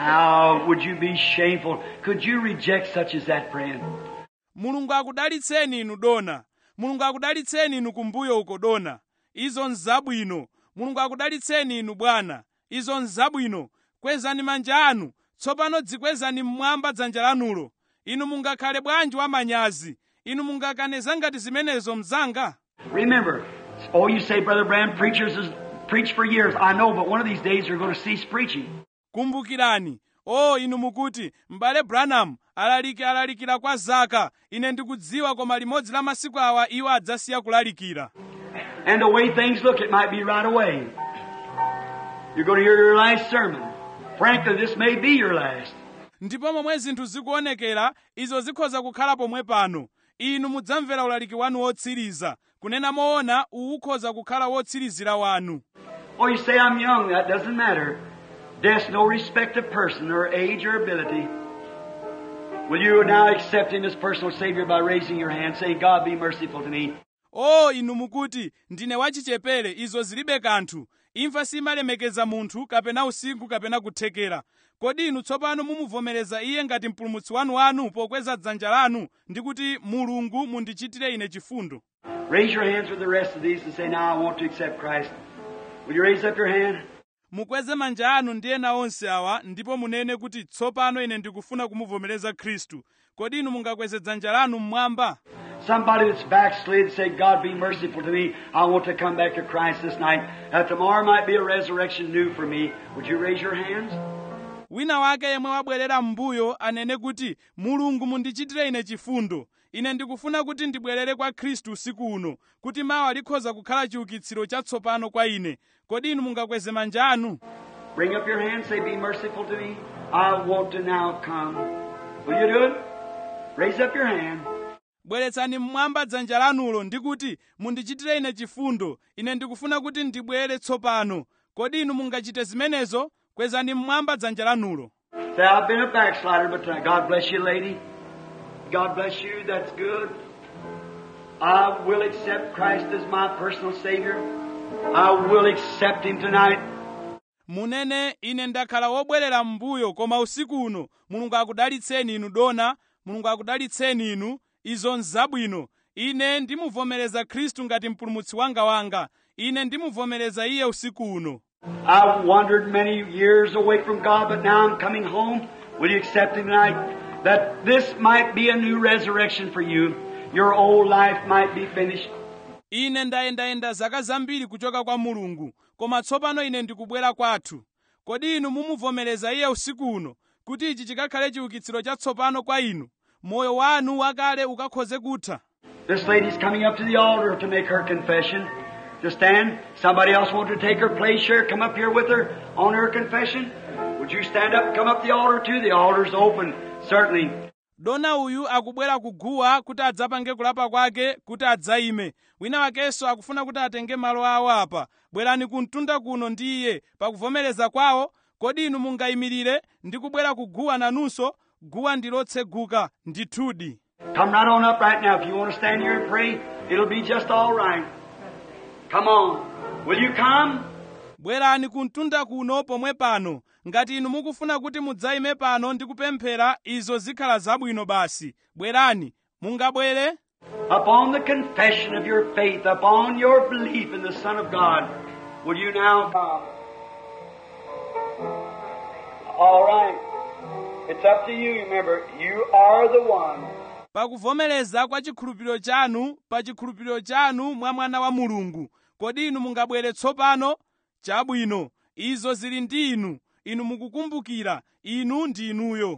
How would you be shameful? Could you reject such as that, friend? mulungu akudalitseni inu dona mulungu akudalitseni inu kumbuyo uko dona izo nzabwino mulungu akudalitseni inu bwana izo nzabwino kwezani manja anu tsopano dzikwezani mmwamba dzanja lanulo inu mungakhale bwanji wamanyazi inu mungakaneza ngati zimenezo mzanga Remember, oh, you say, Brother Branham, preachers has preached for years. I know, but one of these days they're going to cease preaching. kumbukirani o inu mukuti m'bale branham alaliki alalikira kwa zaka ine ndikudziwa koma limodzi la masiku awa iwo adzasiya kulalikira And the way things look, it might be right away. You're going to hear your last sermon. Frankly, this may be your last. ndipo momwe zinthu zikuonekera izo zikhoza kukhala pomwe pano inu mudzamvera ulaliki wanu wotsiriza kunena moona uwu ukhoza kukhala wotsirizira wanu Oh, you say I'm young. That doesn't matter. Death's no respect of person or age or ability. Will you now accept Him as personal Savior by raising your hand, saying, God be merciful to me? o inu mukuti ndine wachichepere izo zilibe kanthu imfa simalemekeza munthu kapena usinkhu kapena kuthekera kodi inu tsopano mumuvomereza iye ngati mpulumutsi wanu wanu pokweza dzanja lanu ndi kuti mulungu mundichitire ine chifundo Raise your hands with the rest of these and say, Now I want to accept Christ. Will you raise up your hand? mukweze manja anu ndi ena onse awa ndipo munene kuti tsopano ine ndikufuna kumuvomereza khristu kodi inu mungakweze dzanja lanu mmwamba Somebody that's backslid say, God be merciful to me. I want to come back to Christ this night. That tomorrow might be a resurrection new for me. Would you raise your hands? wina wake yemwe wabwerera m'mbuyo anene kuti mulungu mundichitire ine chifundo ine ndikufuna kuti ndibwerere kwa khristu usiku uno kuti mawa likhoza kukhala chiukitsiro chatsopano kwa ine kodi inu mungakweze manja anu Bring up your hand, say, Be merciful to me. I want to now come. Will you do it? Raise up your hand. bweretsani mmwamba dzanja lanulo ndi kuti mundichitire ine chifundo ine ndikufuna kuti ndibwere tsopano kodi inu mungachite zimenezo kwezani mmwamba dzanja lanulo Say, I've been a backslider, but uh, God bless you, lady. God bless you. That's good. I will accept Christ as my personal Savior. I will accept Him tonight. munene ine ndakhala wobwerera m'mbuyo koma usiku uno mulungu akudalitseni inu dona mulungu akudalitseni inu izo nzabwino ine ndimuvomereza khristu ngati mpulumutsi wanga wanga ine ndimuvomereza iye usiku uno I've wandered many years away from God, but now I'm coming home. Will you accept Him tonight? That this might be a new resurrection for you. Your old life might be finished. ine ndayendayenda zaka zambiri kuchoka kwa mulungu koma tsopano ine ndikubwera kwathu kodi inu mumuvomereza iye usiku uno kuti ichi chikakhale chiukitsiro chatsopano kwa inu moyo wanu wakale ukakhoze kutha This lady's coming up to the altar to make her confession. To stand. Somebody else want to take her place here? Come up here with her on her confession. Would you stand up and come up the altar too? The altar's open. Certainly. dona uyu akubwera kuguwa kuti adzapange kulapa kwake kuti adzaime wina wakenso akufuna kuti atenge malo awo apa bwerani kumtunda kuno ndi iye pakuvomereza kwawo kodi inu mungayimirire ndi kubwera kuguwa nanunso guwa ndi lotseguka ndithudi Come right on up right now. If you want to stand here and pray, it'll be just all right. Come on. Will you come? bwerani kumtunda kuno pomwe pano ngati inu mukufuna kuti mudzayime pano ndi kupemphera izo zikhala zabwino basi bwerani mungabwere Upon the confession of your faith, upon your belief in the Son of God, will you now come? All right. It's up to you. Remember, you are the one. pakuvomereza kwa chikhulupiriro chanu pa chikhulupiriro chanu mwa mwana wa mulungu kodi inu mungabwere tsopano chabwino izo zili ndi inu inu mukukumbukira inu ndi inuyo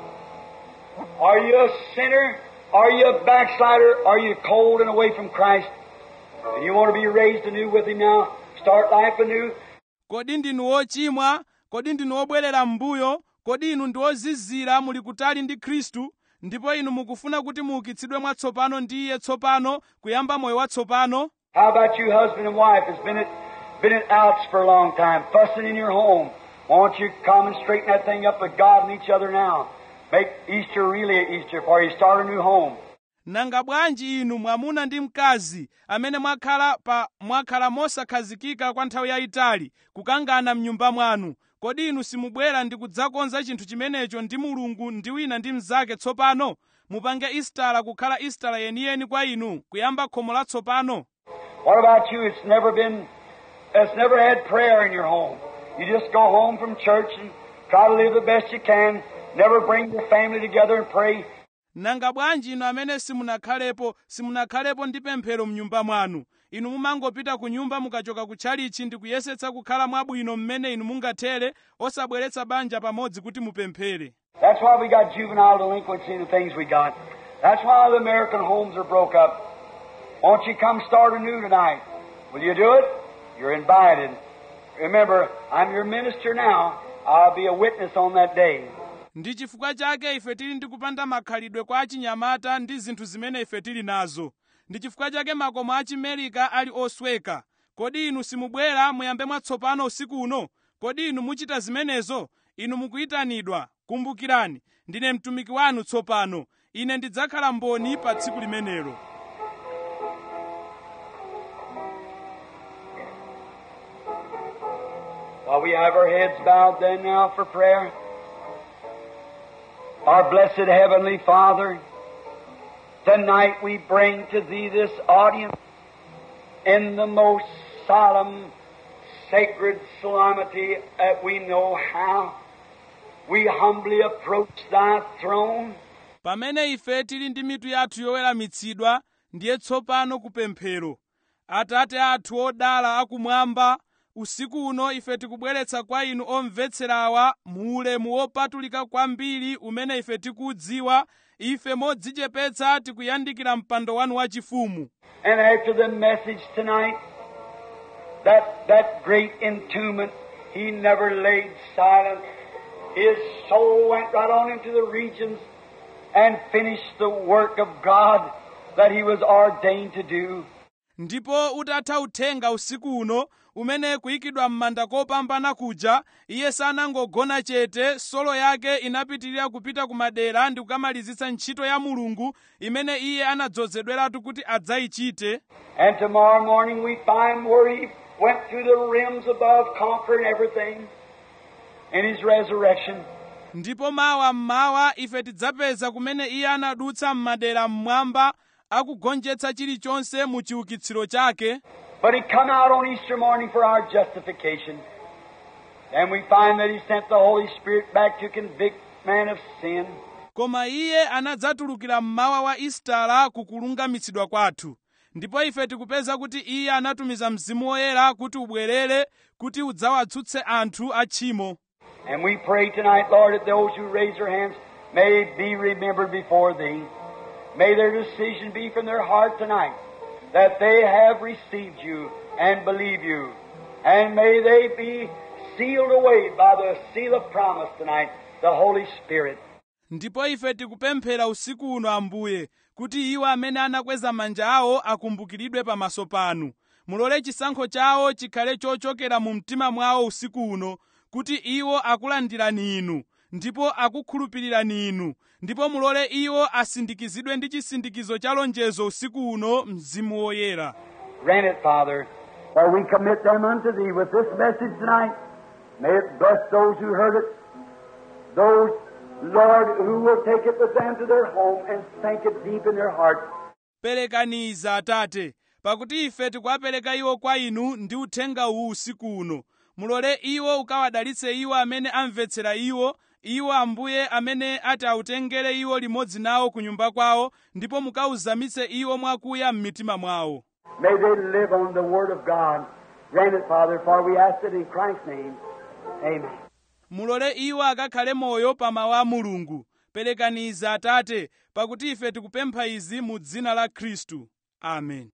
Are you a sinner? Are you a backslider? Are you cold and away from Christ? And you want to be raised anew with Him now? Start life anew? kodi ndinu wochimwa kodi ndinu wobwerera m'mbuyo kodi inu ndi ozizira muli kutali ndi khristu ndipo inu mukufuna kuti muukitsidwe mwatsopano ndi iye tsopano kuyamba moyo watsopano How about you, husband and wife, that's been at, been at outs for a long time, fussing in your home? Won't you come and straighten that thing up with God and each other now? Make Easter really a Easter for you. Start a new home. nanga bwanji inu mwamuna ndi mkazi amene mwakhala pa mwakhala mosakhazikika kwa nthawi yayitali kukangana mnyumba mwanu kodi inu simubwera ndi kudzakonza chinthu chimenecho ndi mulungu ndi wina ndi mnzake tsopano mupange istala kukhala istala yeniyeni kwa inu kuyamba khomo latsopano What about you? It's never been, it's never had prayer in your home. You just go home from church and try to live the best you can. Never bring your family together and pray. nanga bwanji inu amene simunakhalepo simunakhalepo ndi pemphero mnyumba mwanu inu mumangopita ku nyumba mukachoka ku tchalichi ndi kuyesetsa kukhala mwabwino mmene inu mungathere osabweretsa banja pamodzi kuti mupemphere That's why we got juvenile delinquency and the things we got. That's why the American homes are broke up. Won't you come start anew tonight? Will you do it? You're invited. Remember, I'm your minister now. I'll be a witness on that day. ndi chifukwa chake ife tili ndi kupanda makhalidwe kwa achinyamata ndi zinthu zimene ife tili nazo ndi chifukwa chake makomo achimerika ali osweka kodi inu simubwera muyambe mwatsopano usiku uno kodi inu muchita zimenezo inu mukuyitanidwa kumbukirani ndine mtumiki wanu tsopano ine ndidzakhala mboni pa tsiku limenelo While we have our heads bowed then now for prayer. Our blessed Heavenly Father, tonight we bring to Thee this audience in the most solemn, sacred solemnity that we know how. We humbly approach Thy throne. pamene ife tili ndi mitu yathu yoweramitsidwa ndiye tsopano kupemphero atate athu odala akumwamba usiku uno ife tikubweretsa kwa inu omvetserawa mu ulemu wopatulika kwambiri umene ife tikuudziwa ife modzichepetsa tikuyandikira mpando wanu wachifumu And after the message tonight, that, that great entombment, he never laid silent. His soul went right on into the regions and finished the work of God that he was ordained to do. ndipo utatha uthenga usiku uno umene kuyikidwa m'manda kopambana kuja iye sanangogona chete solo yake inapitirira kupita ku madera ndi kukamalizitsa ntchito ya mulungu imene iye anadzozedweratu kuti adzayichite And tomorrow morning we find where he went through the rims above, conquering everything in his resurrection. ndipo mawa mmawa ife tidzapeza kumene iye anadutsa m'madera mmwamba akugonjetsa chilichonse mu chiukitsiro chake But he come out on Easter morning for our justification. And we find that he sent the Holy Spirit back to convict man of sin. koma iye anadzatulukira mmawa wa istala kukulungamitsidwa kwathu ndipo ife tikupeza kuti iye anatumiza mzimu woyera kuti ubwerere kuti udzawatsutse anthu atchimo And we pray tonight, Lord, that those who raise their hands may be remembered before Thee. May their decision be from their heart tonight that they have received You and believe You. And may they be sealed away by the seal of promise tonight, the Holy Spirit. ndipo ife tikupemphera usiku uno ambuye kuti iwo amene anakweza manja awo akumbukiridwe pamaso panu mulole chisankho chawo chikhale chochokera mu mtima mwawo usiku uno kuti iwo akulandirani inu ndipo akukhulupirirani inu ndipo mulole iwo asindikizidwe ndi chisindikizo cha lonjezo usiku uno mzimu woyera Grant it, Father, for we commit them unto Thee with this message tonight. May it bless those who heard it, those, Lord, who will take it with them to their home and sink it deep in their hearts. perekaniza atate pakuti ife tikuwapereka iwo kwa inu ndi uthenga uwu usiku uno mulole iwo ukawadalitse iwo amene amvetsera iwo iwo ambuye amene ati autengere iwo limodzi nawo ku nyumba kwawo ndipo mukauzamitse iwo mwakuya m'mitima mwawo May they live on the Word of God. Grant it, Father, for we ask it in Christ's name. Amen. mulole iwo akakhale moyo pa mawu a mulungu perekaniza atate pakuti ife tikupempha izi mu dzina la khristu amen